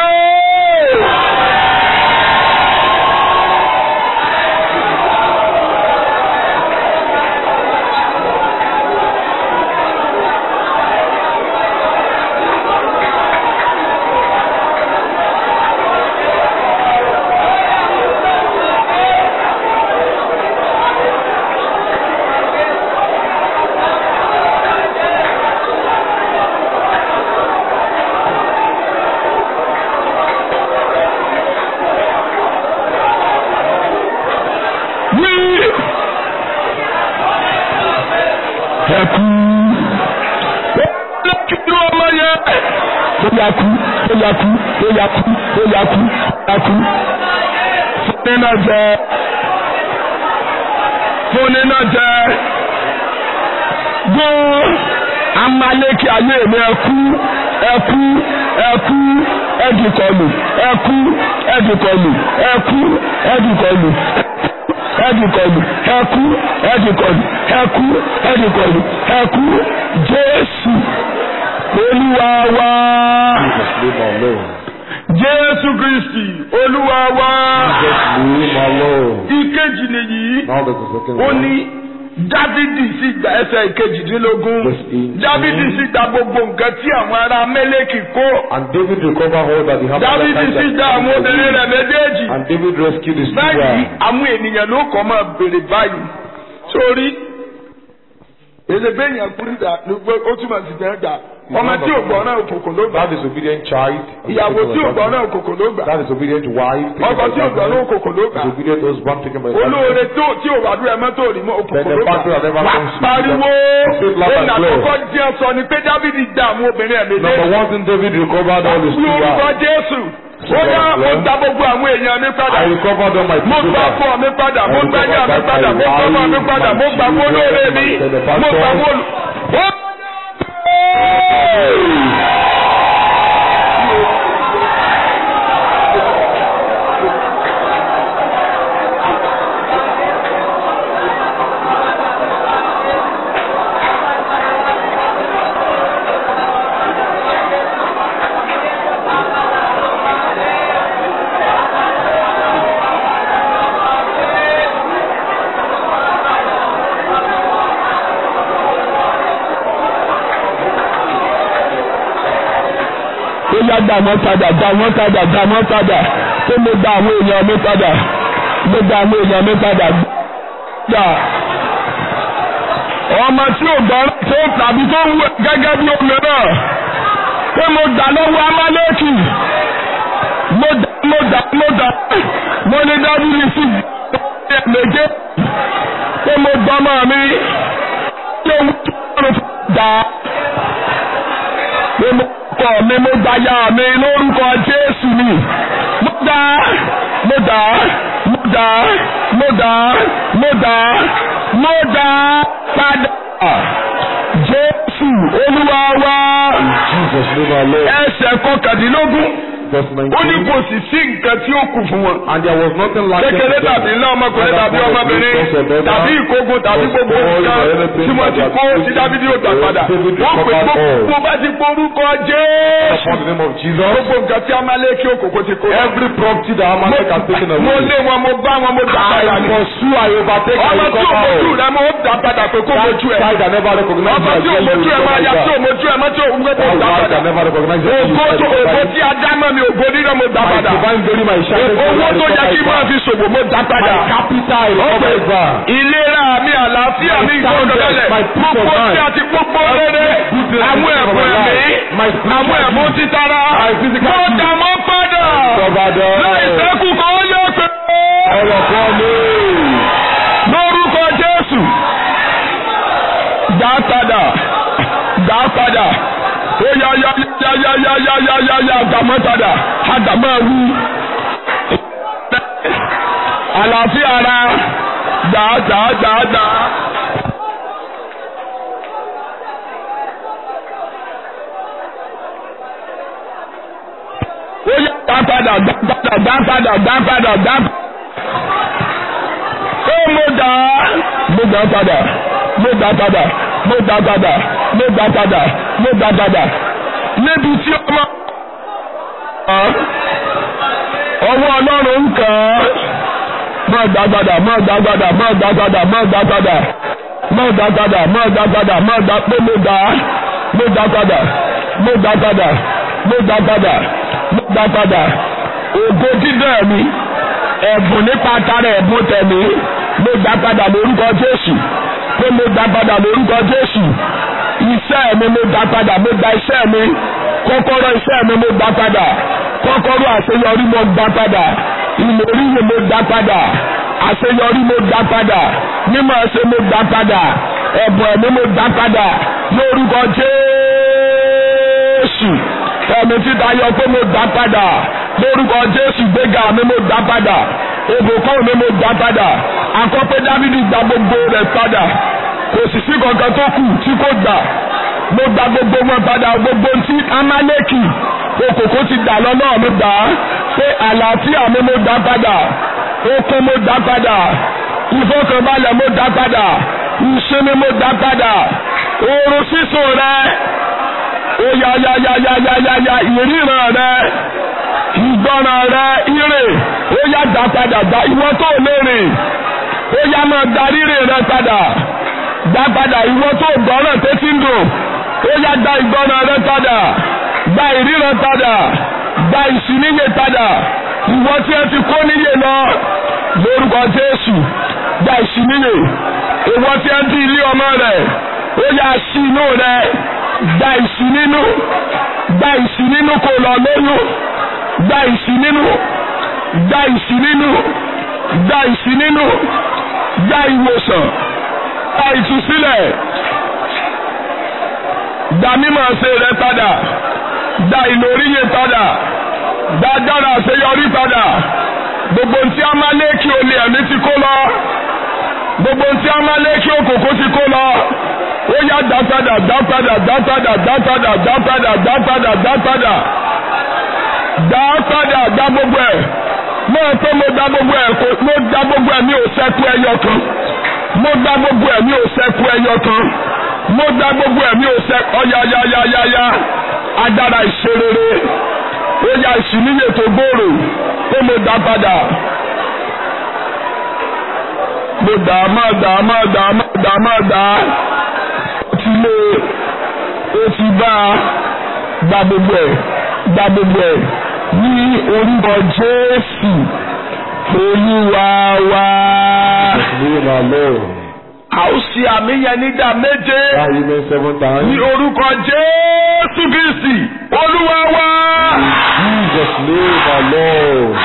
Wí. Ẹ̀kú. Ó kí ló ọmọ yẹn. Ó yà kú, ó yà kú, ó yà kú, ó yà kú, ó yà kú. Fúnni náà jẹ. Fúnni náà jẹ. gbọ́n amaleki ayé mi ẹkú ẹkú ẹkú ẹdìkọlù ẹkú ẹdìkọlù ẹkú ẹdìkọlù ẹdìkọlù ẹkú ẹdìkọlù ẹkú ẹdìkọlù ẹkú jésù olúwa wá Jesus name alone. jésù kristi olúwa wá Jesus name alone. ìkejì nìyí Now there's the second ó one. ní dávidi sì gba ẹsẹ̀ ìkejìdínlógún Verse 18. dávidi sì gba gbogbo nǹkan tí àwọn ará mẹ́lẹ́kì kó And David recovered all that he had. dávidi sì gba àwọn obìnrin rẹ̀ méjèèjì And David rescued his báyìí children. àwọn ènìyàn ló kọ́ máa béèrè báyìí sórí èdègbè èèyàn kúrú dà ló gbé ó túmọ̀ sí fẹ́ gbà ọmọ tí ò gbọ́ náà òkùnkùn ló gbà That disobedient child. ìyàwó tí ò gbọ́ náà òkùnkùn ló gbà That disobedient wife. taken ọkọ by tí ò gbọ́ náà darkness. òkùnkùn ló gbà Disobedient husband taken by olóore darkness. tó tí ò wàdúrà ẹ mọ́tò rí mọ́ òkùnkùn Then ló the gbà battle that never wà comes to pariwo Say it loud òun and clear. àkọ́kọ́ díẹ̀ sọ ni pé dávidi dá àwọn obìnrin ẹ̀mí Number one thing David recovered all his ní orúkọ children. jésù ó yá mo gba gbogbo àwọn èèyàn mi padà I recovered all my mo gba children. ọkọ mi padà mo gba ìyá mi padà mo gba ọmọ mi padà mo gba àwọn olóore mi mo gba àwọn olù. ó yá gbà wọ́n padà gbà wọ́n padà gbà wọ́n padà tó mo gba àwọn èèyàn mi padà mo gba àwọn èèyàn mi padà gbà. ọmọ tí ò gbọ́ tó tàbí tó ń wẹ̀ gẹ́gẹ́ bí omi náà pé mo gbà lọ́wọ́ amálẹ́kì mo dà mo dà mo dà mo ní dábìlì sí méje pé mo gbọ́mọ mi tí òun tó ń dà pé mo kọ mi mo gba ya mi lórúkọ Jésù ni mo dá mo dá mo dá mo dá mo dá mo dá padà Jésù Olúwa wa Jesus name alone. ẹsẹ̀ kọkàndínlógún Verse ó ní 19. kò sì sí nǹkan tí ó kù fún wọn. And there was nothing like kékeré tàbí ńlá ọmọkùnrin tàbí ọmọbìnrin tàbí ìkógun tàbí gbogbo nǹkan tí wọ́n ti kó tí Dáfídì ó gbà padà wọ́n pè gbogbo bá ti porúkọ Jésù Upon the name of Jesus. gbogbo nǹkan tí Amálẹ́kì òkòkò ti kó. Every property that Amalek has taken mo away. lé wọn mo bá wọn mo gbà padà I ní. pursue, I overtake, I ọmọ tí recover òmojú all. rẹ mo dá padà pé kó That mojú ẹ. child that never recognized ọmọ my tí name, òmojú you ẹ máa ya tí recover that. òmojú ẹ máa tí òun gbé That mo dá wife padà. that never recognized my name, ògo you tó ògo recover tí ajá mọ́ mi ògo nínú mo dá My padà. divine glory, my shining glory, owó I tó yẹ recover kí it máa back. fi ṣòwò mo dá padà. My capital, I recover it back. ìlera mi àlàáfíà mi My ìgbọ́dọ̀lẹ̀ soundness, my peace of gbogbo mind. tí a ti gbogbo rere Good things àwọn in ẹ̀bùn my ẹ̀mí life. My spiritual àwọn ẹ̀bùn gifts. títara My physical mo gifts. dà mọ́ padà Recover them. láì sẹ́kù kan ó yẹ pé Ọ̀rọ̀ kan ní. lórúkọ Jésù dá padà dá padà ó yá yá yá yá yá yá yá yá yá àdàmọ́ padà àdàmọ́ wú àlàáfíà ara dá dá dá dá. ó yá dá padà dá padà dá padà dá padà dá padà ó mo dà á mo dà padà mo dà padà mo dà padà mo dà padà mo dà padà níbi tí ọmọ ọwọ́ ọlọ́run ń kàn án má dà padà má dà padà má dà padà má dà padà má dà padà má dà padà má dà pé mo dà á mo dà padà mo dà padà mo dà padà mo dà padà ògo dídẹ̀ mi ẹ̀bùn nípa tara ẹ̀bùn tẹ̀mí mo dá padà lórúkọ Jésù pé mo dá padà lórúkọ Jésù iṣẹ́ mi mo dá padà mo dá iṣẹ́ mi kọ́kọ́rọ́ iṣẹ́ mi mo dá padà kọ́kọ́rọ́ àṣeyọrí mo dá padà ìlérí mi mo dá padà àṣeyọrí mo dá padà mímọ̀ ṣe mo dá padà ẹ̀bùn ẹ̀mí mo dá padà lórúkọ Jésù ẹ̀mí títa yọ pé mo dá padà lórúkọ Jésù gbéga mi mo dá padà ìbùkún mi mo dá padà àkọ́pẹ́ Dávídì gba gbogbo rẹ̀ padà kò sì sí kankan tó kù tí kò gbà mo gba gbogbo wọn padà gbogbo tí amálẹ́kì okòkò ti dà lọ́nà mi gbà á pé àlàáfíà mi mo dá padà okun mo dá padà ìfọkànbalẹ̀ mo dá padà ìsinmi mo dá padà oorun sísùn rẹ ó ya ya ya ya ya ya ya ìríran rẹ ìgbọràn rẹ ire ó yá dá padà dá ìwọ tó lè rìn ó yá máa darí rìn rẹ padà dá padà ìwọ tó gbọ́ràn tó ti ń dùn ó yá dá ìgbọràn rẹ padà gba ìríran padà gba ìsìníyè padà ìwọ tí ẹ ti kó níyè lọ lórúkọ Jésù gba ìsìníyè ìwọ tí ẹ ti ilé ọmọ rẹ ó yá sí inú rẹ gba ìsì nínú gba ìsì nínú kò lọ lóyún gba ìsì nínú gba ìsì nínú gba ìsì nínú gba ìwòsàn gba ìtúsílẹ̀ gba mímọ̀ ṣe rẹ padà gba ìlóríyè padà gba dára àṣeyọrí padà gbogbo ntí a máa lé kí olè ẹ̀mí ti kó lọ gbogbo ntí a máa lé kí òkòkò ti kó lọ ó yá dá padà dá padà dá padà dá padà dá padà dá padà dá padà dá padà dá gbogbo ẹ̀ mo tó mo dá gbogbo ẹ̀ kó mo dá gbogbo ẹ̀ mi ò sẹ́kù ẹyọ kan mo dá gbogbo ẹ̀ mi ò sẹ́kù ẹyọ kan mo dá gbogbo ẹ̀ mi ò sẹ́kù ọ̀yà ya ya ya ya agbára ìṣerere ó yá ìṣìníyè tó gbòòrò ó mo dá padà mo dá má dá má dá má dá má dá ti lé ó ti bá gba gbogbo ẹ̀ gba gbogbo ẹ̀ ní orúkọ Jésù Olúwa wa. Name our Lord. a ó ṣe àmì yẹn nígbà méje That amen seven times. ní orúkọ Jésù Kristi Olúwa wa. In Jesus' name our Lord.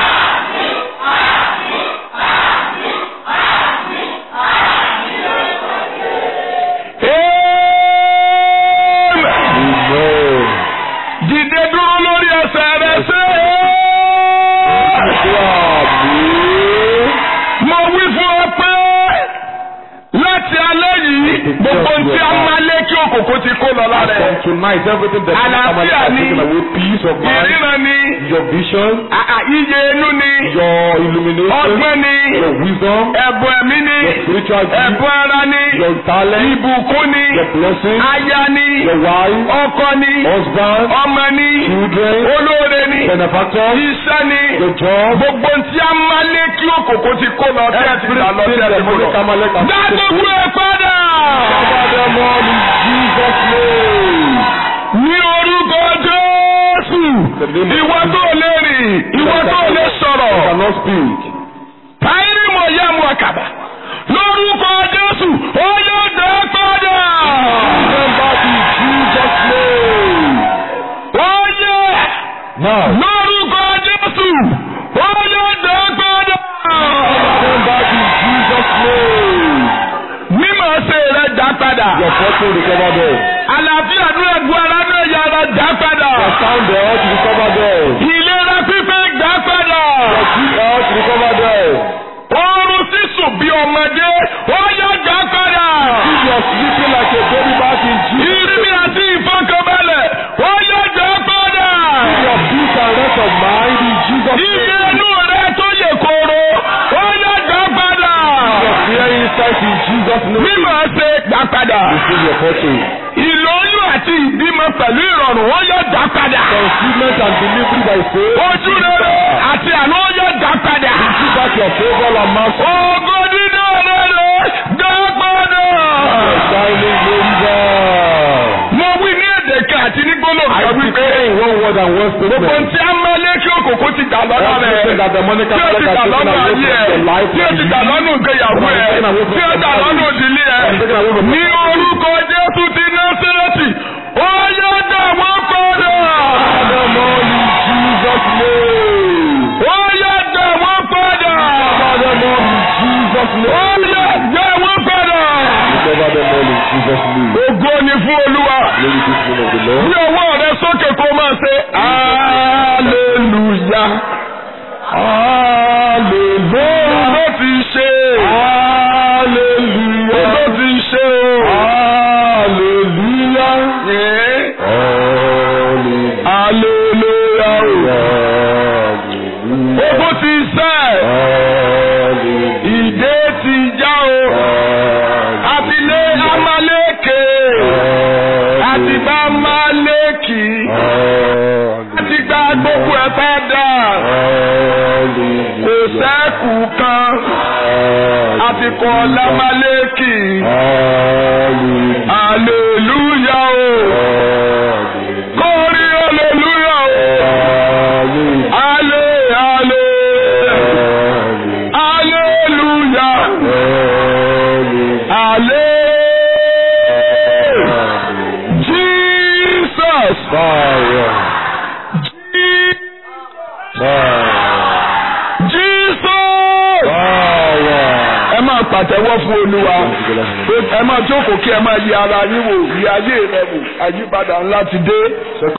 Amen. Amen. Dìde dúró lórí ẹsẹ̀ rẹ ṣe. Àmín. Mo wí fún ọ pé láti alẹ́ yìí gbogbo tí a máa lé kí òkòkò ti kó lọ lára From ẹ̀. tonight, everything that Àlàáfíà is ni. taken away, peace of mind, Ìríran ni, your vision, àà, iye inú ni, your illumination, ọgbọ́n ni, your wisdom, ẹ̀bùn ẹ̀mí ni, your spiritual gift, ẹ̀bùn ara ni, your talent, ìbùkún ni, your blessing, aya ni, your wife, ọkọ ni, husband, ọmọ ni, children, olóore ni, benefactor, iṣẹ́ ni, your job, gbogbo tí a máa lé kí òkòkò ti kó lọ tí a ti gbà lọ tí a ti kó lọ. Dá gbogbo ẹ̀ padà. Cover them all in Jesus' name. Ní orúkọ Jésù, ìwọ tó lè rìn, ìwọ tó lè You sọ̀rọ̀. cannot speak. Táyírì mọ̀ yá mu àkàbà. Lórúkọ Jésù, ó yóò dé padà. Bring them back in Jesus' name. Ó yẹ Now, lórúkọ Jésù, ó yóò dé padà. bring them back in Jesus' name. Mímọ̀ ṣe rẹ̀ dá padà. Your fortune recover them. Àlàáfíà ní ẹ̀gbọ́n ara náà yára dá padà. Your sound health recover them. Ìlera pípé dá padà. Your good health recover them. Oorun sísùn bí ọmọdé, ó yá dá padà. If you are sleeping like a baby back in Jesus' Ìrírí àti ìfọkànbalẹ̀, ó yá dá padà. Your peace and rest of mind in Jesus' Iye name. inú rẹ tó yẹ kóró, ó yá dá padà. Your fear insight in Jesus' name. Mímọ̀ ṣe dá padà. Receive your fortune. Ìlóyún àti ìbímọ pẹ̀lú ìrọ̀rùn, ó yá dá padà. Concealment and delivery by faith. Ojú rere àti àánú ó yá dá padà. Receive back your favor and mercy. Ògo dídá rere dá padà. Your shining glory. Mo wí ní èdè kan àti ní gbólóhùn I kan wípé declare in one word and one gbogbo statement. tí a máa lé kí òkòkò ti dà lọ́nà Everything rẹ̀. that the money Tí ó ti dà lọ́nà ayé ẹ̀, tí ó ti dà lọ́nà ìgbéyàwó ẹ̀, tí ó dà lọ́nà òdìlé ẹ̀. Ní orúkọ Jésù ti Násírẹ́tì, ó yá dà wọ́n padà. Father, Lord, in Jesus' name. Ó yá dà wọ́n padà. Father, Lord, in Jesus' Ó name. yá dà wọ́n padà. Recover them all in Jesus' name. Ògo ni fún Olúwa. Glory to the name of the Lord. Bí ọwọ́ rẹ sókè kó máa ṣe hallelujah. Hallelujah. Ó ti ṣe. Hallelujah. Ó ti ṣe o. padà kò sẹ́kù kan àti kọ́ lámálékì aleluya o kórí aleluya o ale ale aleluya ale Jesus Jesus ẹ máa pàtẹ́wọ́ fún olúwa ẹ máa jókòó kí ẹ máa yí ara yín wò yí ayé rẹ wò àyípadà ńlá ti dé.